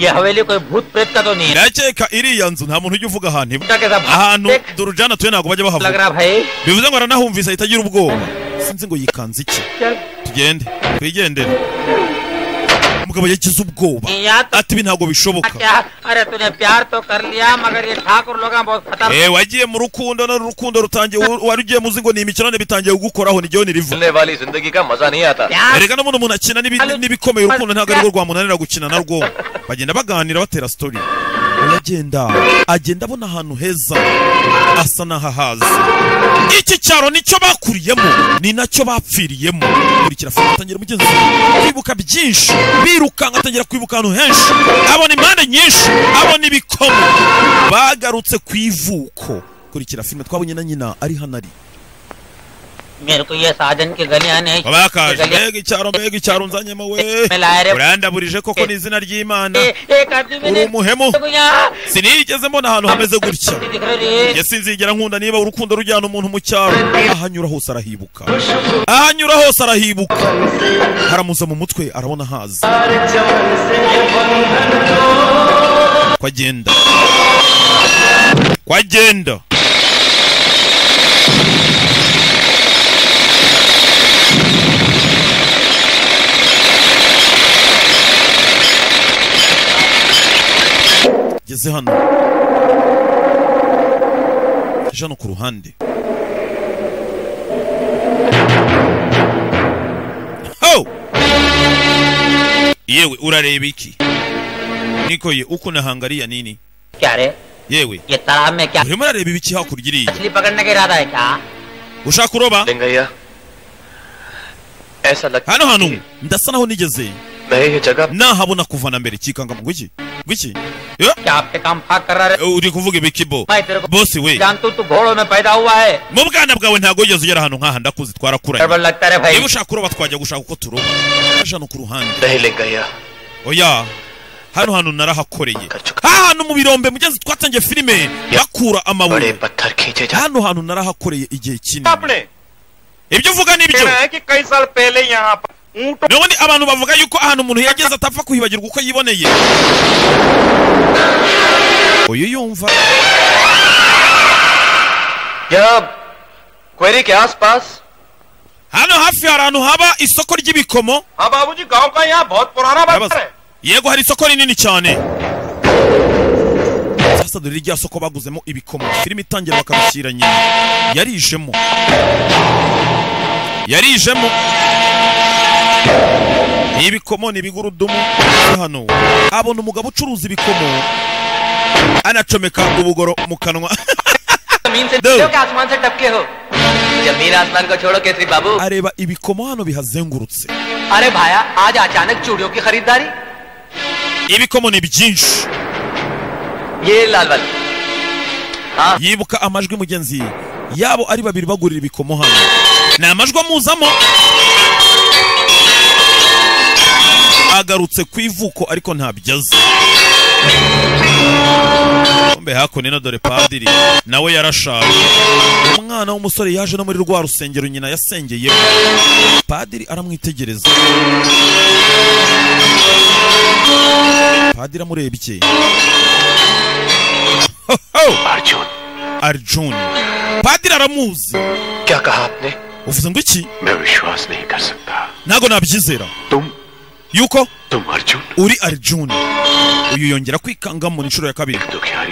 ये हवेली कोई भूत प्रेत का तो नहीं है ndakeka iriya nzu nta muntu ujya uvuga ahantu iba ndakeka ahantu durujana atuye ntabwo bajya Lagra bahavuga bhai. bivuze ngo aranahumvise ahita agira ubwoba sinzi ngo yikanze iki tugende twigendere umugabo yagize ubwoba ati ibi ntabwo bishoboka क्या अरे तूने प्यार तो कर लिया मगर ये ठाकुर लोग हैं, बहुत Eh, खतरनाक wagiye mu rukundo no rukundo rutangiye wari ugiye muzi ngo ni imikirane bitangiye kugukoraho niryo niriva वाली जिंदगी का मजा नहीं आता erega n'ubundi umuntu akina n'ibi- n'ibikomeye urukundo ntabwo arirwo rwamunanira gukina narwo bagenda baganira batera story aragenda agenda abona ahantu heza asa n'ahahazi iki cyaro nicyo bakuriyemo ni nacyo bapfiriyemo kurikira fata atangira mugenzi we kwibuka byinshi birukanka atangira kwibuka ahantu henshi abona impande nyinshi abona ibikomo bagarutse ku ivuko kurikira filime twabonye na nyina ari hano ari मेरे को ये साधन की गलियां नहीं abakaje की गलियां- mbega icyaro mbega icyaro nzanyemo we Melare. urandaburije koko ni izina ry'imana एक आदमी uri मैंने umuhemu यहाँ sinigeze mbona ahantu hameze gutya दिख रही njye sinzigera nkunda niba urukundo rujyana umuntu mu cyaro ahanyura hose arahibuka ahanyura hose arahibuka haramuza mu mutwe arabona haza kwa agenda kwa agenda ngeze hano aje hano ku ruhande ho yewe urareba iki niko ye uko nahangariya nini क्यारे yewe ये तालाब में क्या urimo urareba ibiki hakurya iriya मछली पकड़ने का इरादा है क्या ushaka kuroba hano hantu ndasa naho nigeze nahabona kuva na mbere kikanga ngo iki ngwiki uri kuvuga ibikibo मैं तेरे को bosi we जानतू तू घोड़ों में पैदा हुआ है mu bwana bwawe ntabwo wigeze ugera ahantu nk'aha ndakuzi twarakuranye गड़बड़ लगता है भाई niba ushaka kuroba twajya gushaka uko turoba aje hano ku ruhande oya hano hantu narahakoreye ha hantu mu birombe mugenzi twatangiye filime bakura amabuye hano hantu narahakoreye igihe kinini ibyo uvuga ni ibyo है कि कई साल पहले यहाँ पर ऊँटों none abantu bavuga yuko ahantu umuntu yageze atapfa kuhibagirwa uko yiboneye uyu yumva यहाँ क्वेरी के आसपास hano hafi hari ahantu haba isoko ry'ibikomo हाँ बाबूजी गांव का यहाँ बहुत पुराना बाजार है yego hari isoko rinini cyane sasa dore rya soko baguzemo ibikomo filime itangira bakabishyira nyina yarijemo yarijemo ni ibikomo ni ibigurudumu Ese hano abona umugabo ucuruza ibikomo anacomeka ubugoro mu kanwa जमीन से दो। नीचे हो कि आसमान से टपके हो जमीन आसमान को छोड़ो केसरी बाबू areba ibikomo hano bihazengurutse अरे भाया आज अचानक चूड़ियों की खरीदारी ibikomo ni byinshi ye lalbal yibuka amajwi mugenzi yabo ari babiri bagurira ibikomo hano ni amajwi amuzamo agarutse ku ivuko ariko ntabyaza mbe hakuno ino dore padiri nawe yarashaje umwana w'umusore yaje no muri rwa rusengero nyina yasengeyemo padiri aramwitegereza padiri amurebye Arjun. Arjun. Padiri aramuzi. क्या कहा आपने uvuze ngo iki मैं विश्वास नहीं कर सकता ntabwo nabyizera yuko uri Arjun uyu yongera kwikangamo inshuro ya kabiri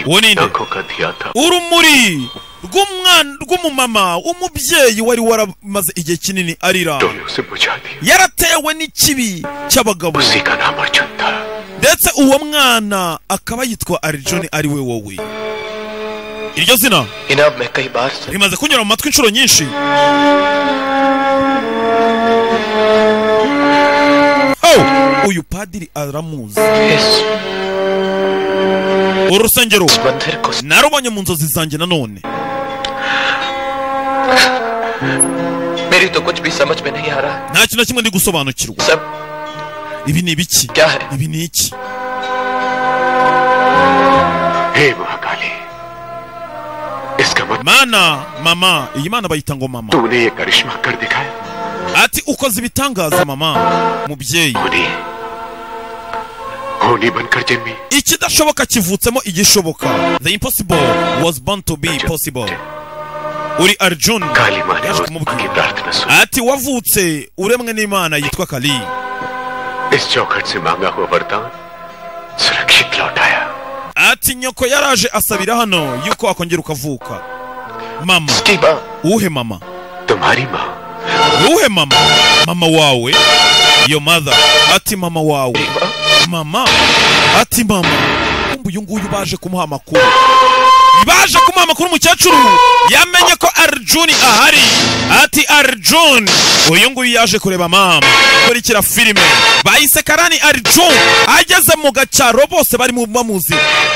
uwo ni nde आंखों का धिया था urumuri rw'umwana rw'umumama w'umubyeyi wari waramaze igihe kinini arira उसे बुझा दिया yaratewe n'ikibi cy'abagabo ndetse uwo mwana akaba yitwa arijoni ari we wowe iryo zina rimaze kunyura mu matwi inshuro nyinshi Oh, uyu padiri aramuzi uru rusengero narubonye mu nzozi zanjye nanone मेरी तो कुछ भी समझ में नहीं आ रहा nta kintu na kimwe ndi gusobanukirwa ibi ni ibiki ibi ni iki mana mama iyi mana bayita ngo mama tuboneye karishima karidekaye ati ukoze ibitangaza mama mubyeyi ikidashoboka kivutsemo igishoboka the impossible was born to be possible uri arjun yaje kumubwira ati wavutse uremwe n'imana yitwa kali इस चौखट से मांगा हुआ वरदान सुरक्षित लौटाया ati nyoko yaraje asabira hano yuko wakongera ukavuka mama uwuhe mama तुम्हारी माँ uwuhe mama mama wawe yo mother ati mama wawe mama ati mama kumbe uyu nguyu baje kumuha amakuru baje kumuha amakuru umukecuru yamenye ko arjuni ahari ati arjuni uyu nguyu yaje kureba mama kurikira filime bahise karani arjuni ageze mu gacyaro bose bari mu bamuzi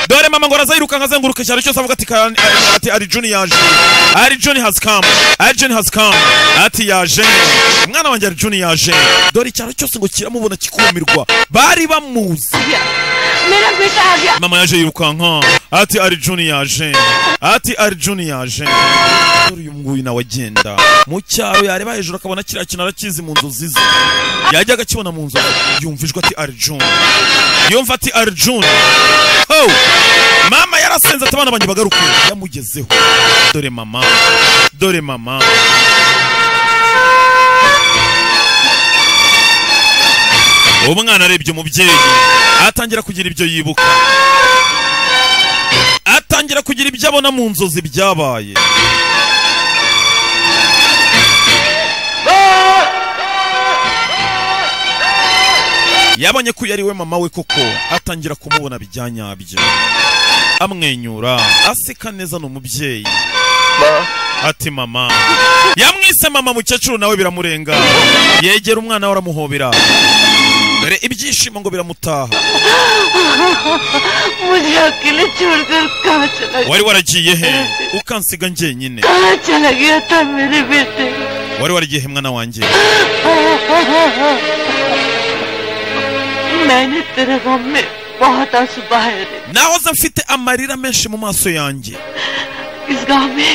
dore mama ngo arazayirukanka azenguruka icyaro cyose avuga ati karani ari- ati arjuni yaje arjuni has come arjuni has come ati yaje umwana wanjye arjuni yaje dore icyaro cyose ngo kiramubona kikumirwa bari bamuzi मेरा बेटा आ गया mama yaje yirukanka ati arjuni yaje ati arjuni yaje dore uyu nguyu nawe agenda mu cyaro yareba hejuru akabona kiriya kintu arakizi mu nzozi ze yajya agakibona mu nzozi yumva ijwi ati arjuni yumva ati arjuni oh! mama yarasenze ati abana banjye bagaruke yamugezeho dore mama dore mama umwana arebye umubyeyi atangira kugira ibyo yibuka atangira kugira ibyo abona mu nzozi byabaye yabonye ko uyu ari we mama we koko atangira kumubona bijyanyabyo amwenyura aseka neza ni umubyeyi ati mama yamwise mama mukecuru nawe biramurenga yegera umwana we aramuhobera dore ibyishimo ngo biramutaha मुझे अकेले छोड़कर कहाँ चला wari waragiye he ukansiga njyenyine कहाँ चला गया था मेरे बेटे wari waragiye he mwana wanjye मैंने तेरे गम में बहुत आंसू बहाए रे nahoze mfite amarira menshi mu maso yanjye इस गांव में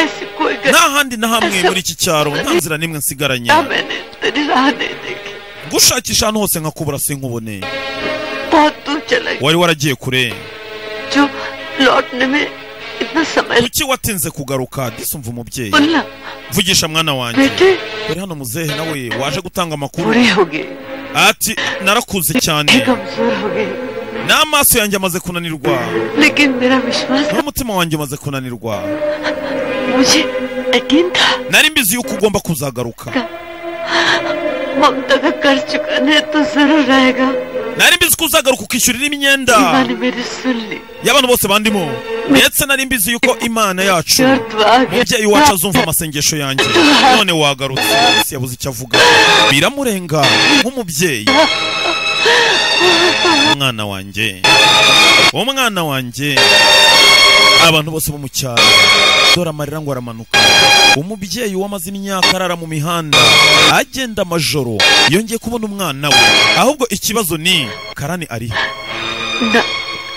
ऐसी कोई गली nta handi na hamwe muri iki cyaro nta nzira n'imwe nsigaranye ना मैंने तेरी राह नहीं देखी gushakisha ahantu hose nkakubura sinkubone बहुत दूर चला गया wari waragiye kure जो लौटने में इतना समय kuki watinze kugaruka disumva umubyeyi बोलना mvugisha mwana wanjye बेटे dore hano muzehe nawe waje gutanga amakuru बूढ़े हो गए ati narakuze cyane कमजोर हो गए n'amaso yanjye amaze kunanirwa लेकिन मेरा विश्वास n'umutima wanjye umaze kunanirwa मुझे यकीन था nari mbizi yuko ugomba kuzagaruka ममता का कर्ज चुकाने तो जरूर आएगा nari mbizi ko uzagaruka ukishyurira imyenda जीवा ने मेरी सुन ली y'abantu bose bandimo ndetse nari mbizi yuko imana yacu mubyeyi wacu azumva amasengesho yanjye none wagarutse isi yabuze icyo avuga biramurenga nk'umubyeyi umwana wanjye umwana wanjye abantu bose bo mu cyaro dore amarira ngo aramanuka umubyeyi wamaze imyaka arara mu mihanda agenda amajoro yongeye kubona umwana we ahubwo ikibazo ni karani arihe ना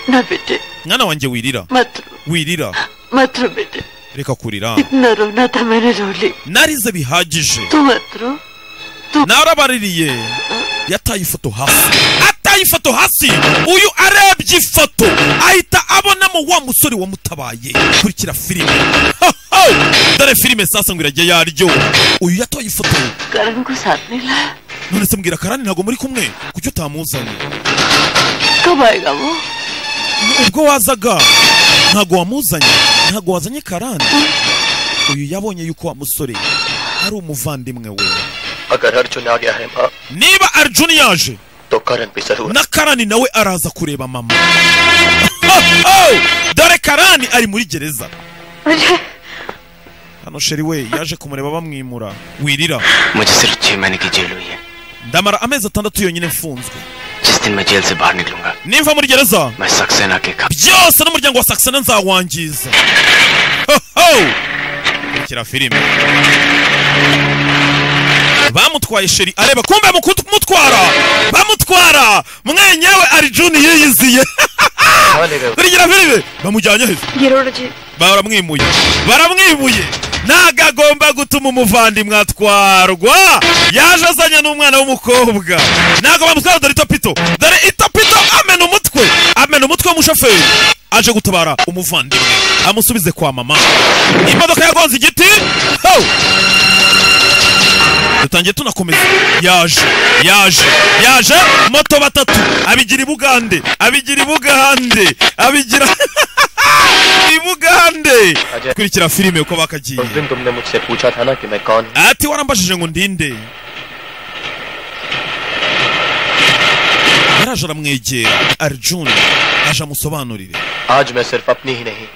ना बेटे mwana wanjye wirira मत wirira मत रो बेटे reka kurira इतना रोना था मैंने रो ली narize bihagije तू मत रो narabaririye yataye ifoto hasi ataye ifoto hasi uyu arebye ifoto ahita abonamo wa musore wamutabaye kurikira filime Ho, ho! dore filime sasa ngo irajya yaryo uyu yatoye ifoto करण को साथ नहीं लाया none se mbwira karani ntabwo muri kumwe kuki utamuzanye कब आएगा वो ubwo wazaga ntabwo wamuzanye ntabwo wazanye karani uyu yabonye yuko wa musore ari umuvandimwe we अगर अर्जुन आ गया है माँ niba arjuni yaje तो करण भी जरूर na karani nawe araza kureba mama Oh, oh! dore karani ari muri gereza hano sheri we yaje kumureba bamwimura wirira मुझे सिर्फ छह महीने की जेल हुई है ndamara amezi atandatu yonyine mfunzwe जिस दिन मैं जेल से बाहर निकलूंगा nimva muri gereza मैं सक्सेना के खा byose n'umuryango wa saxena nzawangiza Ho, ho! rekera filime bamutwaye sheri areba kumbe mu kumutwara bamutwara mwenyewe ari juni yiyiziye Habalega rekera filime bamujyanye heza Giroroje. baramwimuye baramwimuye ntago agomba gutuma umuvandimwe atwarwa yaje azanye n'umwana w'umukobwa ntago bamutwara dore itopito dore itopito amena umutwe amena umutwe w'umushoferi aje gutabara umuvandimwe amusubize kwa mama imodoka yagonze igiti ho dutangiye tunakomeza yaje yaje yaje moto batatu abigira i bugande abigira i bugande abigira i bugande kurikira filime uko bakagiye उस दिन तुमने मुझसे पूछा था ना कि मैं कौन ati warambajije ngo ndinde yaraje aramwegera arjun aje amusobanurire आज मैं सिर्फ अपनी ही नहीं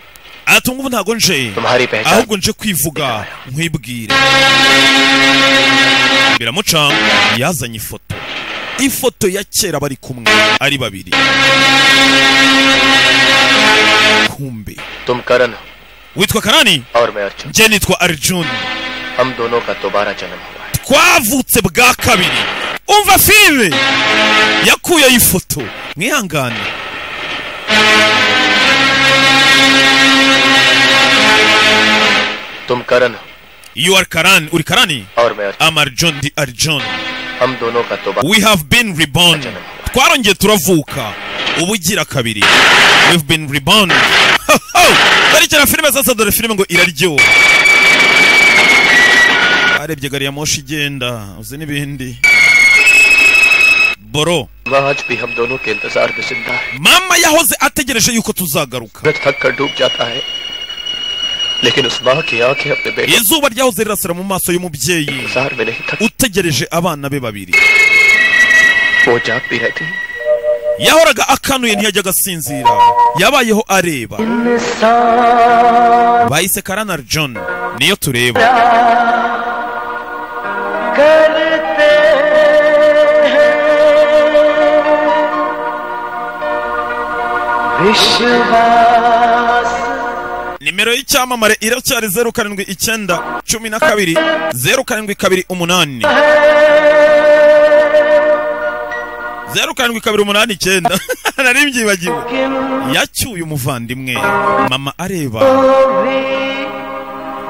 ati ngubu ntago nje तुम्हारी पहचान ahubwo nje kwivuga nkwibwire biramucanga yazanye ifoto ifoto ya kera bari kumwe ari babiri kumbe तुम करण हो witwa karani और मैं अर्जुन nje nitwa arjun हम दोनों का दोबारा जन्म हुआ twavutse bwa kabiri umva filime yakuye ifoto mwihangane तुम करण हो you are karan uri karani और मैं Arjun am arjun ndi arjun हम दोनों का दोबारा we have been reborn twarongeye turavuka ubu ugira kabiri we've been reborn Ho, ho! berekera filime sasa dore filime ngo iraryoha barebye gari ya moshi igenda uzi n'ibindi boro मैं आज भी हम दोनों के इंतजार में जिंदा है mama yahoze ategereje yuko tuzagaruka मैं थक कर डूब जाता है लेकिन उस माँ की आंखें अपने बेटे izuba ryahoze rirasira mu maso y'umubyeyi इंतजार में नहीं थक utegereje abana be babiri वो जागती रहती है yahoraga akanuye ntiyajya agasinzira yabayeho areba bahise karana john niyo tureba nimero y'icyamamare iracyari zeru karindwi icyenda cumi na kabiri zeru karindwi kabiri umunani zeru karindwi kabiri umunani icyenda nari mbyibagiwe yacyuye umuvandimwe mama areba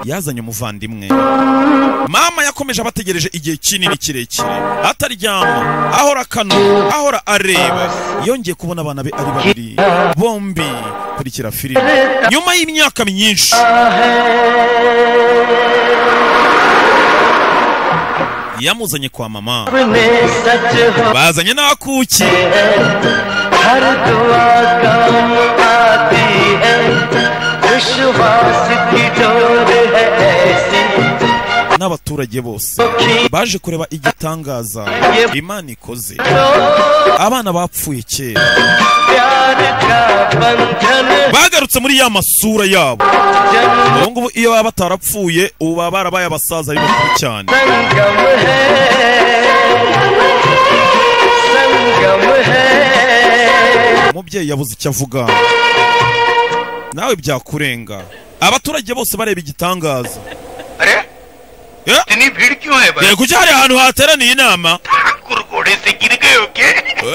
yazanye umuvandimwe mama yakomeje abategereje igihe kinini kirekire ataryama ahora akanu ahora areba yongeye kubona abana be ari babiri bombi kurikira filime nyuma y'imyaka myinshi yamuzanye kwa mama bazanye n'abakuki हर दुआ काम आती है विश्वास की डोर है ऐसी n'abaturage bose baje kureba igitangaza imana ikoze abana bapfuye kera bagarutse muri ya masura yabo ubu ngubu iyo baba batarapfuye ubu baba barabaye abasaza b'ibikuru cyane संगम है संगम है umubyeyi yabuze icyo avuga nawe byakurenga abaturage bose bareba igitangaza इतनी भीड़ क्यों है yego ujya hari ahantu hateraniye inama घोड़े से गिर गए हो क्या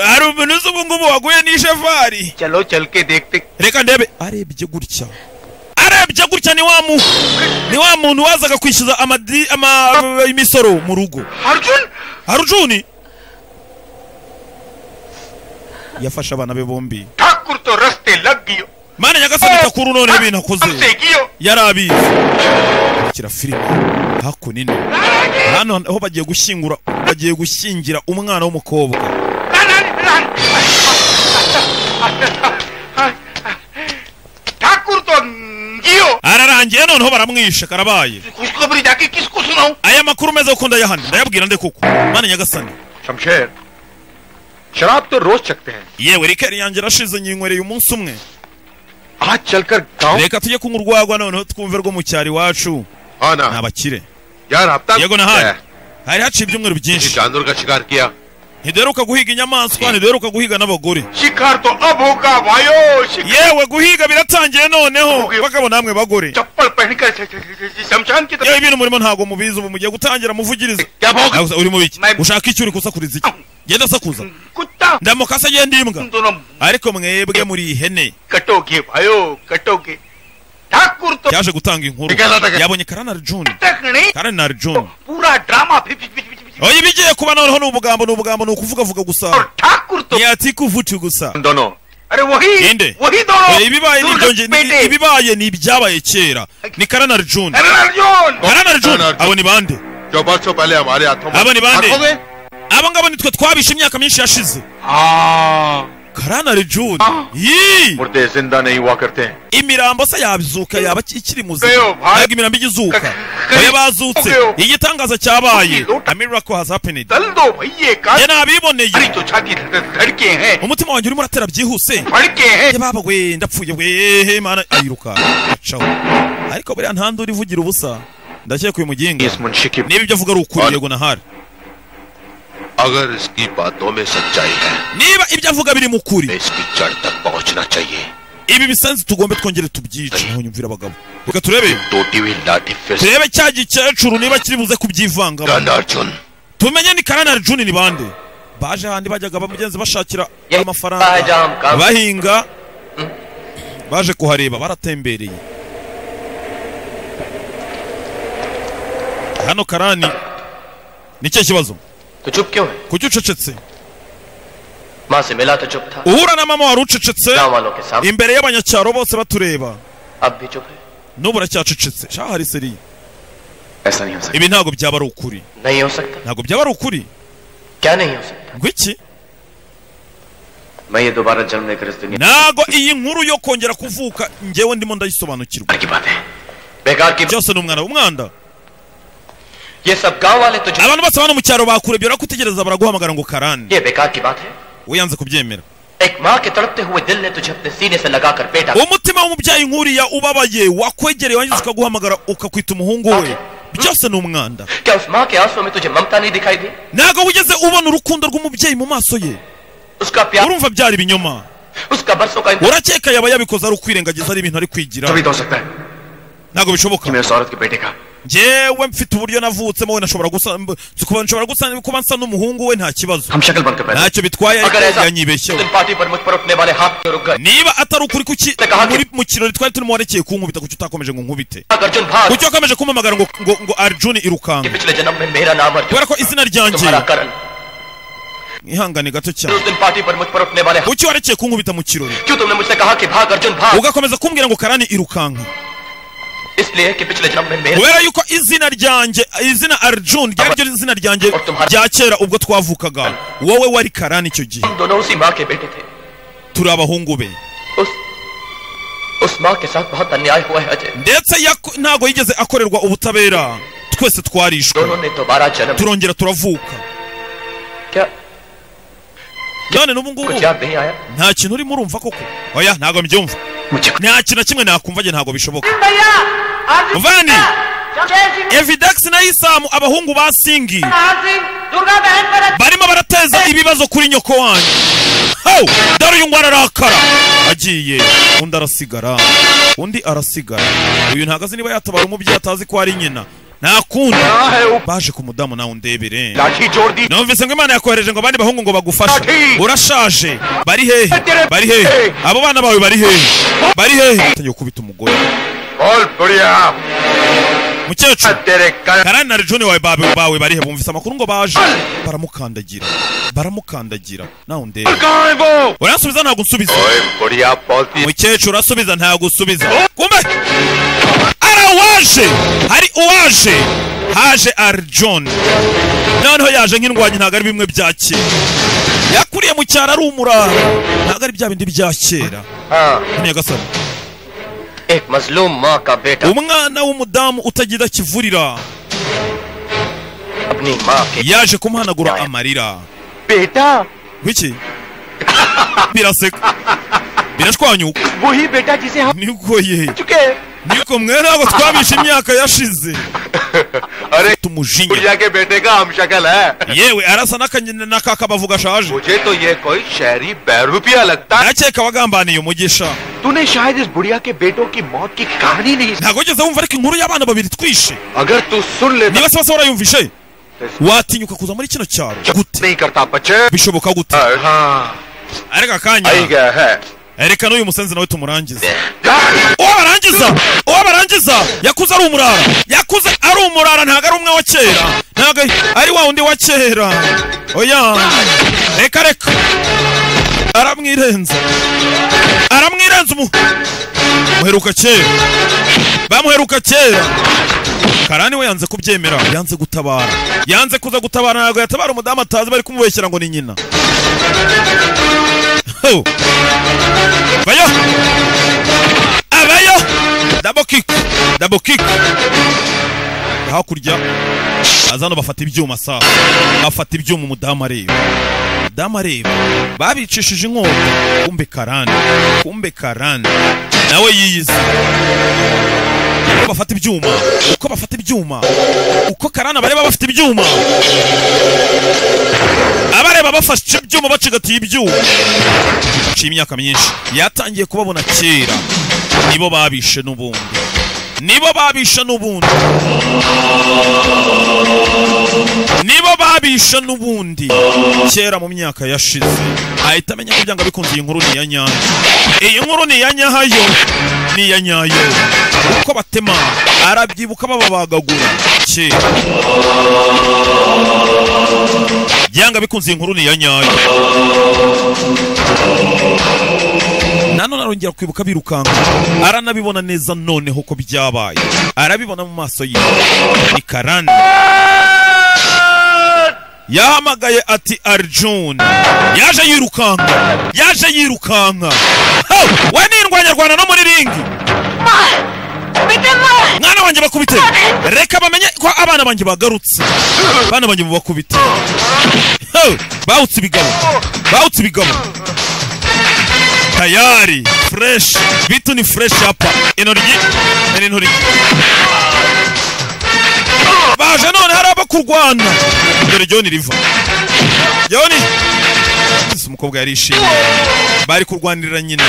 hari umuntu uzi ubu ngubu waguye n'ishefari चलो चल के देखते reka ndebe arebye gutya arebye gutya ni wa mu ni wa muntu wazaga kwishyuza amadi ama imisoro mu rugo Arjun harujuni yafashe abana be bombi Thakur तो रस्ते लग गई mana nyagasani takuru noneho ibintu akoze सेगियो yari abizi kira filime hakuno ino hano aho bagiye gushyingura bagiye gushyingira umwana w'umukobwa Thakur तो गियो ararangiye noneho baramwishe karabaye खुशखबरी जाके किसको सुनाऊं aya makuru meza kuko ndayahana ndayabwira nde kuko mana nyagasani Shamsher शराब तो रोज चखते हैं yewe rikeri yanjye irashize nyinywere umunsi umwe आज चलकर गांव reka tujye kunywa urwagwa noneho twumve rwo mu cyaro iwacu हाँ ना ni abakire यार हफ्ता yego है। nahari hari haciye ibyumweru किसी byinshi जानवर का शिकार किया ntiduheruka guhiga inyamaswa ntiduheruka guhiga n'abagore शिकार तो अब होगा भाइयों शिकार yewe guhiga biratangiye noneho bagabo namwe bagore चप्पल पहनकर शमशान की तरफ yewe ibintu murimo ntabwo mubizi ubu mugiye gutangira muvugiriza क्या भोग uri mu biki Ma'am. ushaka icyo uri kusakuriza iki genda sakuza ndamukase agenda imbwa ariko mwebwe muri ihene katoke bayo katoke Thakur तो yaje gutanga inkuru yabonye karana arjun karana arjun पूरा drama oya ibigiye kuba noneho ni ubugambo ni ubugambo ni ukuvugavuga gusa ntiyati kuvuca gusa inde oya ibibaye ni ibyo nge- ni- ibibaye ni ibyabaye kera ni karana arjun karana arjun abo ni bande जो बरसों पहले हमारे हाथों abo ni bande आंखों में abo ngabo ni twe twabishe imyaka myinshi yashize karana arjun yii मुर्दे जिंदा नहीं हुआ करते हैं imirambo se yabizuka yaba ki- ikiri muzima ntabwo imirambo ijya izuka oya bazutse igitangaza cyabaye a miracle has happened njye nabiboneye umutima wanjye urimo uratera byihuse njye baba we ndapfuye we mana ayiruka acaho ariko buriya nta nduru ivugira ubusa ndakeka uyu muginga niba ibyo avuga ari ukuri yego nahari अगर इसकी बातों में सच्चाई है niba ibyo avuga biri mu kuri इसकी जड़ तक पहुंचना चाहिए ibi bisanzwe tugombe twongere tubyice naho nyumvira abagabo reka turebe टूटी हुई लाठी फिर से turebe cya gikecuru niba kiri buze kubyivangamo Arjun tumenye ni karana arjuni ni bande baje handi bajyaga bamugenzi bashakira bahajya amafaranga hamka. bahinga baje kuhareba baratembereye hano karani ni cye kibazo kuki ucecetse माँ से मिला तो चुप था uhura na mama wari ucecetse गाँव वालों के सामने imbere y'abanyacyaro bose batureba अब भी चुप है n'ubu aracyacecetse shaho hari seriye ऐसा नहीं हो सकता ibi ntabwo byaba ari ukuri नहीं हो सकता ntabwo byaba ari ukuri क्या नहीं हो सकता ngo iki मैं ये दोबारा जन्म लेकर इस दुनिया ntago iyi nkuru yo kongera kuvuka ngewe ndimo ndayisobanukirwa byose ni umwana w'umwanda abantu bose bano mu cyaro bakurebye barakutegereza baraguhamagara ngo karani ये बेकार की बात है we yanze kubyemera एक माँ के तड़पते हुए दिल ने तुझे अपने सीने से लगाकर बेटा umutima w'umubyeyi nk'uriya ubabaye wakwegereye wangiza ukaguhamagara ukakwita umuhungu we byose ni umwanda क्या उस माँ के आंसुओं में तुझे ममता नहीं दिखाई दी ntago wigeze ubona urukundo rw'umubyeyi mu maso ye urumva byari ibinyoma urakeka yaba yabikoze ari ukwirengagiza ari ibintu ari kwigira ntabwo bishoboka njyewe mfite uburyo navutsemo wenda nshobora gusa mb- kuba nshobora gusa kuba nsa n'umuhungu we nta kibazo ntacyo bitwaye ariko अगर ऐसा yanyibeshyeho तुम पार्टी पर मुझ पर उठने वाले हाथ पे रुक गए niba atari ukuri kuki muri mu kirori twari turimo warekeye kunkubita kuki utakomeje ngo nkubite Arjun भाग kuki wakomeje kumpamagara ngo ngo ngo arjuni irukanga पिछले जन्म में मेरा नाम Arjun kubera ko izina ryanjye तुम्हारा करण ihangane gato उस cyane दिन पार्टी पर मुझ पर उठने वाले हाथ kuki warekeye kunkubita mu kirori क्यों तुमने मुझसे कहा कि भाग अर्जुन भाग ugakomeza kumbwira ngo karani irukanka इसलिए कि पिछले जन्म में मेरा kubera yuko izina ryanjye izina arjun ryari ryo izina ryanjye rya kera ubwo twavukaga wowe wari karani icyo gihe हम दोनों उसी माँ के बेटे थे turi abahungu be उस माँ के साथ बहुत अन्याय हुआ है Ajay ndetse yaku- ntago yigeze akorerwa ubutabera twese twarishwe दोनों ने दोबारा जन्म turongera turavuka क्या- none n'ubu ngubu कुछ याद नहीं आया nta kintu urimo urumva koko oya ntago mbyumva nta kintu na kimwe nakumva njye ntago bishoboka muvandi evidex na isamu abahungu ba singi barimo barateza ibibazo kuri nyoko wanyu hau dore uyu ngo ararakara agiye undi arasigara undi arasigara uyu ntago azi niba yatabara umubyeyi atazi ko ari nyina nta kundi baje ku mudamu nawe undebere numvise ngo imana yakohereje ngo abandi bahungu ngo bagufashe urashaje bari hehe bari hehe abo bana bawe bari hehe bari hehe atangiye gukubita umugore mukecuru karani na rejoni wawe bawe bawe barihe bumvise amakuru ngo baje baramukandagira baramukandagira nawe undebe uransubiza ntabwo unsubiza mukecuru urasubiza ntabwo usubiza kumbe ara waje hari uwaje haje arjoni noneho yaje nk'indwanyi ntabwo ari bimwe bya kera yakuriye mu cyaro ari umurara ntabwo ari bya bindi bya kera nyagasani एक मजलूम माँ का बेटा umwana w'umudamu utagira kivurira अपनी माँ yaje kumuhanagura amarira बेटा wiki biraseka birashwanyuka वही बेटा जिसे हम nigoye चुके niko mwe ntabwo twabishe imyaka yashize tumujinya के बेटे का हम शक्ल है yewe arasa n'akanyina n'akaka bavuga ashaje मुझे तो ये कोई शहरी बैरूपिया लगता है ndakeka wagambaniye umugisha तूने शायद इस बुढ़िया के बेटों की मौत की कहानी नहीं ntabwo ugeze wumva ariko inkuru y'abana babiri twishe अगर तू सुन ले niba se bose barayumvishe watinyuka kuza muri kino cyaro नहीं करता बच्चे bishoboka gute areka akanya आएगा है reka n'uyu musenzi nawe tumurangize uwo barangiza uwo barangiza yakuze ari umurara yakuze ari umurara ntabwo ari umwe wa kera ntabwo ari wa wundi wa kera oya reka reka aramwirenza aramwirenza umu muheruka kera bamuheruka kera karani we yanze kubyemera yanze gutabara yanze kuza gutabara ntabwo yatabara umudamu atazi bari kumubeshyira ngo ni nyina Ho! Vayo! Avayo! Double kick! Double kick! Hakurya aza hano bafata ibyuma saa bafata ibyuma umudamu areba umudamu areba babicishije inkota kumbe karani kumbe karani nawe yiyiza uko bafata ibyuma uko bafata ibyuma uko karani abareba bafite ibyuma abareba bafashe ibyuma bacigatiye ibyuma haciye imyaka myinshi yatangiye kubabona kera nibo babishe n'ubundi nibo babishe n'ubundi nibo babishe n'ubundi kera mu myaka yashize ahita amenya ko byanga bikunze iyi nkuru ni iya nyayo iyi nkuru ni iya nyahayo ni iya nyayo uko batema arabyibuka bababagagura kera byanga bikunze iyi nkuru ni iya nyayo nanone arongera kwibuka birukanka aranabibona neza noneho ko byabaye arabibona mu maso ye ni karani yahamagaye ati arjun yaje yirukanka yaje yirukanka Hau! we n'indwanyarwanda no muri ringi mwana wanjye bakubite reka bamenye ko abana banjye bagarutse abana banjye mubakubite Hau! bawutse ibigabo bawutse ibigabo tayari fresh vitu ni fresh hapa intoryi ni intoryi baje none hari abo kurwana dore joni riva joni ese umukobwa yarishimye bari kurwanirira nyina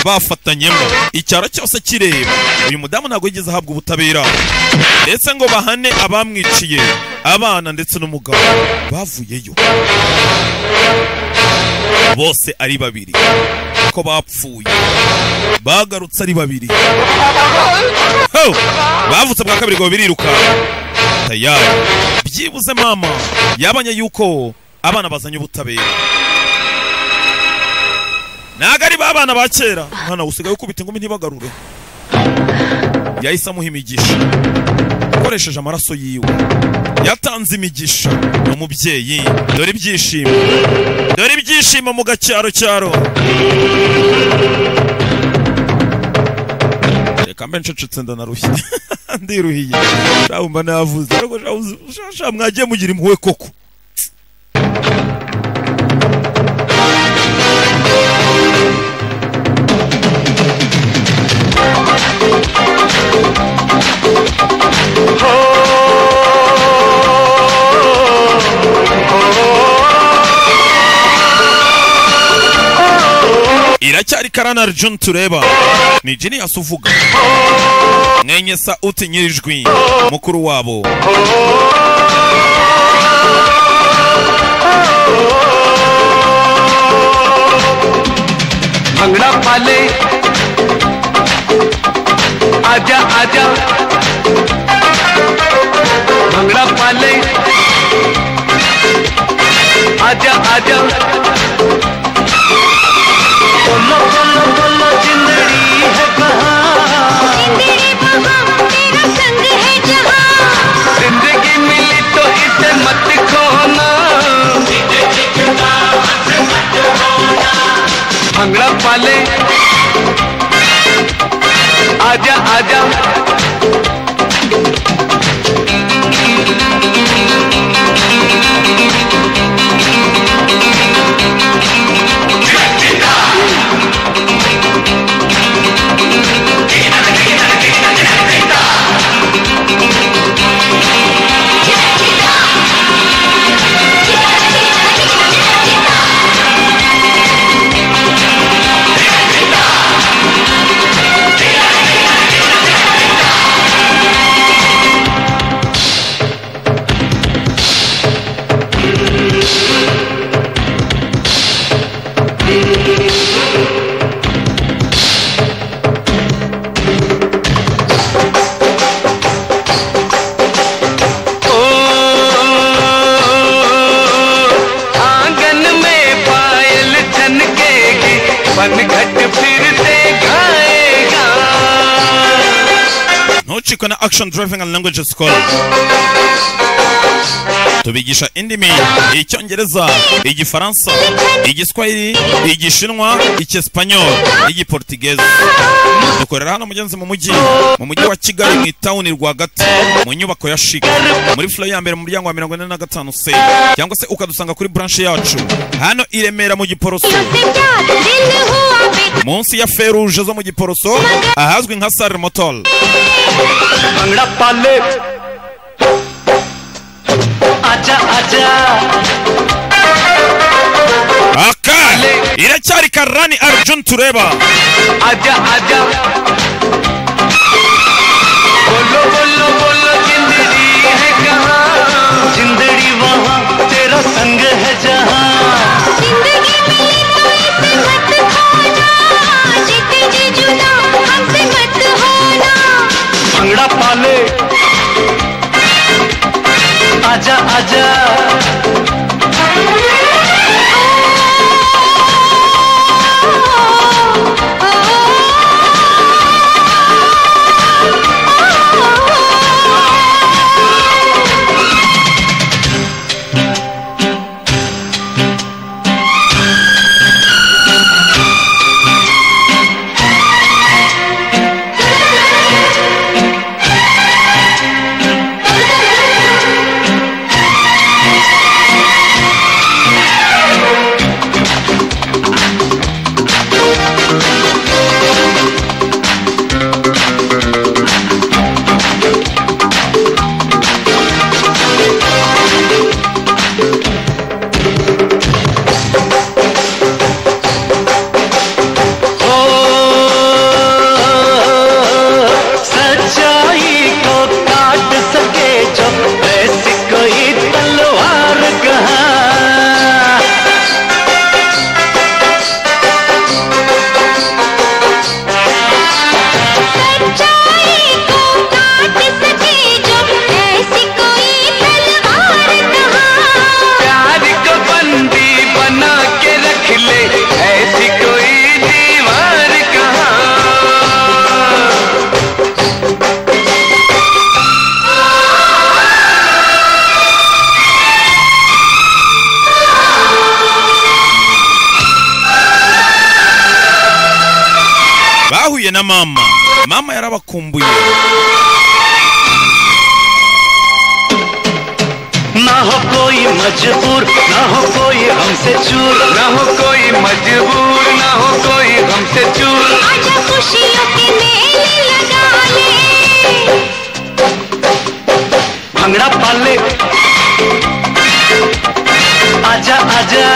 bafatanyemo icyaro cyose kireba uyu mudamu ntabwo yigeze ahabwa ubutabera ndetse ngo bahane abamwiciye abana ndetse n'umugabo bavuyeyo bose ari babiri ko bapfuye bagarutse ari babiri Ho! bavutse bwa kabiri ngo birirukanka tayari byibuze mama yabanye yuko abana bazanye ubutabera ntabwo ari ba bana ba kera umwana usigaye ukubita ingumi ntibagarure yahise amuha imigisha akoresheje amaraso yiwe yatanze imigisha ni umubyeyi dore ibyishimo dore ibyishimo mu gacyaro cyaro reka mbe ncecetse ndanarushye ndiruhiye shabumba navuze ariko shabuze- sha- sha mwagiye mugira impuhwe koko iracyari karana Arjun tureba ni Genius uvuga mwenye sauti nyirijwi mukuru wabo bhangra पाले आजा आजा भंगड़ा पाले आजा आजा बोलो बोलो बोलो जिंदड़ी है कहाँ जिंदगी मिली तो इसे मत खोना भंगड़ा पाले आजा आजा पन घट फिर से गाएगा ntucikwe na action driving and language school tubigisha indimi icyongereza igifaransa igiswahili igishinwa icyesipanyol igiportigezi dukorera hano mugenzi mu mujyi mu mujyi wa kigali mu itawuni rwagati mu nyubako ya shika muri flo ya mbere mu muryango wa mirongo ine na gatanu se cyangwa se ukadusanga kuri branche yacu hano i remera mu giporoso munsi ya feruje zo mu giporoso ahazwi nka sare motol bhangra पाले आजा आजा aka iracyari karani arjun tureba आजा आजा बोलो बोलो बोलो जिंदगी है कहाँ जिंदगी वहाँ तेरा संग है जहाँ जिंदगी मिली तो मत खो जा जीते जी जुदा हमसे मत होना भंगड़ा पाले आजा आजा हो सच्चाई को काट सके जो ऐसी कोई तलवार कहाँ प्यार को बंदी बना के रख ले ऐसी कोई दीवार कहाँ bahuye na mama mama yarabakumbuye ना हो कोई मजबूर ना हो कोई हमसे चूर ना हो कोई मजबूर ना हो कोई हमसे चूर आजा खुशियों के मेले लगा ले भंगड़ा पाले आजा आजा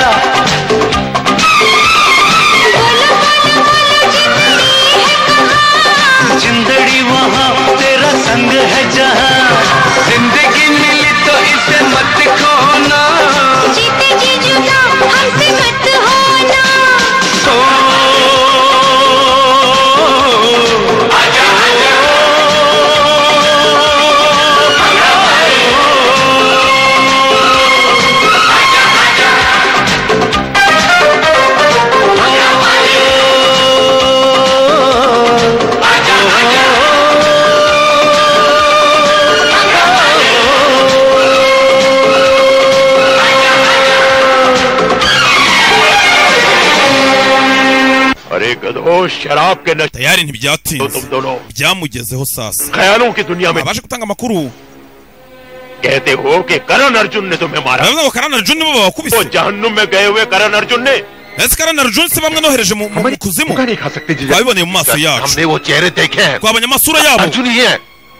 जिंदड़ी वहाँ तेरा संग है जहाँ जिंदगी मिली तो इसे मत खोना जीते जी जुदा हमसे मत होना ओ आजा आजा अरे गधो शराब के नशे tayari ntibyatinze तुम दोनों byamugezeho sasa ख्यालों की दुनिया में abashe gutanga amakuru कहते हो कि करण अर्जुन ने तुम्हें मारा baravuga ngo karani arjun nibo babakubise वो जहन्नुम में गए हुए करण अर्जुन ने ese karani arjun si bamwe nohereje mu mu- mu kuzimu twabiboneye mu maso yacu हमने वो चेहरे देखे हैं twabonye amasura yabo अर्जुन ही है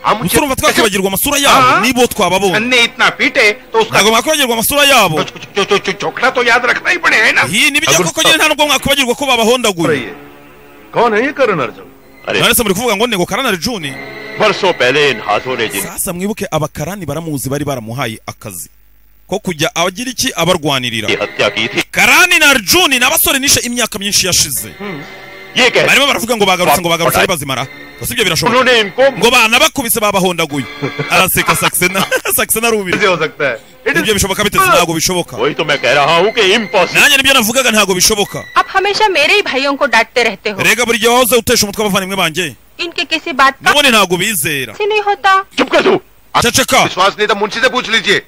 हम gusa urumva twakwibagirwa amasura yabo Ah. nibo twababonye अन्ने इतना पीटे तो उसका ntabwo mwakwibagirwa amasura yabo जो जो चोखड़ा तो याद रखना ही पड़े है ना iyi ni ibyo koko nyine nta nubwo mwakwibagirwa ko babahondaguye कौन है ये करण अर्जुन अरे none se muri kuvuga ngo nego karani arjun बरसों पहले इन हाथों ने जिन sasa mwibuke abakarani baramuzi bari baramuhaye akazi ko kujya abagira iki abarwanirira की हत्या की थी karani na arjuni ni abasore nishe imyaka myinshi yashize ये कह barimo baravuga ngo bagarutse ngo bagarutse ari bazimara gusa ibyo birashoboka उन्होंने इनको ngo banabakubise babahondaguye araseka saxena saxena arubira कैसे हो सकता है nibyo bishoboka bite ntabwo bishoboka nanjye nibyo navugaga ntabwo bishoboka आप हमेशा मेरे ही भाइयों को डांटते रहते हो rega buri gihe wahoze utesha umutwe abavandimwe banjye इनके किसी बात का nubundi ntabwo bizera से नहीं होता ceceka विश्वास नहीं था मुंशी से पूछ लीजिए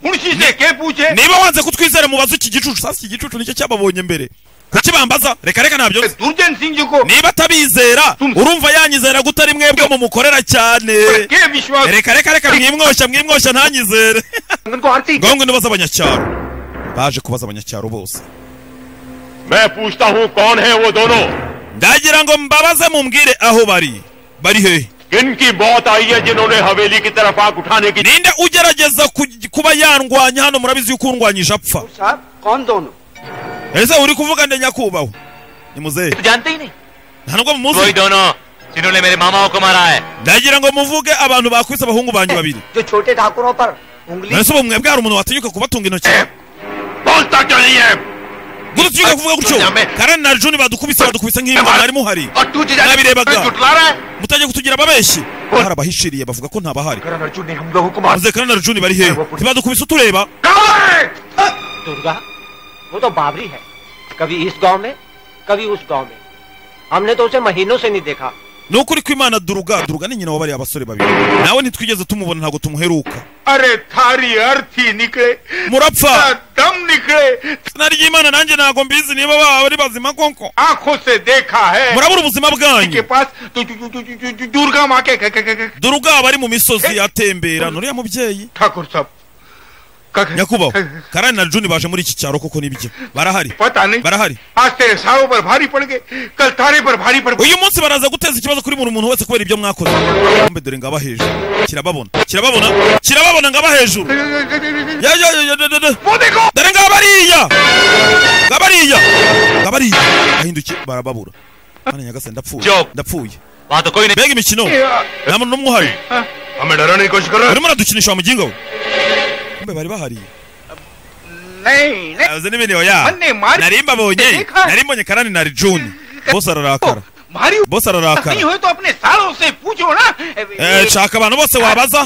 मुंशी से के पूछे niba wanze kutwizera mubaze iki gicucu sasa iki gicucu nicyo cyababonye mbere kukibambaza reka reka ntabyo nzi. niba atabizera urumva yanyizera gute ari mwebwe mumukorera cyane reka reka reka mwimwosha mwimwosha ntanyizere ngombwa nibaza abanyacyaro baje kubaza abanyacyaro bose ndagira ngo mbabaze mumbwire aho bari bari hehe किनकी बहुत आई है जिन्होंने हवेली की तरफ आग उठाने की ninde ugerageza ku- kuba yandwanya hano murabizi yuko undwanyije apfa ese uri kuvuga nde nyakubahwa ni muzehe जानते ही नहीं nta nubwo mumuzi वही दोनों जिन्होंने मेरे मामाओं को मारा है ndagira ngo muvuge abantu bakwise abahungu banjye babiri जो छोटे ठाकुरों पर ese ubumwe bwari umuntu watinyuka kubatunga intoki gusa utinyuka kuvuga gutyo karani na juni badukubise badukubise nk'imbwa mwari muhari nabirebaga mutajya kutugira ababeshyi hari abahishiriye bavuga ko ntabahari muzehe karani na juni bari hehe ntibadukubise utureba Durga वो तो बाबरी है कभी इस गांव में कभी उस गांव में हमने तो उसे महीनों से नहीं देखा ni ukuri ko imana duruga duruga ni nyina wabariye abasore babiri nawe ntitwigeze tumubona ntabwo tumuheruka अरे थारी अर्थी निकले murapfa दम निकले izina ry'imana nanjye ntabwo mbizi niba baba bari bazima koko आंखों से देखा है murabura ubuzima bwanyu के पास दु- दु- दु- दु- दु- दु- दुर्गा माँ के के- के- के- के- duruga aba ari mu misozi atembera nuriya mubyeyi nyakubahwa karani na juni baje muri iki cyaro koko nibyo barahari barahari आज तेरे सारों पर भारी पड़ गए कल तारे पर भारी पड़ uyu munsi baraza guteza ikibazo kuri buri muntu wese kubera ibyo mwakoze mbe dore ngaba hejuru kirababona kirababona kirababona ngaba hejuru Ya, ya, ya, ya, ya, ya. dore ngaba bariya ngaba bariya ngaba bariya ahindukiye barababura mana nyagasani ndapfuye ndapfuye mbega imikino nta muntu n'umwe uhari urimo uradukinisha wa muginga we kumbe bari bahariye नहीं नहीं azi n'ibintu ya Anne, Mari- nari mbabonye Teka. nari mbonye karani na juni bose ararakara bose नहीं ararakara हुए तो अपने सालों से पूछो ना Eh, shaka abantu bose wabaza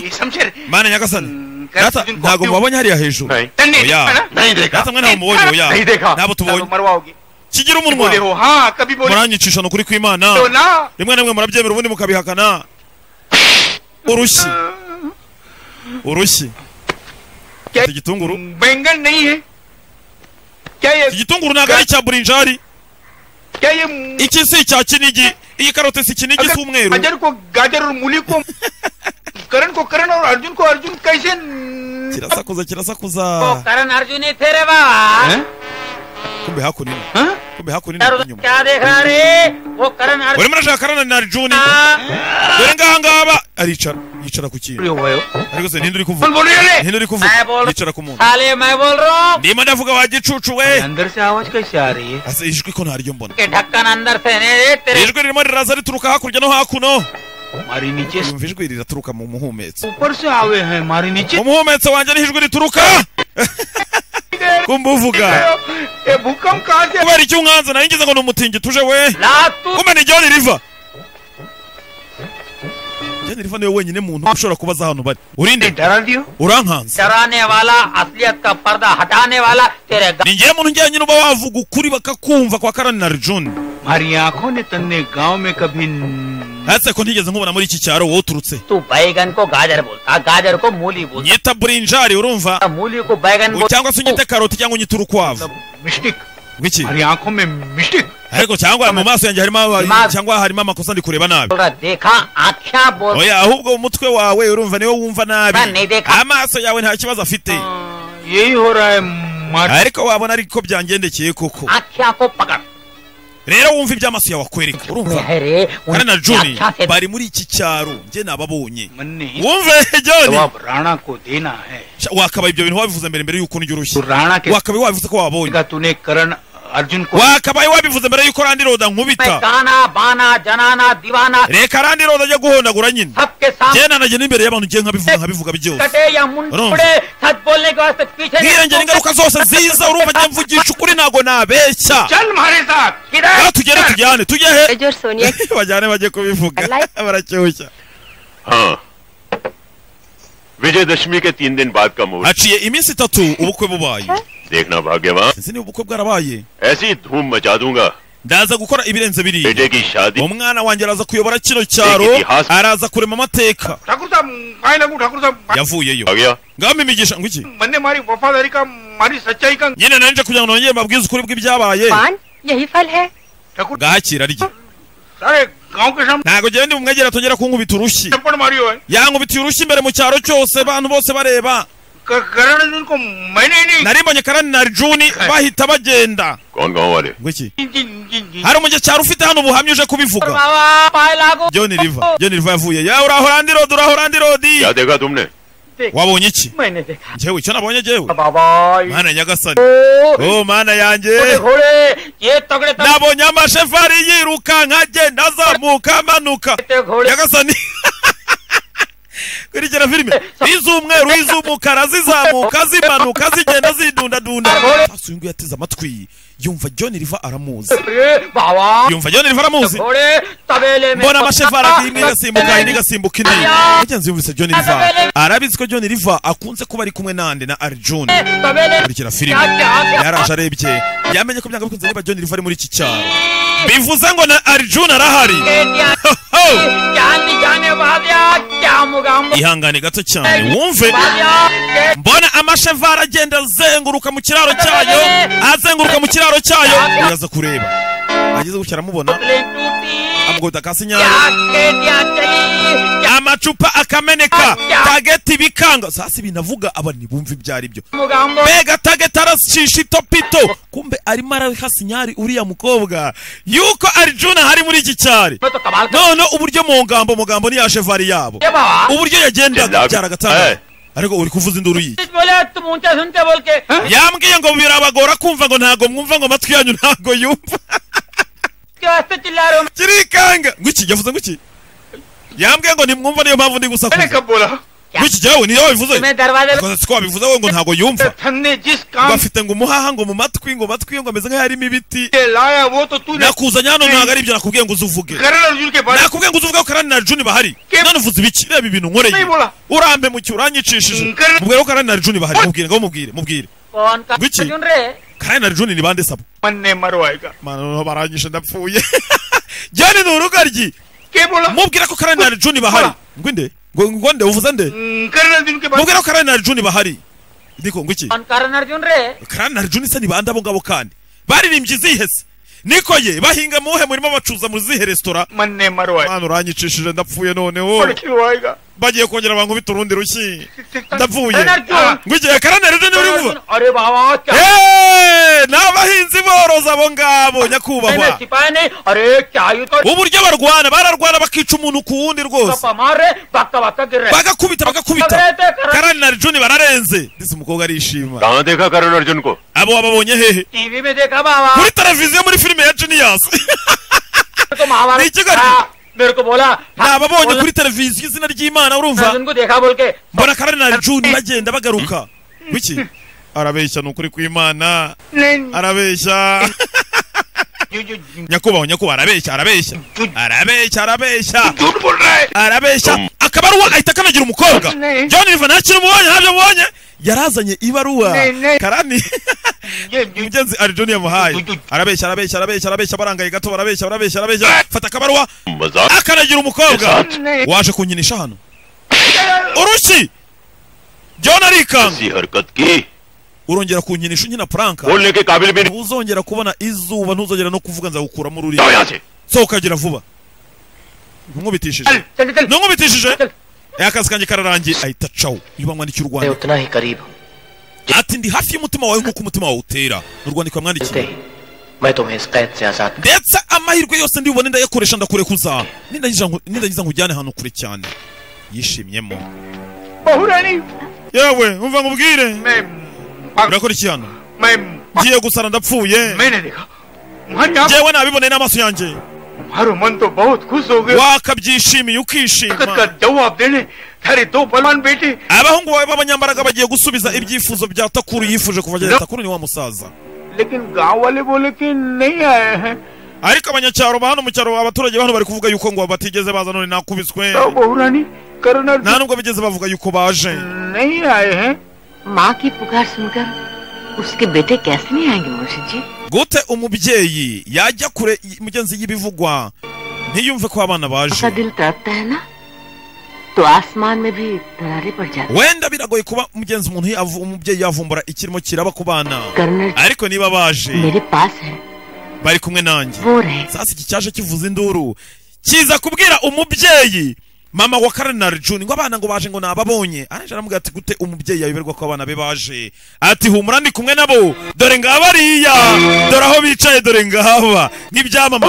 mana nyagasani data ntabwo mubabonye hariya hejuru oya data mwe ntabwo mubonye oya नहीं देखा ntabwo tubonye मरवाओगी kigira बोले हो umunwa हाँ कभी बोले muranyicisha ni ukuri kw'imana तो ना rimwe na rimwe murabyemera ubundi mukabihakana urushyi urushyi Iki gitunguru बैंगन नहीं है क्या ये igitunguru ntabwo ari icya burinjari क्या ये iki si icya kinigi iyi karote si kinigi si umweru अजर को गाजर और मूली को करण को करण और अर्जुन को अर्जुन कैसे kirasakuza kirasakuza करण अर्जुन ही थे रे बाबा kumbe hakuno kumbe hakuno यार उधर क्या देख रहा रे वो करण urimo urashaka karana na juni dore ngaha ngaba aricara yicara ku kintu ariko se ninde uri kuvuga ninde uri kuvuga yicara ku muntu साले मैं बोल रहा हूँ ndimo ndavuga wa gicucu we अंदर से आवाज कैसे आ रही है ase ijwi ko ntaryo mbona के ढक्कन अंदर से ने रे तेरे ijwi ririmo riraza rituruka hakurya no hakuno yumva ijwi riraturuka mu muhumetso ऊपर से आवे हैं मारे नीचे mu muhumetso wanjye niho ijwi rituruka kumbe uvuga भूकंप कहाँ से kubera icyo umwanze nari ngize ngo ni umutingito uje we kumbe ni joni riva joni riva niwe wenyine muntu ushobora kubaza hano bari urinde urankanze डराने वाला असलियत का पर्दा हटाने वाला तेरे ni ngewe muntu njyanye n'uba wavuga ukuri bakakumva kwa karani na juni आंखों ने तन्ने गांव में कभी ese ko ntigeze nkubona muri iki cyaro wowe uturutse तू बैगन को गाजर बोलता गाजर को मूली बोलता nyita burinjari urumva मूली को बैगन U- बोलता cyangwa se unyite karoti cyangwa unyite urukwavu wiki ariko cyangwa mu maso yanjye harimo aba- cyangwa harimo amakosa ndi kureba nabi बोल रहा देखा आख्या बोल oya ahubwo umutwe wawe urumva niwo wumva nabi amaso yawe nta kibazo afite ariko wabona ariko byangendekeye koko आख्या को पकड़ rero wumva ibyo amaso yawe akwereka urumva kare na juni bari muri iki cyaro njye nababonye wumve joni Rana को देना है Sha- wakabaye ibyo bintu wabivuze mbere mbere yuko ndyurushye Rana ke- wakabaye wabivuze ko wabonye तूने करण Arjun wakabaye wabivuze mbere yuko randiroda मैं nkubita गाना बाना जनाना दीवाना reka randiroda ajya guhondagura nyine सबके njye सामने nanajye n'imbere y'abantu njye nkabivuga nkabivuga byose कटे या मुंडे सच बोलने के वास्ते पीछे नहीं bwiyongera ingaruka zose ziza urumva njye mvugisha ukuri ntabwo nabeshya rero tugere tujyane tujye he bajyane bajye kubivuga baracyushya Vijayadashami के तीन दिन बाद का मुहूर्त haciye iminsi itatu ubukwe bubaye देखना भाग्यवान sinzi niba ubukwe bwarabaye ऐसी धूम मचा दूंगा ndaza gukora ibirenze biriya बेटे की शादी umwana wanjye araza kuyobora kino cyaro araza kurema amateka Thakur साहब आए लगू ठाकुर साहब yavuyeyo ngamba imigisha ngo iki मैंने मारी वफादारी का मारी सच्चाई का nyine nanje kugira ngo nongere mbabwize ukuri bw'ibyabaye यही फल है ठाकुर gahakira arya सारे गांव के सामने ntabwo njyewe ndi mu mwegera atongera kunkubita urushyi थप्पड़ मारी हुआ है yankubitiye urushyi imbere mu cyaro cyose abantu bose bareba क- करण सिंह को मैंने ही नहीं narimbonye karani na juni bahita bagenda कौन गाँव वाले ngwiki hari umunyecyaro ufite hano ubuhamya uje kubivuga joni riva joni riva yavuye ya urahora ndi rodi urahora ndi rodi क्या देखा तुमने wabonye iki मैंने देखा njyewe icyo nabonye njyewe बाबा mana nyagasani o mana yanjye nabonye amashefari yiruka nkagenda azamuka amanuka nyagasani kurikira filime iz'umweru iz'umukara zizamuka zimanuka zigenda zidundadunda Maso y'ungu yateze amatwi yumva john riva aramuzi yumva john riva aramuzi mbona amashefari abiri imwe igasimbuka indi igasimbuka indi yagenzi yumvise john riva arabizi ko john riva akunze kuba ari kumwe nande na arjun kurikira filime yaraje arebye yamenye ko byanga bikunze niba john riva ari muri iki cyaro bivuze ngo na arjun arahari ihangane gato cyane wumve mbona amashevara agenda azenguruka mu kiraro cyayo azenguruka mu kiraro cyayo uraza kureba ageze gutya aramubona amugota kasi nyayo amacupa akameneka tageti bikanga sasa ibintu avuga abani bumva ibyo ari byo mbega tageti arashisha itopito kumbe arimo araha sinyari uriya mukobwa yuko arjuna hari muri iki cyari none uburyo mu ngambo mugambo niya chevari yabo uburyo yagendaga byaragatanga ariko uri kuvuza induru yiye yambwiye ngo birabagora kumva ngo ntago mwumva ngo amatwi yanyu ntago yumva kirikanga ngwiki yavuze ngwiki yambwiye ngo nimwumva niyo mpamvu ndi gusakuza ngwiki jyawe niyo wabivuze Ukaza siko wabivuze wowe ngo ntago yumva ngo afite ngo umuhaha ngo mu matwi ngo matwi ngo ameze nk'aho harimo ibiti nakuzanye hano ntabwo ari ibyo nakubwiye ngo uzuvuge nakubwiye ngo uzuvuge ko karani na juni bahari none uvuze ibiki reba ibintu nkoreye Nibura. urambe mu cyo uranyicishije mubwire ko karani na juni bahari mubwire ngo mubwire mubwire Ngwiki? karani na juni ni bande sabo मन्ने मरवाएगा mana noneho baranyishe ndapfuye jyane ni urugaryi mubwira ko karani na juni bahari ngwinde ngo ngo nde uvuze nde mubwira ko karani na juni bahari ndiko ngwiki karani na juni se ni bande abo ngabo kandi baririmbye izihe se niko ye bahinga muhe murimo bacuza mu zihe resitora मन्ने मरवाएगा mana uranyicishije ndapfuye noneho पर खिलवाएगा bagiye kongera bankubita urundi rushyi ndapfuye Karani Arjun. Ah, ngwiki karani na juni uri kuvuga अरे बाबा क्या Eh, ni abahinzi boroza abo ngabo nyakubahwa सिपाही नहीं अरे क्या यू तो uburyo barwana bararwana bakica umuntu ku wundi rwose मारे बाका बाका गिर रहे bagakubita bagakubita karani na arjuni bararenze ndetse umukobwa arishima कहाँ देखा करण अर्जुन को abo wababonye hehe टीवी में देखा बाबा kuri televiziyo muri filime ya genius तो महाभारत Nichi gari. हाँ, मेरे को बोला ni ababonye kuri televiziyo izina ry'imana urumva उनको देखा बोल के mbona karani na arjuni bagenda bagaruka wiki arabeshya ni ukuri kw'imana arabeshya nyakubahwa nyakubahwa arabeshya arabeshya arabeshya arabeshya arabeshya akabaruwa ahita kanagira umukobwa Ne. john riva nta kintu mubonye ntabyo mubonye yarazanye ibaruwa Ne, ne. karani umugenzi ari john yamuhaye arabeshya arabeshya arabeshya arabeshya barangaye gato barabeshya barabeshya arabeshya fata akabaruwa मजाक akanagira umukobwa Ne. waje kunkinisha hano urushyi john arikanga ऐसी हरकत की urongera kunkinisha unkina puranka बोलने के काबिल भी नहीं ntuzongera kubona izuba ntuzongera no kuvuga nzagukuramo जाओ यहाँ ururimi से sohoka gira vuba ntumubitishije ntumubitishije akazi kanjye kararangiye ahita cawo iyo bamwandikiye मैं urwandiko उतना ही करीब हूँ ati ndi hafi y'umutima wawe nk'uko umutima wawe utera urwandiko yamwandikiye मैं तुम्हें इस कैद से आजाद ndetse amahirwe yose ndibubone ndayakoresha ndakurekuza nindagiza nku- nindagiza nkujyane ahantu kure cyane yishimyemo बहु रानी yewe umva nkubwire मैं urakora iki hano मैं ngiye gusara ndapfuye मैंने देखा तुम्हारी आंख ngewe nabibone n'amaso yanjye तुम्हारा मन तो बहुत खुश हो गया wakabyishimiye ताकत का ukishima जवाब देने तेरे दो बलवान बेटे abahungu bawe b'abanyambaraga bagiye gusubiza ibyifuzo bya takuru yifuje kuva agera takuru ni wa musaza लेकिन गांव वाले बोले कि नहीं आए हैं ariko abanyacyaro ba hano mu cyaro abaturage ba hano bari kuvuga yuko ngo batigeze baza none nakubiswe बहुरानी करुणा nta nubwo bigeze bavuga yuko baje नहीं आए हैं माँ की पुकार सुनकर उसके बेटे कैसे नहीं आएंगे मुंशी जी gute umubyeyi yajya kure y- mugenzi y'ibivugwa ntiyumve ko abana baje उसका दिल तड़पता है ना तो आसमान में भी दरारें पड़ जाती हैं। wenda biragoye kuba mugenzi umuntu yavu- umubyeyi yavumbura ikirimo kiraba ku bana ariko niba baje bari kumwe nanjye sasa iki cyaje kivuza induru kiza kubwira umubyeyi mama wa karenari juni ngo abana ngo baje ngo nababonye araje aramubwira ati gute umubyeyi yayoberwa ko abana be baje ati humura ndi kumwe nabo dore ngaba ariya dore aho bicaye dore ngaba nk'ibyamama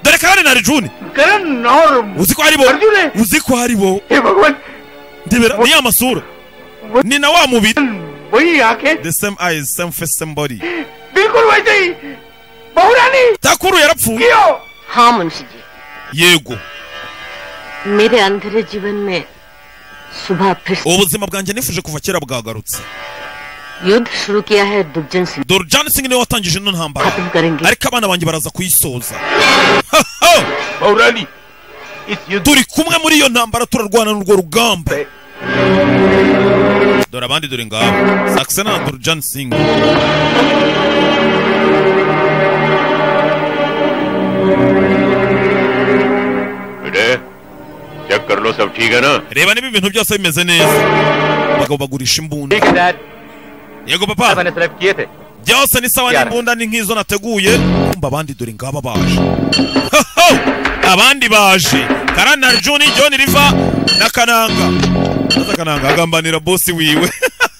dore karenari juni uzi ko ari bo uzi ko ari bo ndebera ni ya masura ni na wa mubiri the same eyes same face same body बिल्कुल वैसे ही बहुरानी takuru yarapfuye हाँ मुंशी जी yego मेरे अंधेरे जीवन में सुबह फिर से ubuzima bwanjye nifuje kuva kera bwagarutse युद्ध शुरू किया है Durjan Singh dorjani singh niwe watangije ino ntambara ariko abana banjye baraza kuyisoza bahurani turi kumwe muri iyo ntambara turarwana n'urwo rugamba dore abandi dore ngabo sakisena na dorjani singh बेटे check कर लो सब ठीक है ना reba niba ibintu byose bimeze neza abagabo bagurisha imbunda yego papa byose ni sawa n'imbunda ni nk'izo nateguye kumva abandi dore ngaba baje Ho, ho! abandi baje karana juni john riva na kananga maze kananga agambanira bosi wiwe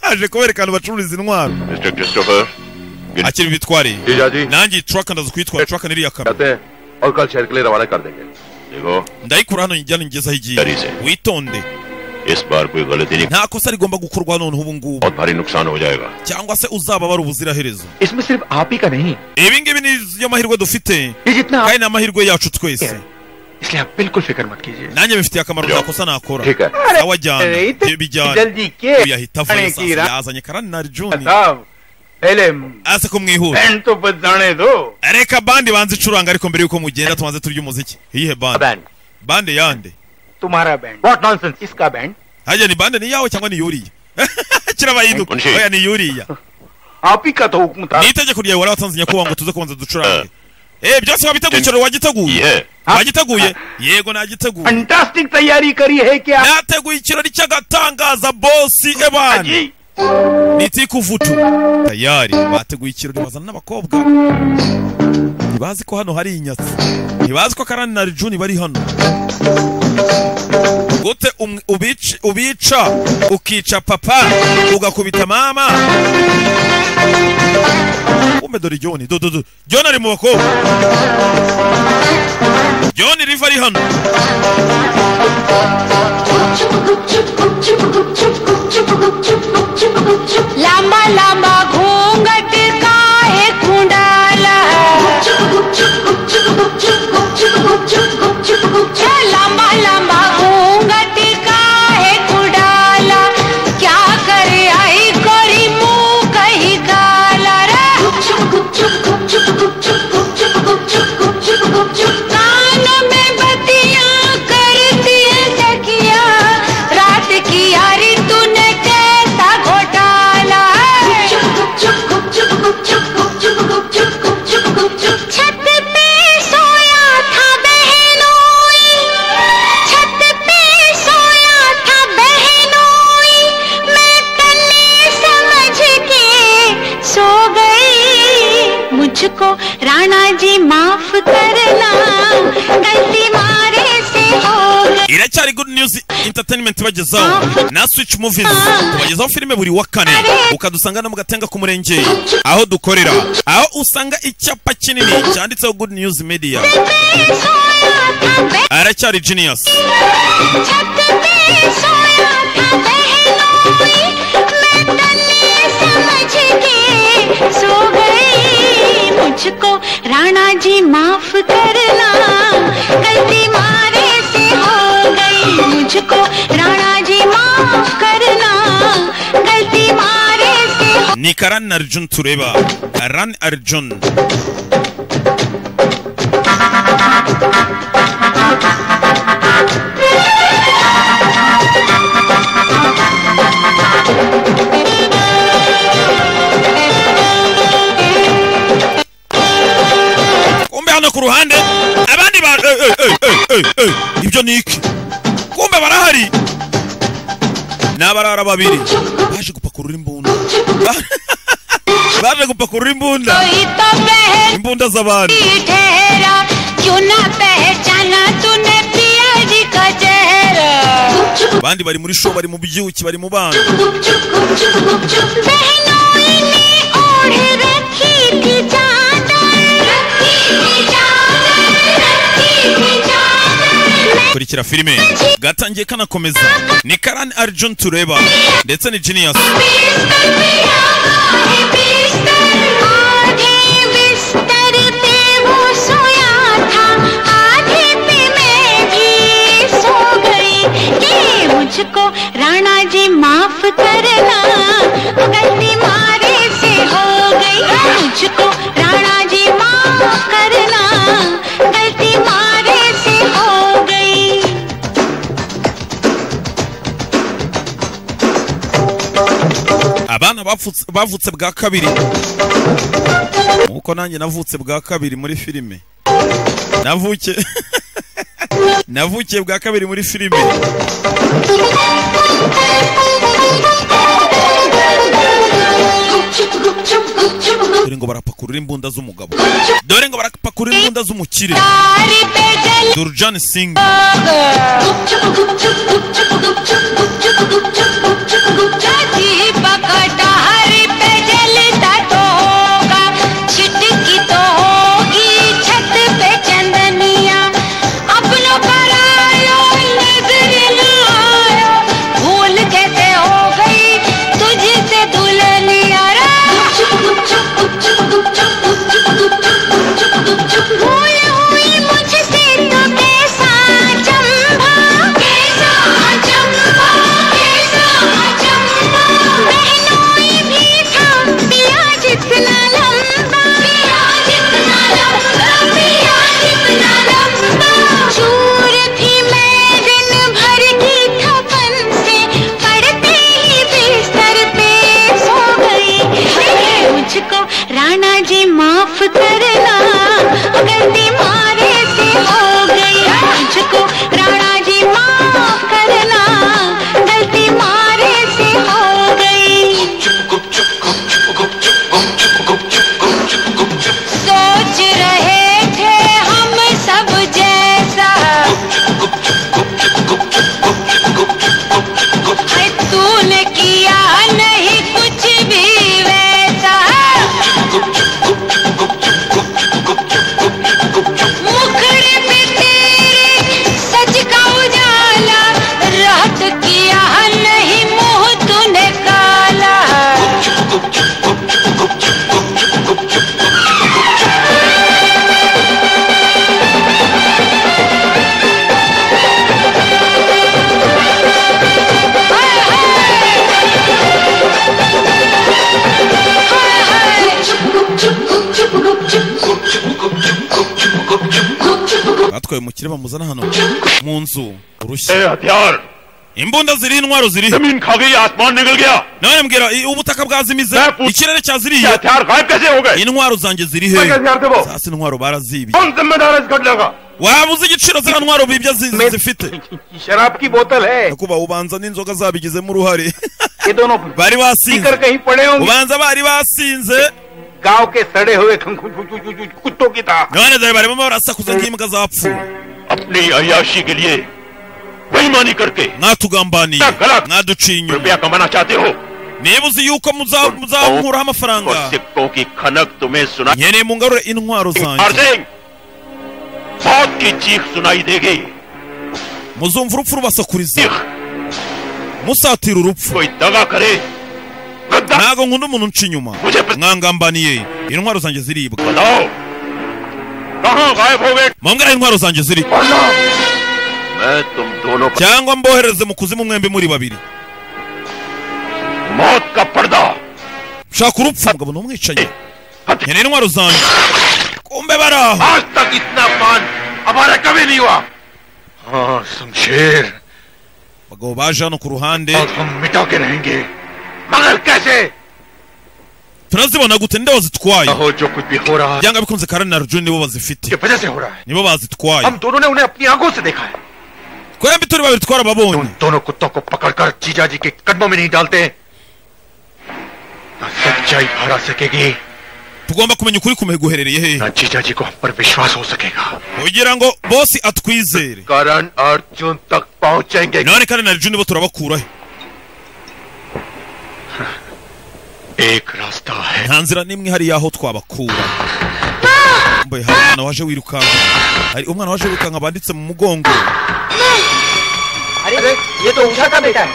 aje kuberekana bacururiza intwaro mister Christopher akiri bitwariye nanjye turaka ndaza kuyitwara turaka niriya kamyo और कल शहर के लिए रवाना कर देंगे देखो ndayikura hano njyana ngeze aho igiye witonde इस बार कोई गलती नहीं nta kosa rigomba gukorwa noneho ubu ngubu बहुत भारी नुकसान हो जाएगा cyangwa se uzababara ubuziraherezo इसमें सिर्फ आप ही का नहीं ibi ngibi niyo mahirwe dufite kandi ni amahirwe yacu twese इसलिए आप बिल्कुल फिक्र मत कीजिए nanjye bifitiye akamaro ntakosa nakora Reka. sawa jyana ibyo bijyana जल्दी के uyu yahita avuye आने की sasa राह yazanye karanari juni साहब पहले aze kumwihura बहन तो बस जाने दो reka bandi banze icuranga ariko mbere yuko mugenda tubanze turya umuziki iyihe bande bande yande तुम्हारा बैंड व्हाट नॉनसेंस इसका band hajya ni bande ni yawe cyangwa ni yuriya kirabahinduka Munshe. oya ni yuriya आप ही का तो हुक्म था ni itegeko ryawe waratanze nyakubahwa ngo tuze kubanza ducurange eh byose wabitegukira wagiteguye wagiteguye yego nagiteguye fantastic तैयारी करी है क्या nateguye ikirori cy'agatangaza bosi ebana nitikuvutu tayari bateguye ikirori bazana n'abakobwa ntibazi ko hano hari inyatsi ntibazi ko karani na rijuni bari hano gute um- ubici- ubica ukica papa ugakubita mama kumbe dore joni dododo joni ari mu bakobwa joni riva ari hano लंबा लंबा घूंघट का है कुंडाला क्या लंबा लंबा घूंघट का है कुंडाला क्या करे आई कोरी मुंह कहीं काला रे कान में बतियां करती है तकिया रात की यारी तूने कैसा घोटाला है छत पे सोया था बहनोई छत पे सोया था बहनोई मैं तले समझ के सो गई मुझको राणा जी माफ करना गलती मारे से हो गई iracyari good news entertainment bagezaho na switch movies tubagezaho filime buri wa kane ukadusanga no mu gatenga ku murenge aho dukorera aho usanga icyapa kinini cyanditseho good news media aracyari genius छत पे सोया था बहनोई मैं तले समझ के सो गई मुझको राणा जी माफ करना गलती मारे से हो गई मुझको राणा जी माफ करना गलती मारे से ni karan arjun tureba karan arjun abandi bantu eh, eh, eh, eh, eh, eh, ibyo ni iki kumbe barahari ni abarara babiri baje gupakurura imbunda Ba- baje gupakurura imbunda imbunda z'abantu ठहरा क्यों ना पहचाना तूने पिया जी का चेहरा abandi bari muri show bari mu byuki bari mu bana बहनों ने ओढ़ रखी थी चादर रखी थी चादर रखी थी चादर kurikira filime gatangiye kanakomeza ni karani arjun tureba ndetse ni genius बिस्तर पे वो सोया था आधे पे मैं भी सो गई ये मुझको राणा जी माफ करना गलती मारे से हो गई मुझको राणा जी माफ करना गलती मारे से हो गई abana bavutse- bavutse bwa kabiri nkuko nanjye navutse bwa kabiri muri filime navuke navukiye bwa kabiri muri filime dore ngo barapakurura imbunda z'umugabo dore ngo barapakurura imbunda z'umukire durjani singi भूल हुई मुझसे तो कैसा चंबा कैसा चंबा कैसा चंबा बहनोई भी था पिया जितना लंबा पिया जितना लंबा पिया जितना लंबा चूर थी मैं दिन भर की थपन से पड़ते ही बिस्तर पे सो गई अरे मुझको राणा जी माफ करना गलती मारे से हो गई मुझको राणा जी माफ करना गलती मारे से हो गई सोच रहे थे हम सब जैसा है तूने किया नहीं कुछ भी वैसा मुखड़े पे तेरे सच का उजाला रात किया नहीं मुंह तूने काला batwaye umukire bamuzana hano mu nzu urushya imbunda ziri intwaro ziri none mbwira i- ubutaka bwazimize ikirere cyaziriye intwaro zanjye ziri he sasa intwaro barazibye waba uzi igiciro ziriya ntwaro bibye zi- zifite शराब की बोतल है kuba ubanza n'inzoga zabigizemo uruhare ये दोनों bari पीकर basinze कहीं पड़े होंगे ubanza bari basinze गांव के सड़े हुए खंखु- कुत्तों की तरह none dore barimo barasakuza nk'imbwa zapfuye अपनी अयाशी के लिए बेईमानी करके mwatugambaniye mwaduciye रुपया कमाना चाहते हो niba uzi yuko muza- muzankuraho amafaranga सिक्कों की खनक तुम्हें सुना nkeneye mungarure intwaro zanjye अर्जिंग मौत की चीख सुनाई देगी muzumva urupfu rubasakuriza musatira urupfu ntago nkunda umuntu unca inyuma mwangambaniye intwaro zanjye ziribwa mumbwira intwaro zanjye ziri मैं तुम दोनों पर cyangwa mbohereze mu kuzimu mwembi muri babiri मौत का पर्दा shaka urupfu mugabo n'umwicanyi nkeneye intwaro zanjye kumbe bari aho आज तक इतना मान हमारा कभी नहीं हुआ हाँ Shamsher abagabo baje hano ku ruhande हम मिटा के रहेंगे मगर कैसे turazibona gute nde wazitwaye aho jo kuch bhi ho raha byanga bikunze karani na arjun nibo bazifite ki वजह से हो रहा है nibo bazitwaye हम दोनों ने उन्हें अपनी आंखों से देखा है twembi turi babiri twarababonye उन दोनों कुत्तों को पकड़कर जीजा जी के कदमों में नहीं डालते हैं ना सच्चाई हरा सकेगी tugomba kumenya ukuri kumeguherereye hehe ना जीजा जी को हम पर विश्वास हो सकेगा kugira ngo bosi atwizere करण अर्जुन तक पहुंचेंगे none karani na arjun nibo turabakurahe एक रास्ता है nta nzira n'imwe hari y'aho twabakura mbaye hari umwana waje wirukanka hari umwana waje wirukanka banditse mu mugongo अरे ये तो उषा का बेटा है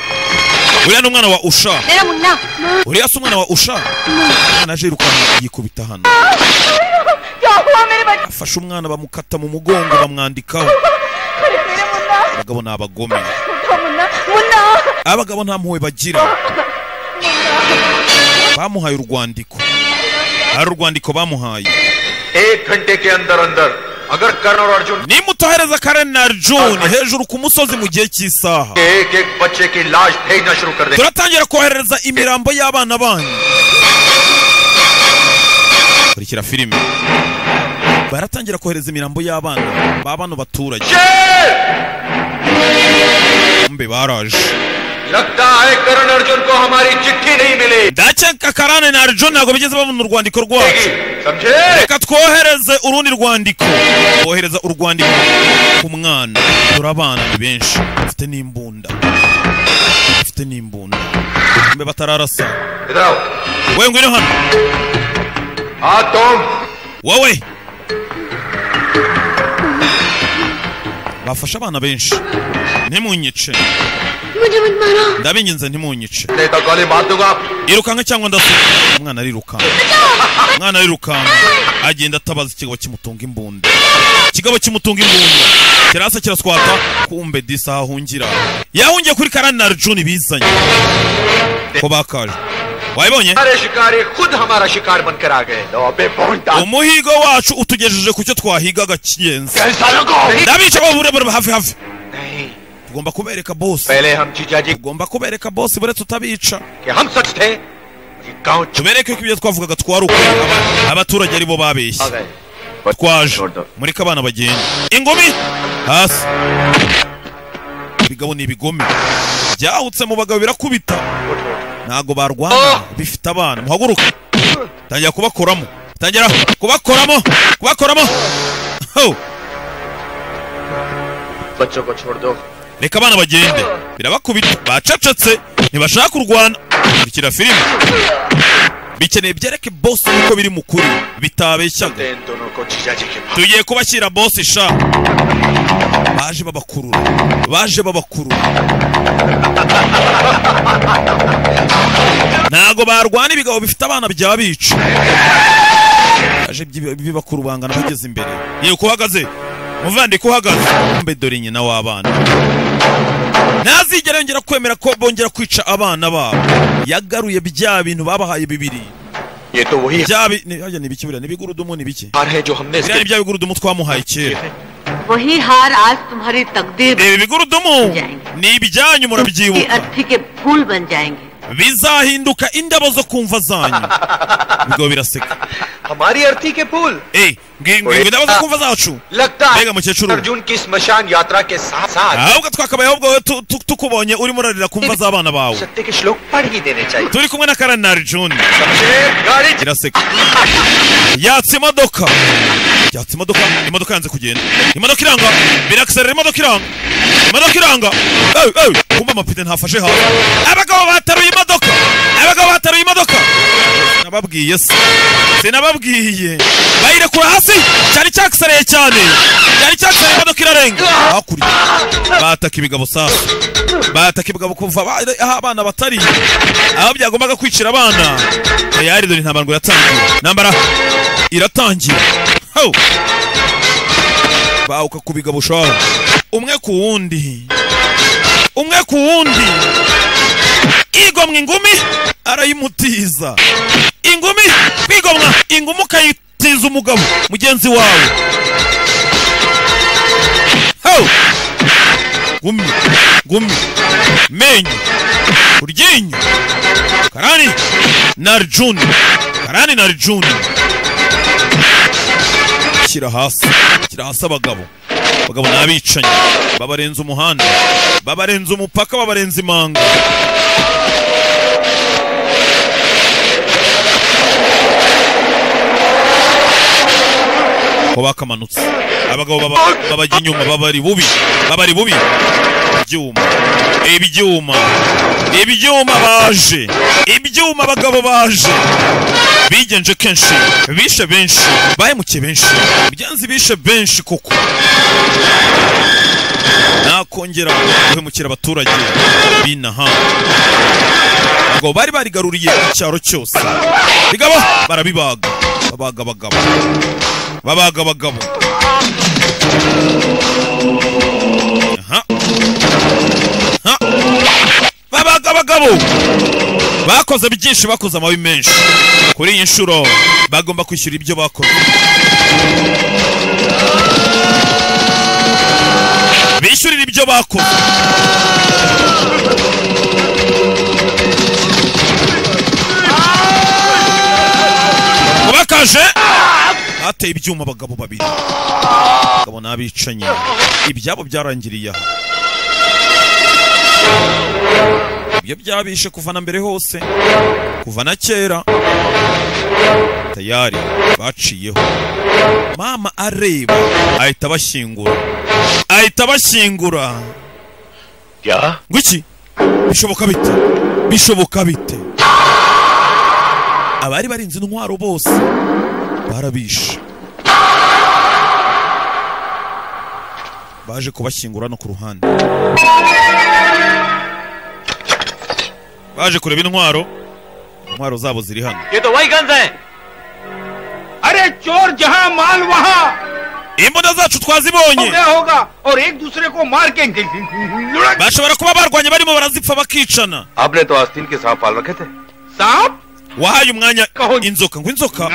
uriya ni umwana wa usha मेरा Munna uriya si umwana wa usha umwana aje yirukanka yikubita hano क्या हुआ मेरे बच्चे afashe umwana bamukata mu mugongo bamwandikaho abagabo ni abagome Munna Munna abagabo nta mpuhwe bagira bamuhaye urwandiko hari urwandiko bamuhaye एक घंटे के अंदर अंदर अगर कर्ण और Arjun nimutahereza karen na arjun hejuru ku musozi mu gihe cy'isaha के एक एक बच्चे की लाश भेजना शुरू कर देंगे turatangira koherereza imirambo y'abana banyu kurikira filime baratangira kohereza imirambo y'abana ba bano baturage mbe baraje लगता है करण अर्जुन को हमारी चिट्ठी नहीं मिली ndakeka karane na arjun ntabwo bigeze babona urwandiko rwacu समझे reka twohereze urundi rwandiko twohereza urwandiko ku mwana dore abana ni benshi bafite n'imbunda bafite n'imbunda mbe batararasa इधर आओ we ngwino hano हाँ तुम wowe bafashe abana benshi ntimunyice मुझे मत मारो ndabinginze ntimunyice नहीं तो गोली मार दूंगा irukanka cyangwa ndasuka umwana arirukanka umwana arirukanka agenda atabaza ikigabo kimutunga imbunda ikigabo kimutunga imbunda kirasa kiraswata kumbe disa ahahungira yahungiye kuri karani na arjuni bizanye ko bakaje wayibonye हमारे शिकारी खुद हमारा शिकार बनकर आ गए लो बे भोंडा umuhigo wacu utugejeje ku cyo twahigaga cy'ingenzi कैसा लोगो ndabica baburebure hafi hafi tugomba kubereka bosi पहले हम जीजा जी tugomba kubereka bosi buretse tutabica कि हम सच थे ये गांव tubereke ko ibyo twavugaga twari ukuri aba- abaturage ari bo babeshye आ गए twaje mureke abana bagenda ingumi hasi ibigabo ni ibigome byahutse mu bagabo birakubita ntago barwana bifite abana muhaguruka tangira kubakoramo tangira kubakoramo kubakoramo Ho! बच्चों को छोड़ दो reka abana bagende birabakubita bacecetse ntibashaka kurwana kurikira filime bikeneye byereke bosi yuko biri mu kuri bitabeshyaga इन दोनों को जीजा जी के पास tugiye kubashyira bosi sha baje babakurura baje babakurura ntago barwana ibigabo bifite abana bya bica baje byi- bibakura ubangana bageze imbere yewe uko uhagaze muvandiko uhagaze mbe dore nyina w'abana ntazigera yongera kwemera ko bongera kwica abana babo yagaruye bya bintu babahaye bibiri ये तो वही bya bi- ni ni biki buriya ni ibigurudumu ni biki हार है जो हमने biriya ni इसके bya bigurudumu twamuhaye kera वही हार आज तुम्हारी तकदीर ibi bigurudumu ni ibyanyu की murabyibuka अर्थी के फूल बन जाएंगे bizahinduka indabo zo kumva zanyu ibigo biraseka हमारी अर्थी के फूल Eh, ngi- ngi- ngo indabo zo kumva zacu लगता है mbega mukecuru अर्जुन की श्मशान यात्रा के साथ साथ ahubwo twakabayeho ubwo tu- tu- tukubonye urimo urarira kumva z'abana bawe सत्य के श्लोक पढ़ ही देने चाहिए turi kumwe na karani na arjuni समझे गाड़ी iraseka yatsa imodoka yatsa imodoka imodoka yanze kugenda imodoka iranga birakiserera imodoka iranga imodoka iranga ewe ewe kumba amapine ntafashe hafi abagabo bataruye imodoka abagabo bataruye imodoka nababwiye se sinababwiye bayirekura hasi cyari cyakisereye cyane cyari cyakisereye imodoka irarenga hakurya bataka ibigabo safi bataka ibigabo kuva ba- aho abana batari aho byagombaga kwicira abana tayari dore intambara ngo iratangira intambara iratangira Ho! bawuka ku bigabo shaho umwe ku wundi umwe ku wundi igomwa ingumi arayimutiza ingumi kwigomwa ingumi ukayitiza umugabo mugenzi wawe Ho! gumi gumi menyo uryinyo karani na arjuni karani kandi na juni shyira hasi shyira hasi abagabo abagabo ni abicanyi babarenze umuhanda babarenze umupaka babarenze imanga ko bakamanutse abagabo baba babajya inyuma babari bubi babari bubi ibyuma ibyuma ibyuma baje ibyuma abagabo baje bigenje kenshi bishe benshi bahemukiye benshi byanze bishe benshi koko nakongera guhemukira abaturage binaha ngo bari barigaruriye icyaro cyose bigabo barabibaga babaga abagabo babaga abagabo aha aha babaga abagabo bakoze byinshi bakoze amabi menshi kuri iyi nshuro bagomba kwishyura ibyo bakoze bishyurira ibyo bakoze kubakaje hateye ibyuma abagabo babiri abagabo n'abicanyi ibyabo byarangiriye aha ibyo byabishe kuva na mbere hose kuva na kera tayari baciyeho mama areba ahita abashyingura ahita abashyingura ngo iki bishoboka bite bishoboka bite abari barinze intwaro bose barabishe baje kubashyingura no ku ruhande baje kureba intwaro intwaro zabo ziri hano ये तो वही गन्स है अरे चोर जहाँ माल वहाँ imbunda zacu twazibonye हो गया होगा और एक दूसरे को मार के लुढ़क bashobora kuba barwanye barimo barazipfa bakicana आपने तो आस्तीन के सांप पाल रखे थे सांप wahaye umwanya inzoka ngo inzoka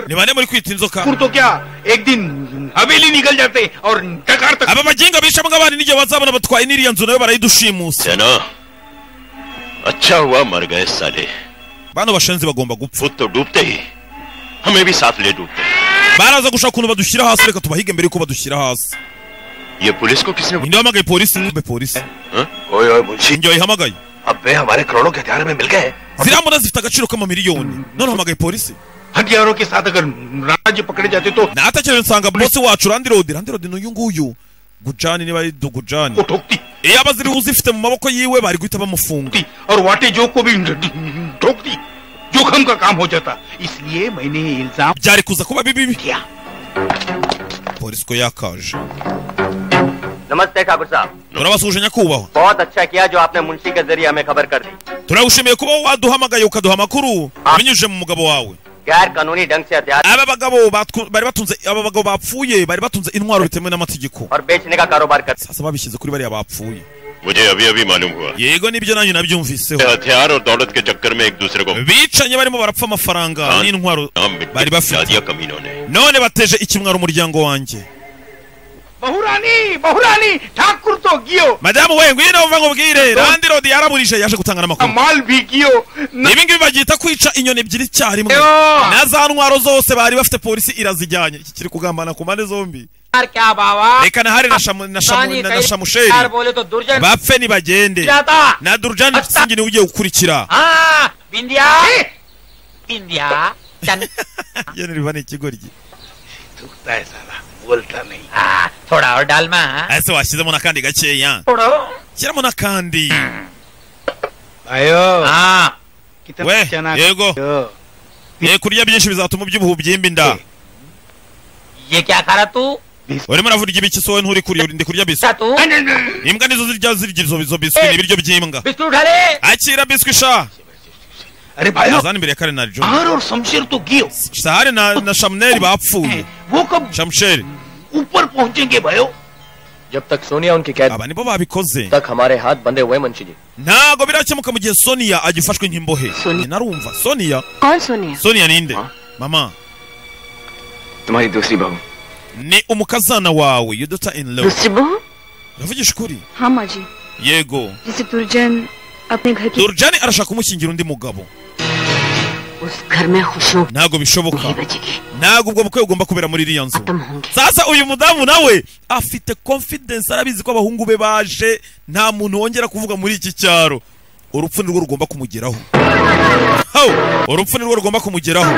ni bane muri kwita inzoka फिर तो क्या एक दिन हवेली निकल जाते और डकार तक aba bagenga bishamo nk'abana n'igihe bazabona batwaye n'iriya nzu nayo barayidushimusa जना अच्छा हुआ मर गए साले bano bashenzi bagomba gupfa खुद तो डूबते ही हमें भी साथ ले डूबते baraza gushaka ukuntu badushyira hasi reka tubahige mbere yuko badushyira hasi ये पुलिस को किसने ninde wahamagaye polisi mbe polisi हाँ? ओए ओए मुंशी ninde wayihamagaye अबे हमारे करोड़ों के हथियार में मिल गए ziriya mbunda zifite agaciro k'amamiliyoni none hamagaye polisi हथियारों के साथ अगर राज्य पकड़े जाते तो natekereje nsanga bose wacu randirodi randirodi n'uyu nguyu gujani niba ari dugujani iyo aba ziriho uzifite mu maboko yiwe bari guhita bamufunga और वाटे जो को भी ठोक दी जोखम का काम हो जाता इसलिए मैंने ये इल्जाम byari kuza kuba bibi किया polisi ko yakaje नमस्ते ठाकुर साहब turabasuhuje nyakubahwa बहुत अच्छा किया जो आपने मुंशी के जरिए हमें खबर कर दी turagushimiye kuba waduhamagaye ukaduha amakuru binyujije mu mugabo wawe गैर कानूनी ढंग से हथियार aba bagabo batwu- bari batunze aba bagabo bapfuye bari batunze intwaro bitemewe n'amategeko और बेचने का कारोबार कर sasa babishyize kuri bariya bapfuye मुझे अभी अभी मालूम हुआ yego nibyo nanjye nabyumviseho ये हथियार और दौलत के चक्कर में एक दूसरे को bicanye barimo barapfa amafaranga n'intwaro नाम bari मिटा bafite दिया कमीनों ने none bateje ikimwaro umuryango wanjye बहुरानी बहुरानी ठाकुर तो गियो madamu we ngwino wumva nkubwire randirodi yaraburije yaje gutanga n'amakuru कमाल भी गियो न- ibi ngibi babyita kwica inyoni ebyiri icyarimwe na za ntwaro zose bari bafite polisi irazijyanye iki kiri kugambana ku mpande zombi यार क्या बाबा reka na hari na shamu- na shamu- नानी na- कहीं na shamusheri यार बोले तो दुर्जन bapfe nibagende जाता na durujani singi niwe ugiye gukurikira हाँ बिंदिया बिंदिया चन iyo niriba ni ikigoryi थूकता है साला बोलता नहीं हाँ, थोड़ा और डालमा हाँ। ese washyizemo n'akandi gakeya थोड़ा shyiramo n'akandi आयो हाँ कितना we चना yego ye kurya byinshi bizatuma iby'ubuhu byimba inda ये क्या खा रहा तू urimo uravuga ibiki sowe nturi kurya uri- ndi kurya biswi खा तू imbwa nizo zirya zirya izo izo biswi ni ibiryo by'imbwa biscuit उठा ले akira biswi sha अरे भाई azana imbere ya kare na joni और शमशेर तो गियो sahari na na shamuneri bapfuye वो कब shamusheri ऊपर पहुंचेंगे भयो जब तक सोनिया उनकी कैद aba nibo babikoze तक हमारे हाथ बंधे हुए मुंशी जी ntago birakemuka mu gihe soniya agifashwe nk'imbohe Njye narumva soniya कौन सोनिया soniya ninde mama तुम्हारी दूसरी बहू ni umukazana wawe your daughter in law दूसरी बहू uravugisha ukuri हाँ माँ जी yego जिसे दुर्जन अपने घर की durjani arashaka kumushyingira undi mugabo ntabwo bishoboka ntabwo ubwo bukwe bugomba kubera muri iriya nzu sasa uyu mudamu nawe afite confidence arabizi ko abahungu be baje nta muntu wongera kuvuga muri iki cyaro urupfu nirwo rugomba kumugeraho Hau, urupfu nirwo rugomba kumugeraho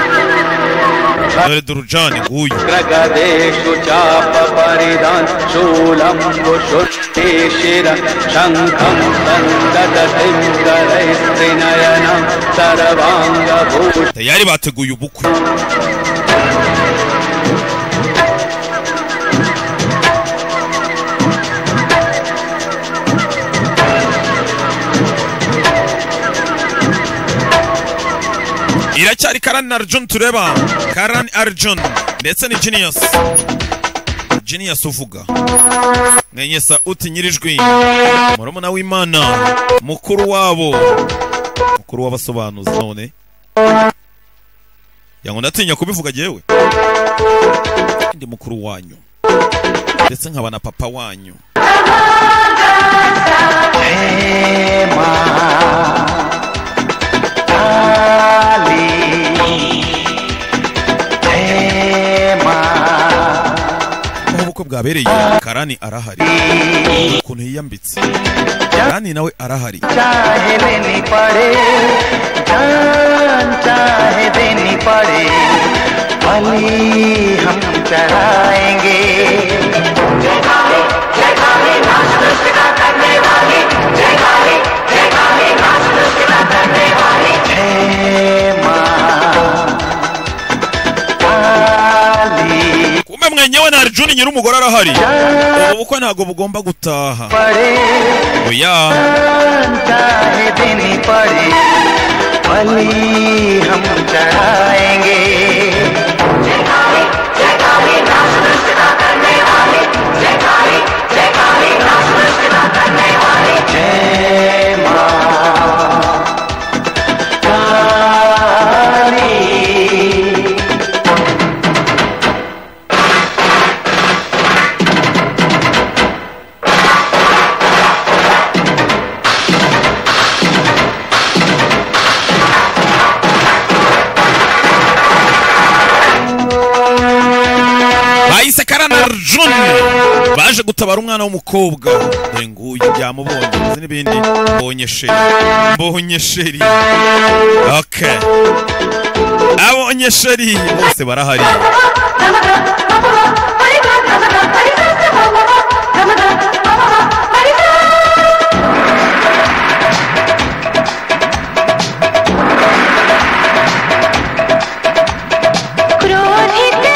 dore durujani nguyu प्रगदेषु चाप परिदान् शूलम् कुशुष्टिशिर शङ्खम् सन्ददतिम् करैस्त्रिनयनम् सर्वाङ्गभूषणम् tayari bateguye ubukwe iracyari karani arjun tureba karani arjun ndetse ni genius genius uvuga mwenye sauti nyirijwi murumuna w'imana mukuru wabo mukuru w'abasobanuzi none yango ndatinya kubivuga jewe ndi mukuru wanyu ndetse nkaba na papa wanyu aho ubukwe bwabereye karani arahari ukuntu yiyambitse karani nawe arahari चाहे देनी पड़े जान चाहे देनी पड़े बलि हम चढ़ाएंगे kumbe mwenyewe na arjuni nyir'umugore arahari ubu bukwe ntabwo bugomba gutaha oya चाहे देनी पड़े बलि हम चढ़ाएंगे bahise karani arjuni baje gutabara umwana w'umukobwa dore nguyu byamubonye ndetse n'ibindi mbonye sheri mbonye sheri okay abonye sheri bose barahari क्रोधित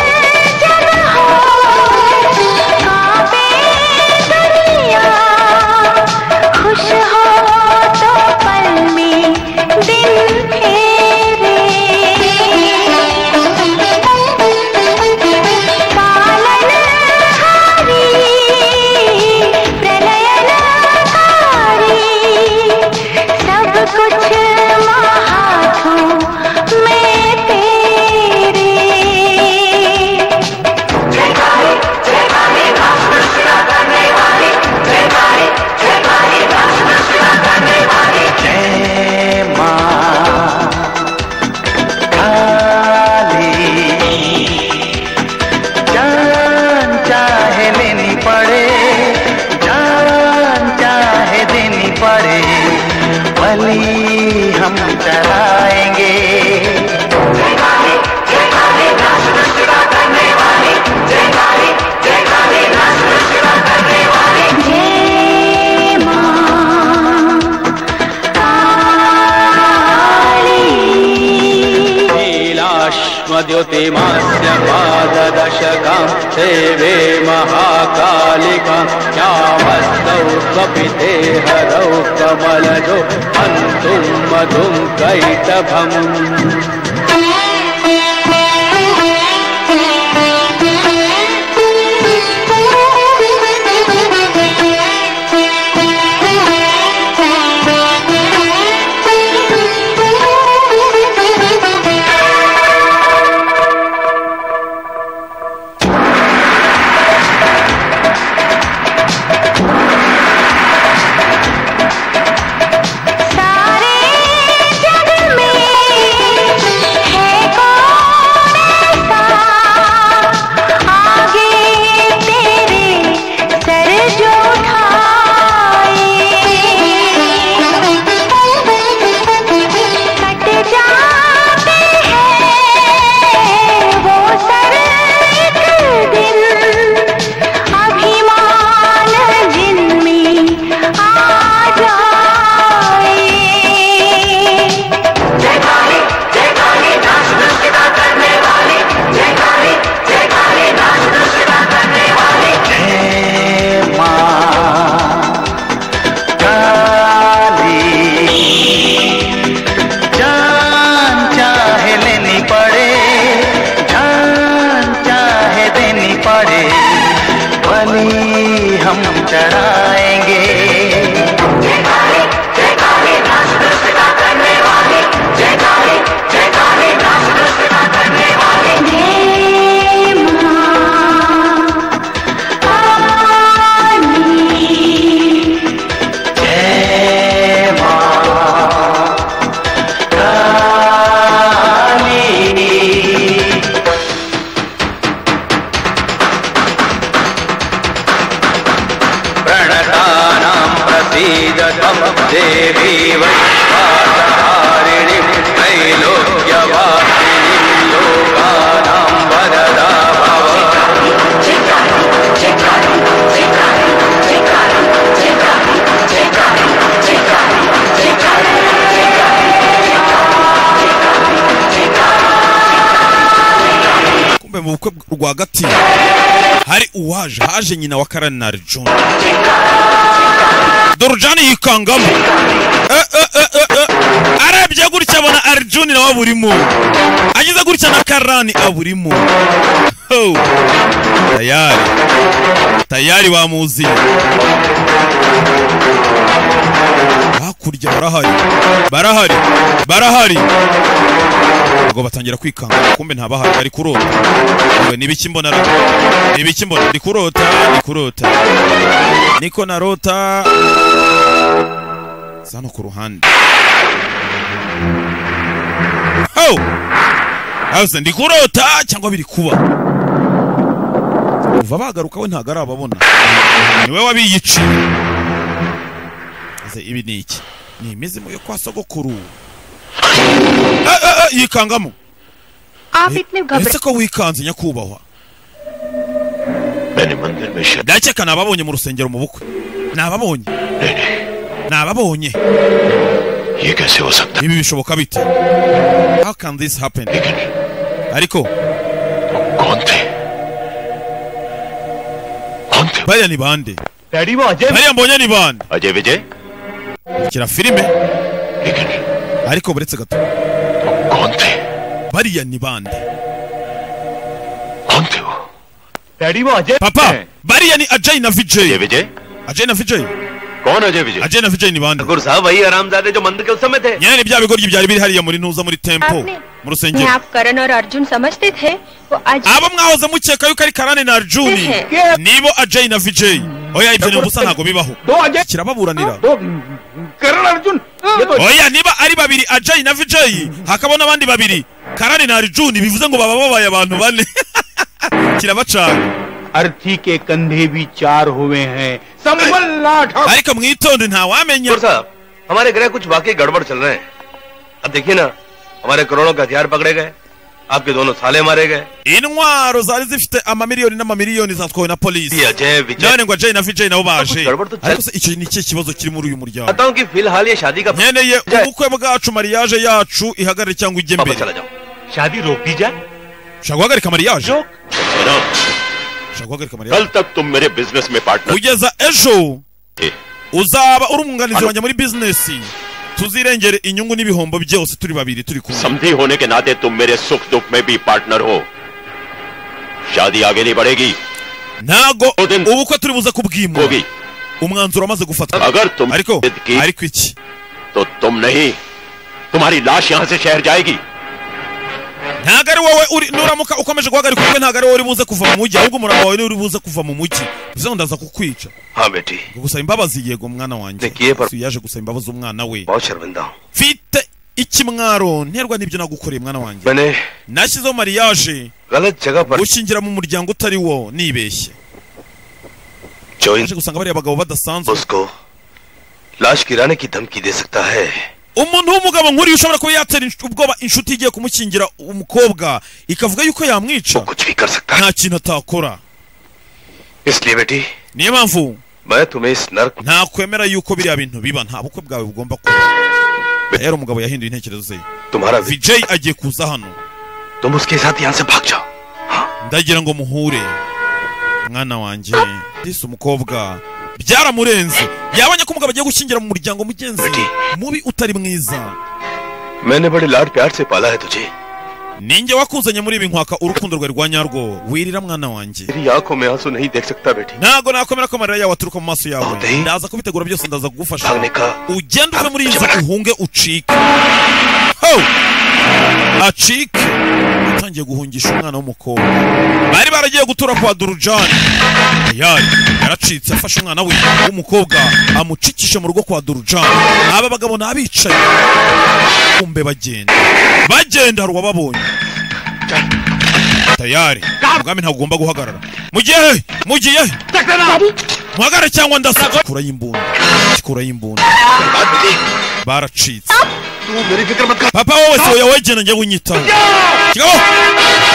जन हो कांपे दरिया खुश हो तो पल में दिन फेरे पालन हारी प्रलयनकारी सब कुछ महाथों में तेरे जान चाहे देनी पड़े जान चाहे देनी पड़े बलि हम चलाएंगे नीलाश्वद्युतिमास्य पाददशकं देवे महाकालिकां यामस्तौ स्वपिते हरौ कमलजो हन्तुं मधुं कैटभम् सारे जग में हम चराएंगे प्रणतानां प्रसीदतं देवी वैश्वासहारिणीं त्रैलोक्यवासिनीं लोकानां वरदा भव kumbe mu bukwe rwagati hari uwaje haje nyina wa karanari john dorujani yikangamo Eh, eh, eh, eh, eh. arebye gutya abona arjuni nawe aburimo ageze gutya na karani aburimo Ho! tayari tayari bamuziye hakurya barahari barahari barahari ngo batangira kwikanga kumbe ntabahari ari kurota ngo ni ibiki mbona ra- ni ibiki mbona ndi kurota ndi kurota niko narota zano ku ruhande ho hase ndi kurota cyangwa biri kuba uva bagaruka we ntabwo arababona niwe wabiyiciye Ese ibi ni iki ni imizimu yo kwa sogokuru Eh, eh, eh, yikangamo आप इतने घबरा ese ko wikanze nyakubahwa मैंने मंदिर में शा- ndakeka ni ababonye mu rusengero mu bukwe ni ababonye ni ababonye ये कैसे हो सकता ibi bishoboka bite how can this happen ariko bariya ni bande bariya mbonye ni bande Ajay Vijay kira filime ariko buretse gato bariya ni bande papa bariya ni ajay na vijay ajay na vijay कौन अजय विजय ajay na vijay ni bande Thakur साहब वही आरामजादे जो मंदिर के उस समय थे nyine ni bya bigoryi byari biri hariya muri ntuza muri tempo आपने- जिन्हें mu rusengero आप करण और अर्जुन समझते थे वो आज abo mwahoze mukeka yuko ari karane na arjuni nibo ajay na vijay oya ibyo ni ubusa ntabwo bibaho kirababuranira करण अर्जुन ये तो oya niba ari babiri ajay na vijay hakaba n'abandi babiri karane na arjuni bivuze ngo baba babaye abantu bane kirabacana अर्थी के कंधे भी चार हुए हैं संभल लाठा ariko mwitonde ntawamenya साहब हमारे ग्रह कुछ वाकई गड़बड़ चल रहे हैं अब देखिए ना हमारे करोड़ों के हथियार पकड़े गए आपके दोनों साले मारे गए intwaro zari zifite amamiliyoni n'amamiliyoni zatwawe na polisi none ngo ajay na vijay nabo baje ariko se icyo ni ikihe kibazo kiri muri uyu muryango बताऊं कि फिलहाल ये शादी का nkeneye ubukwe bwacu mariage yacu ihagarare cyangwa ijye mbere शादी रोक दी जाए ushaka guhagarika mariage ushaka guhagarika mariage कल तक तुम मेरे बिजनेस में partner kugeza ejo uzaba uri umwunganizi Ano- wanjye muri bizinesi tuzirengere inyungu n'ibihombo byose turi babiri turi kumwe समझी होने के नाते तुम मेरे सुख दुख में भी पार्टनर हो शादी आगे नहीं बढ़ेगी ntago ubukwe turi buze kubwimwa umwanzuro wamaze gufatwa अगर तुम ariko जिद की ariko iki तो तुम नहीं तुम्हारी लाश यहाँ से शहर जाएगी ntago ari wowe uri nuramuka ukomeje guhagarika ubukwe ntago ari wowe uri buze kuva mu mujyi ahubwo umurava wawe niwe uri buze kuva mu mujyi bivuze ngo ndaza kukwica हाँ बेटी ngo gusaba imbabazi yego mwana wanjye Yesu yaje gusaba imbabazi umwana we बहुत शर्मिंदा हूँ mfite iki mwaro nterwa n'ibyo nagukoreye mwana wanjye मैंने nashyizeho mariage गलत जगह पर gushingira mu muryango utari wo nibeshye Naje gusanga bariya bagabo badasanzwe उसको लाश गिराने की धमकी दे सकता है umuntu w'umugabo nkuriya ushobora kuba yatera inshu- ubwoba inshuti igiye kumukingira umukobwa ikavuga yuko yamwica nta kintu atakora इसलिए बेटी niyo mpamvu मैं तुम्हें इस नर्क ntakwemera yuko biriya bintu biba nta bukwe bwawe bugomba kuba rero umugabo yahinduye intekerezo ze तुम्हारा vijay agiye kuza hano तुम उसके साथ यहाँ से भाग जाओ ndagira ngo muhure mwana wanjye disi umukobwa byaramurenze yabonye ko umugabo agiye gushyingira mu muryango mugenzi mubi utari mwiza मैंने बड़े लाड प्यार से पाला है तुझे ninjye wakuzanye muri ibi nkwaka urukundo rwawe rwa nyarwo wirira mwana wanjye तेरी आंखों में आंसू नहीं देख सकता बेटी ntago nakomera ko amarira yawe aturuka mu maso yawe ndaza kubitegura byose ndaza kugufasha ugende uve muri iyi nzu uhunge ucike ho acike utangiye guhungisha umwana w'umukobwa bari baragiye gutura kwa durujani yari yaracitse afashe umwana we w'umukobwa amucikisha mu rugo kwa durujani aba bagabo ni abicaye kumbe bagenda bagenda hari uwababonye tayari ubwami ntabwo ugomba guhagarara mugiye mugiye muhagare cyangwa ndasa kura y'imbunda kura y'imbunda baracitse papa wowe se oya wegena njye unyitaho kigabo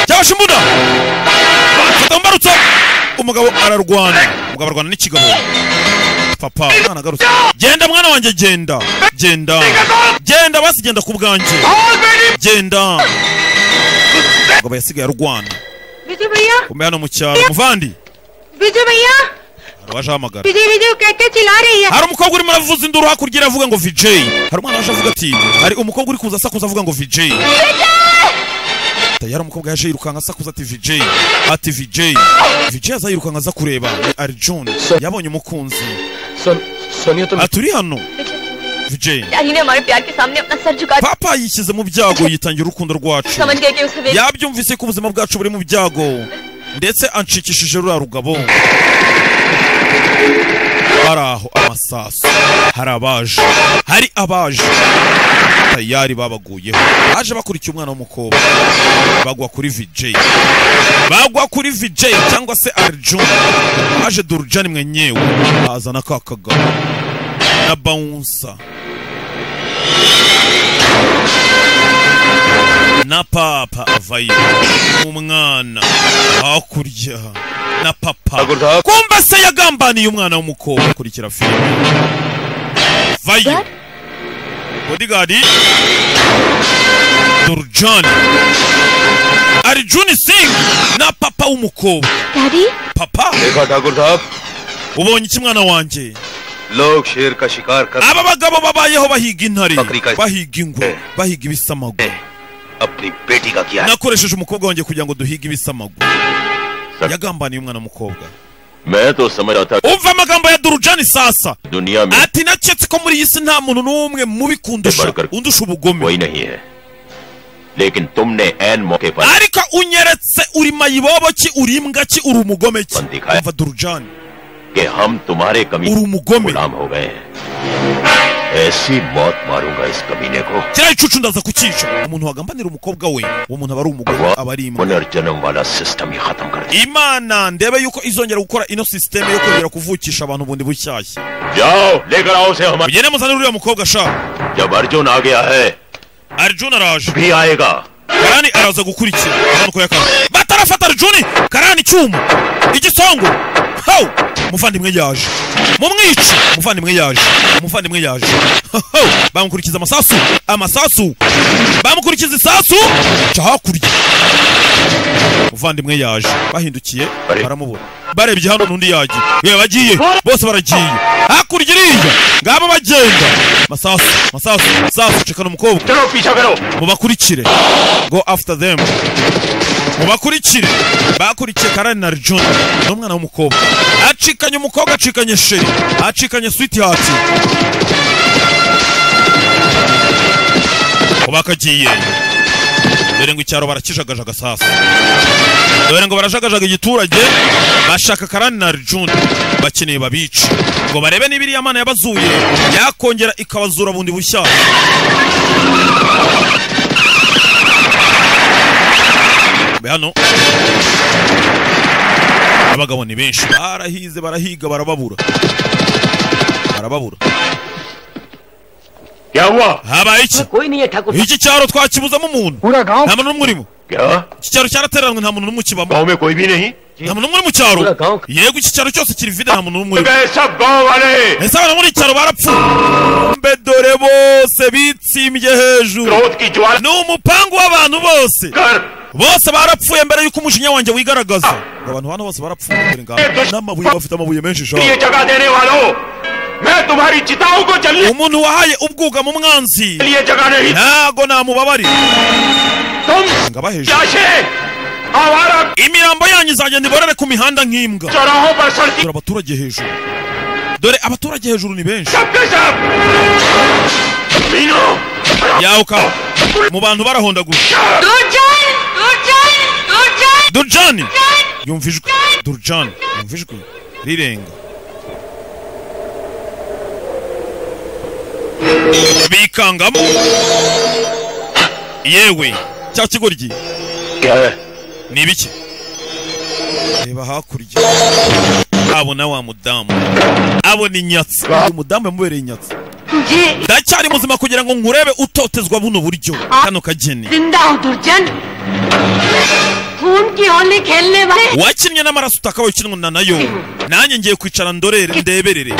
cyabasha imbunda fata mbarutso umugabo ararwana umugabo arwana n'ikigabo papa mwana agarutse genda mwana wanjye genda genda genda basi genda ku bwanjye genda umugabo yasigaye arwana विजय भैया kumbe hano mu cyaro muvandi विजय भैया hari uwaje ahamagara विजय विजय कहते चिल्ला रही है hari umukobwa urimo aravuza induru hakurya iravuga ngo VJ hari umwana waje avuga ati hari umukobwa uri kuza asakuza avuga ngo VJ tayari umukobwa yaje yirukanka asakuza ati VJ ati VJ VJ aza yirukanka aza kureba ni Arjun yabonye umukunzi ati uri hano VJ daddy ने हमारे प्यार के सामने अपना सर झुका दिया। papa yishyize mu byago yitangira urukundo rwacu समझ गए कि उसे मेरी yabyumvise ko ubuzima bwacu buri mu byago ndetse anshikishije ruriya rugabo hari aho amasaso hari abaje hari abaje tayari babaguyeho baje bakurikiye umwana w'umukobwa bagwa kuri vj bagwa kuri vj cyangwa se arjun haje durujani mwenyewe azana ka kagabo na bawunsa na papa avayo umwana hakurya na papa kumba se yagambaniye umwana w'umukobwa kurikira filime vayo bodigadi durujani arijuni singi na papa w'umukobwa papa देखा ठाकुर साहब ubonye iki mwana wanjye लोग शेर का शिकार कर aba bagabo babayeho bahiga intare bahiga ingwe bahiga ibisamagwe अपनी बेटी का किया है। nakoresheje umukobwa wanjye kugira ngo duhige ibisamagwe yagambaniye umwana w'umukobwa मैं तो समझ रहा था umva amagambo ya durujani sasa दुनिया में ati naketse ko muri iyi si nta muntu n'umwe mubi kundusha undusha ubugome कोई नहीं है लेकिन तुमने एन मौके पर ariko unyeretse uri mayibobo ki uri imbwa ki uri umugome ki umva durujani कि हम तुम्हारे कमी गुलाम हो गए हैं ऐसी मौत मारूंगा इस कमीने को kiriya gicucu ndaza kukica umuntu wagambanira umukobwa we uwo muntu aba ari umugore aba ari imbwa पुनर्जन्म वाला सिस्टम ही खत्म कर imana ndebe yuko izongera gukora ino sisiteme yo kongera kuvukisha abantu bundi bushyashya दिया जाओ लेकर आओ उसे हमारे mugende muzane uriya mukobwa sha जब अर्जुन आ गया है arjun araje भी आएगा karani araza gukurikira urabona ko yakaze batarafata arjuni karani icyuma igisongo hawu umuvandimwe yaje mumwice umuvandimwe yaje umuvandimwe yaje hawu bamukurikiza amasasu amasasu bamukurikiza isasu ca hakurya umuvandimwe yaje bahindukiye baramubura barebye hano n'undi yagiye yewe bagiye bose baragiye hakurya iriya ngabo bagenda masasu masasu masasu cekana umukobwa चलो पीछा करो mubakurikire go after them mubakurikire bakurikiye karani na arjun ni umwana w'umukobwa acikanye umukobwa acikanye sheri acikanye switi hati bakagiye dore ngo icyaro barakijagajaga sasa dore ngo barajagajaga igiturage bashaka karani na arjun bakeneye babice ngo barebe niba iriya mana yabazuye yakongera ikabazura bundi bushyashya be hano abagabo ni benshi barahize barahiga barababura barababura क्या हुआ habaye iki कोई नहीं है Thakur iki cyaro twakibuzamo umuntu nta muntu n'umwe urimo क्या iki cyaro cyarateranwe nta muntu n'umwe ukibamo गाँव में कोई भी नहीं nta muntu n'umwe uri mu cyaro yego iki cyaro cyose kiri vide nta muntu n'umwe urimo गए सब गाँव वाले ese abantu muri iki cyaro barapfuye mbe dore bose bitsimbye hejuru क्रोध की ज्वाला ni umupangu w'abantu bose कर bose barapfuye mbere y'uko umujinya wanjye wigaragaza ngo abantu hano bose barapfuye mbere ngaho n'amabuye bafite amabuye menshi shaka ये जगह देने वालों मैं तुम्हारी चिताओं को जलने umuntu wahaye ubwugamo umwanzi के लिए जगह नहीं ntago namubabarira tumu imirambo yanyu izagenda iborere ku mihanda nk'imbwa dore abaturage hejuru dore abaturage hejuru ni benshi yawuka mu bantu barahondagura Durjan! Durjan! Durjan! durjani yumva ijwi durjani yumva ijwi rirenga bikangamo yewe cya kigoryi ni ibiki reba hakurya abona wa mudamu abona inyatsi umudamu yamubereye inyatsi ndacyari muzima kugira ngo nkurebe utotezwa buno buryo kano kageni जिंदा हो दुर्जन खून की होली खेलने वाले wakinnye n'amaraso utakabaye ukinwa nayo nanjye ngiye kwicara ndorere ndeberere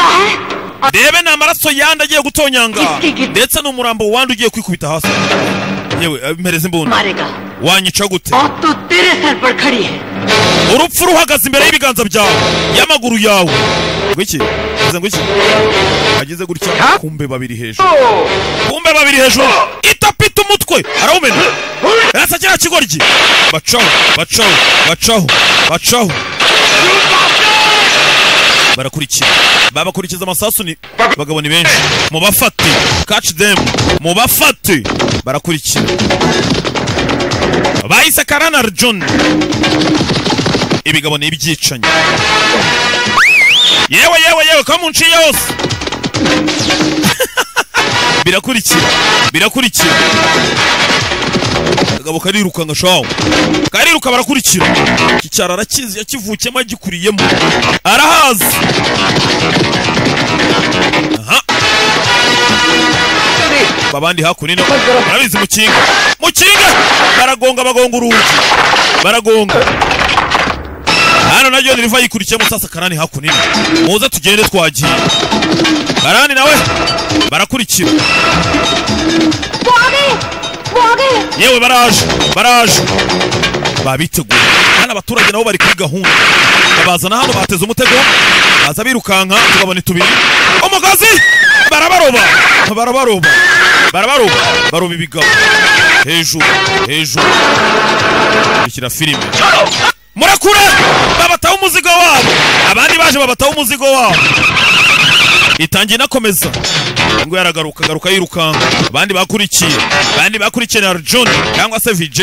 ndebe ni amaraso yandi agiye gutonyanga ndetse n'umurambo wandi ugiye kwikubita hasi yewe mpereza imbunda wanyica gute तो तेरे सर पर खड़ी है urupfu ruhagaze imbere y'ibiganza byawe y'amaguru yawe ngwiki ngeze ngwiki ageze gutya kumbe babiri hejuru kumbe babiri hejuru itapita umutwe arawumena rasa kiriya kigoryi bacaho bacaho bacaho bacaho barakurikira babakurikiza amasasu ni abagabo ni benshi mubafate catch them mubafate barakurikira bahise karana john ibigabo ni ibyicanyi yewe yewe yewe kamunciye yose birakurikira birakurikira akagabo kariruka nka shawo kariruka barakurikira iki cyaro arakizi yakivukiyemo yagikuriyemo arahazi aha abandi hakuno murabizi mukinga mukinga baragonga bagonga urugi baragonga hano na joni riva yikurikiyemo sasa karani hakuno muze tugende twagiye karani nawe barakurikira yewe baraje baraje babiteguye hano abaturage nabo bari kuri gahunda babazana hano bateze umutego baza birukanka tugabane tubiri umugozi barabaroba barabaroba barabaroba baroba ibigabo hejuru hejuru dushyira filime murakure babataho umuzigo wabo abandi baje babataho umuzigo wabo itangiye inakomeza ngo yaragaruka agaruka yirukanka abandi bakurikiye abandi bakurikiye na john cyangwa se vj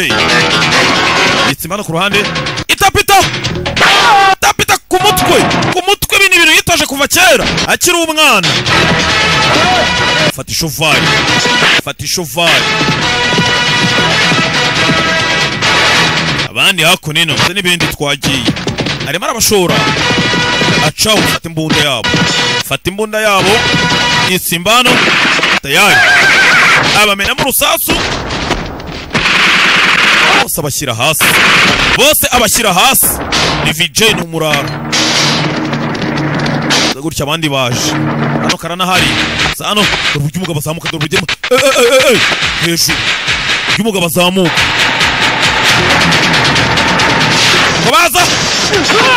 itsimana ku ruhande itapita itapita ku mutwe ku mutwe ibi ni ibintu yitoje kuva kera akiri umwana fata ishovari fata ishovari abandi hakuno ino ndetse n'ibindi twagiye arimo arabashora acaho fata imbunda yabo fata imbunda yabo isimbano tayari abamenamo urusasu bose abashyira hasi bose abashyira hasi ni vj ni umurara Gusa gutya abandi baje hano karanahari Gusa hano dore uburyo umugabo azamuka dore uburyo Eh, eh, eh, eh, eh. hejuru uburyo umugabo azamuka ngo baza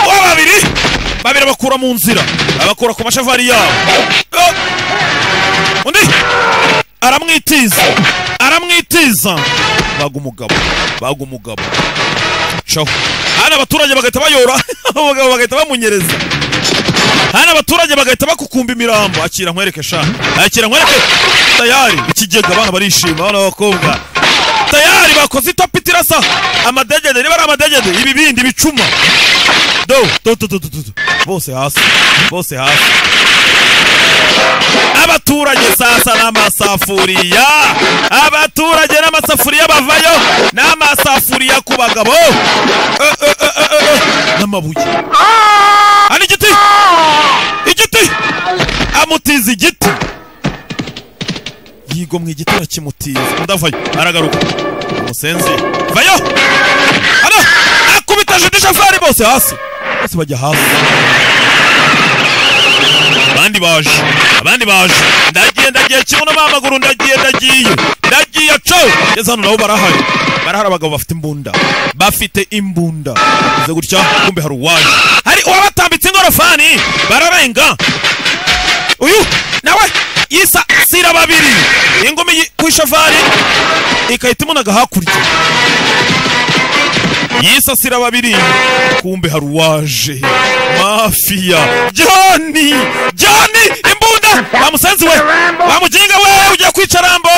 uwa babiri babiri abakura mu nzira abakura ku mashavari yabo Eh, undi aramwitiza aramwitiza baga umugabo baga umugabo caho hano abaturage bagahita bayora abagabo bagahita bamunyereza hano abaturage bagahita bakukumba imirambo akira nkwereke sha akira nkwereke tayari ikigega abana barishima abana b'abakobwa tayari bakoze itapita irasa amadegede niba ari amadegede ibibindi bicuma do do do do do do do. bose hasi bose hasi abaturage sasa n'amasafuriya abaturage n'amasafuriya bavayo n'amasafuriya ku bagabo Eh, eh, eh, eh, eh, eh. n'amabuye hari igiti igiti amutiza igiti yigomwa igiti arakimutiza undi avayo aragaruka umusenzi vayo hano akubita judi shafari bose hasi bose bajya hasi abandi baje abandi baje ndagiye ndagiye kibuno amaguru ndagiye ndagiye ndagiye co ngeze hano nabo barahari barahari abagabo bafite imbunda bafite imbunda bize gutya kumbe hari uwaje hari uwabatambitse ingorofani bararenga uyu nawe yisasira babiri ingumi yi- ku ishavari ikahita imunaga hakurya yisasira babiri kumbe hari uwaje mafiya joni joni imbunda bamusenzi we bamuginga we ugiye kwica rambo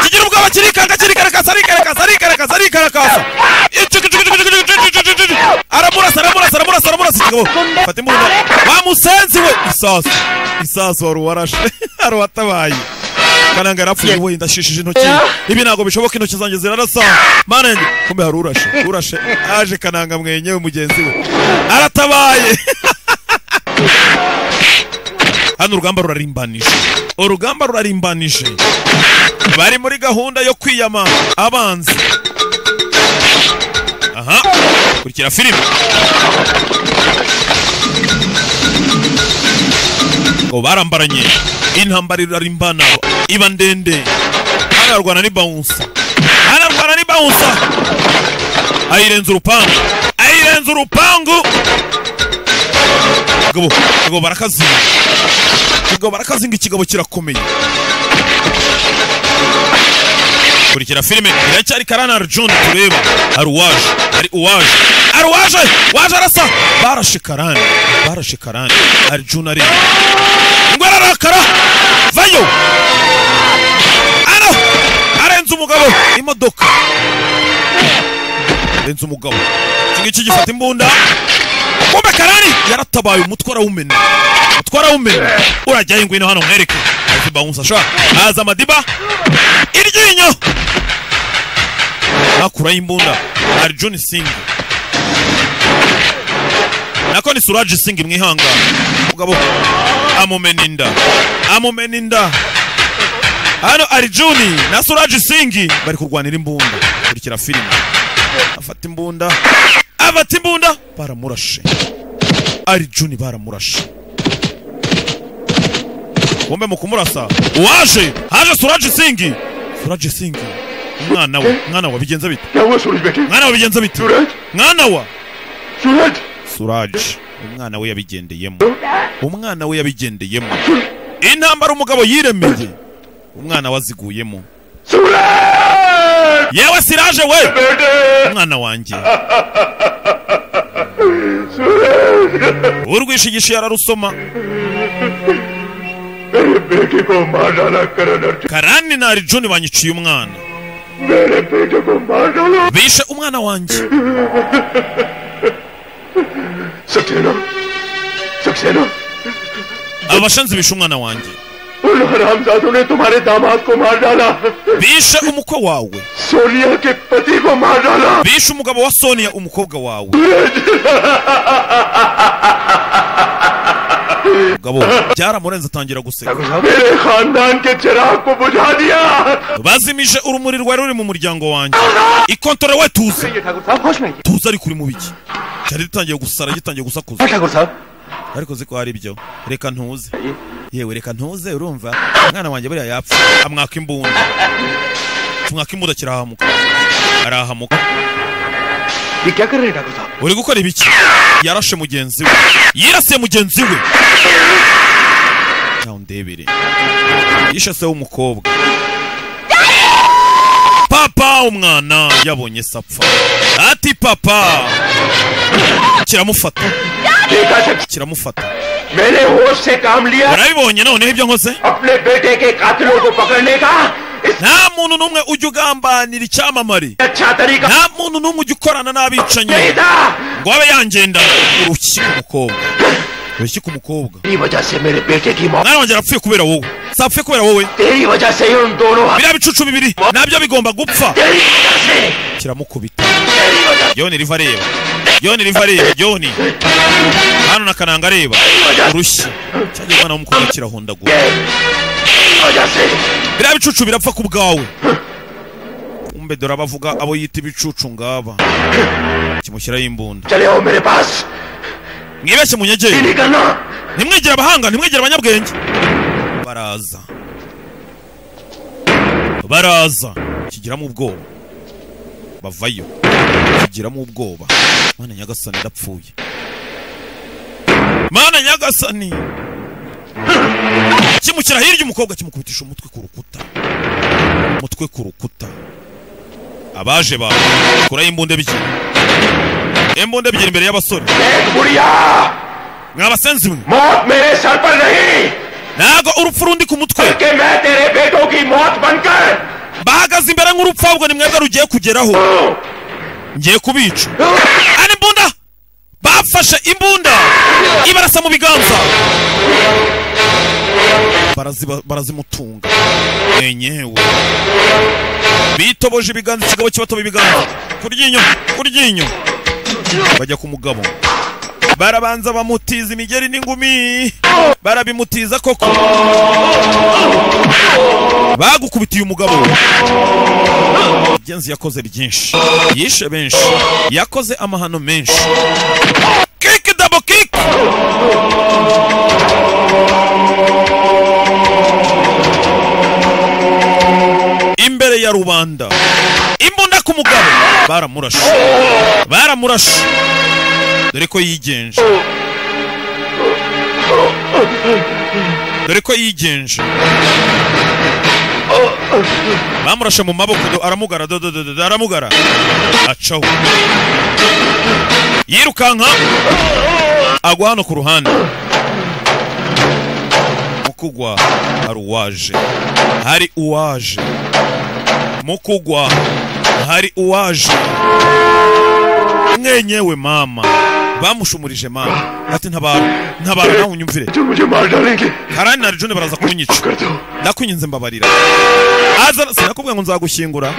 kigira ubwoba kirikanga kirikarakasa arikarakasa arikarakasa arikarakasa aramurasa aramurasa aramurasa aramurasa ikigabo fata imbunda bamusenzi we isasu isasu wari uwarashe hari uwatabaye kananga yarapfuye we ndashishije intoki ibi ntabwo bishoboka intoki zanjye zirarasa mana yanjye kumbe hari urashe urashe aje kananga mwenyewe mugenzi we aratabaye hano urugamba rurarimbanije urugamba rurarimbanije bari muri gahunda yo kwiyama abanzi aha kurikira filime ngo barambaranye intambara irarimbana iba ndende hano yarwana n'ibawunsa hano yarwana n'ibawunsa ayirenza urupangu ayirenza urupangu Gabo, gabo barakazinga gabo barakazinga ikigabo kirakomeye kurikira filime iracyari karana arjuni tureba hari uwaje hari uwaje hari uwaje waje arasa barashe karani barashe karani arjuni areba ngo ararakara vayo ano arenze umugabo imodoka arenze umugabo iki ngiki gifata imbunda kumbe karani yaratabaye umutwe arawumena umutwe arawumena urajyayo ngwino hano nkwereke azi bawunsa shaka aza amadiba iryinyo nakuraho imbunda arjuni singi nako ni suraji singi mwihanga mugabo amumena inda amumena inda hano arjuni na suraji singi bari kurwanira imbunda kurikira filime afata imbunda afata imbunda baramurashe arjuni baramurashe kumbe mu kumurasa uwaje haje suraji singi suraji singi umwana we mwana wa bigenza bite mwana wa bigenza bite mwana wa suraji umwana we yabigendeyemo umwana we yabigendeyemo intambara umugabo yiremeye umwana waziguyemo yewe siraje we umwana wanjye urwishigisha yararusoma karani na arjuni banyiciye umwana bishe umwana wanjye Saxena Saxena abashanzi bishe umwana wanjě उन हरामजादों ने तुम्हारे दामाद को मार डाला bishe umukwe wawe Sonia के पति को मार डाला bishe umugabo wa sonia umukobwa wawe umugabo byaramurenze atangira guseka मेरे खानदान के चिराग को बुझा दिया bazimije urumuri rwari ruri mu muryango wanjye ikontore we tuze tuze ariko uri mu biki cyari ritangiye gusara gitangiye gusakuza ariko uzi ko hari ibyo reka ntuze yewe reka ntuze urumva umwana wanjye buriya yapfa amwaka imbunda tumwaka imbunda kirahamuka arahamuka uri gukora ibiki yarashe mugenzi we yirasiye mugenzi we nawe ndebere yishe se w'umukobwa papa umwana yabonye se apfa ati papa kiramufata kiramufata मैंने होश से काम लिया urabibonye noneho ibyo nkoze अपने बेटे के कातिलों को पकड़ने का nta muntu n'umwe ujya ugambanira icyamamare अच्छा तरीका nta muntu n'umwe ujya ukorana n'abicanyi ngo abe yangenda urushyi ku mukobwa urushyi ku mukobwa तेरी वजह से मेरे बेटे की मौत mwana wanjye arapfuye kubera wowe si apfuye kubera wowe तेरी वजह से ही उन दोनों biriya bicucu bibiri nabyo bigomba gupfa तेरी वजह से kiramukubita yoni riva areba yoni riva areba yoni hano na kananga areba urushyi cyangwa umwana w'umukobwa kirahondagura तेरी वजह से biriya bicucu birapfa ku bwawe kumbe dore abavuga abo yita ibicucu ngaba kimushyiraho imbunda चले आओ मेरे पास mwibeshye munyegere निकलना ntimwegere abahanga ntimwegere abanyabwenge baraza baraza kigiramo ubwoba bavayo kigiramo ubwoba mana nyagasani ndapfuye mana nyagasani kimukira hirya umukobwa kimukubitisha umutwe ku rukuta umutwe ku rukuta abaje ba kuraho imbunda ebyiri imbunda ebyiri imbere y'abasore mwabasenzi mwe मौत मेरे सर पर नहीं ntago urupfu rundi ku mutwe कि मैं तेरे बेटों की मौत बनकर bahagaze imbere nk'urupfabwo ni mwebwe rugiye kugeraho ngiye kubica ari imbunda bafashe imbunda ibarasa mu biganza Baraziba- barazimutunga enyewe bitoboje ibiganza ikigabo kibatoba ibiganza kuryinyo kuryinyo bajya ku mugabo barabanza bamutiza imigeri n'ingumi barabimutiza koko bagukubitiye umugabo genzi yakoze byinshi yishe benshi yakoze amahano menshi kiki dabo kiki imbere ya rubanda imbunda ku mugabo baramurashe baramurashe dore ko yigenje dore ko yigenje bamurashe mu maboko do- aramugara do- do- do- do- do- aramugara acaho yirukanka agwa hano ku ruhande mu kugwa hari uwaje hari uwaje mu kugwa hari uwaje mwenyewe mama bamushumurije mama ati ntabara ntabara nawe unyumvire karani na rijone baraza kunyica ndakunyinze mbabarira aza sinakubwiye ngo nzagushyingura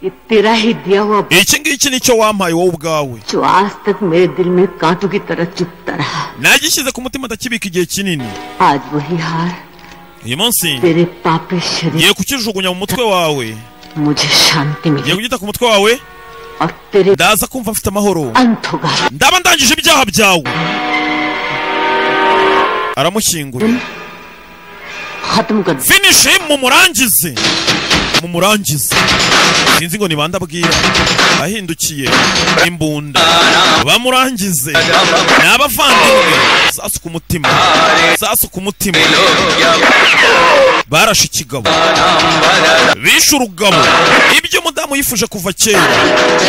ये तेरा ही दिया हुआ iki ngiki nicyo wampaye wowe ubwawe जो आज तक मेरे दिल में कांटों की तरह चुभता रहा nagishyize ku mutima ndakibika igihe kinini आज वही हार uyu munsi तेरे पापे शरीर ngiye kukijugunya mu mutwe wawe मुझे शांति मिले ngiye kugita ku mutwe wawe ndaza kumva mfite amahoro ndaba ndangije ibyaha byawe aramushyinguye finish him mumurangize mumurangize sinzi ngo ni bande abwira ahindukiye imbunda bamurangize ni abavandimwe sasu ku mutima sasu ku mutima barashe ikigabo bishe urugabo ibyo umudamu yifuje kuva kera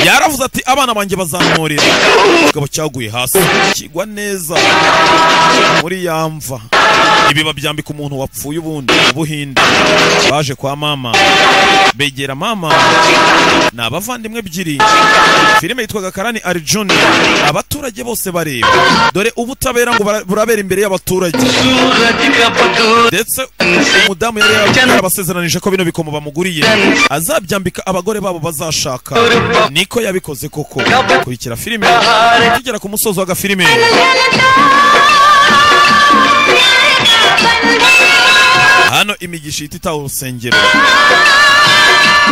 yaravuze ati abana banjye bazamurira igabo cyaguye hasi kigwa neza muri ya mva ibi babyambika umuntu wapfuye ubundi mu buhinde baje kwa mama begera mama ni abavandimwe ebyiri filime yitwaga karani arjuni abaturage bose bareba dore ubutabera ngo bara- burabera imbere y'abaturage ndetse umudamu yari yara- yarabasezeranije ko bino bikomo bamuguriye azabyambika abagore babo bazashaka niko yabikoze koko kurikira filime tugera ku musozo w'agafilime hano imigisha ihita itaha urusengero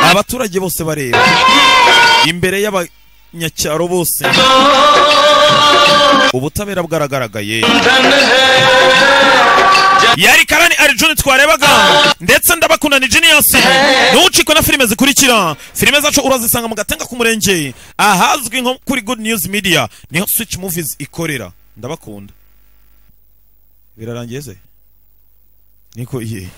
abaturage bose bareba imbere y'abanyacyaro bose ubutabera bwaragaragaye yari karani arijoni twarebaga ndetse ndabakundana jiniyasi ntucikwe na filime zikurikira filime zacu urazisanga mu gatenga k'umurenge ahazwi nko kuri good news media niho switch movies ikorera ndabakunda birarangiye se niko iye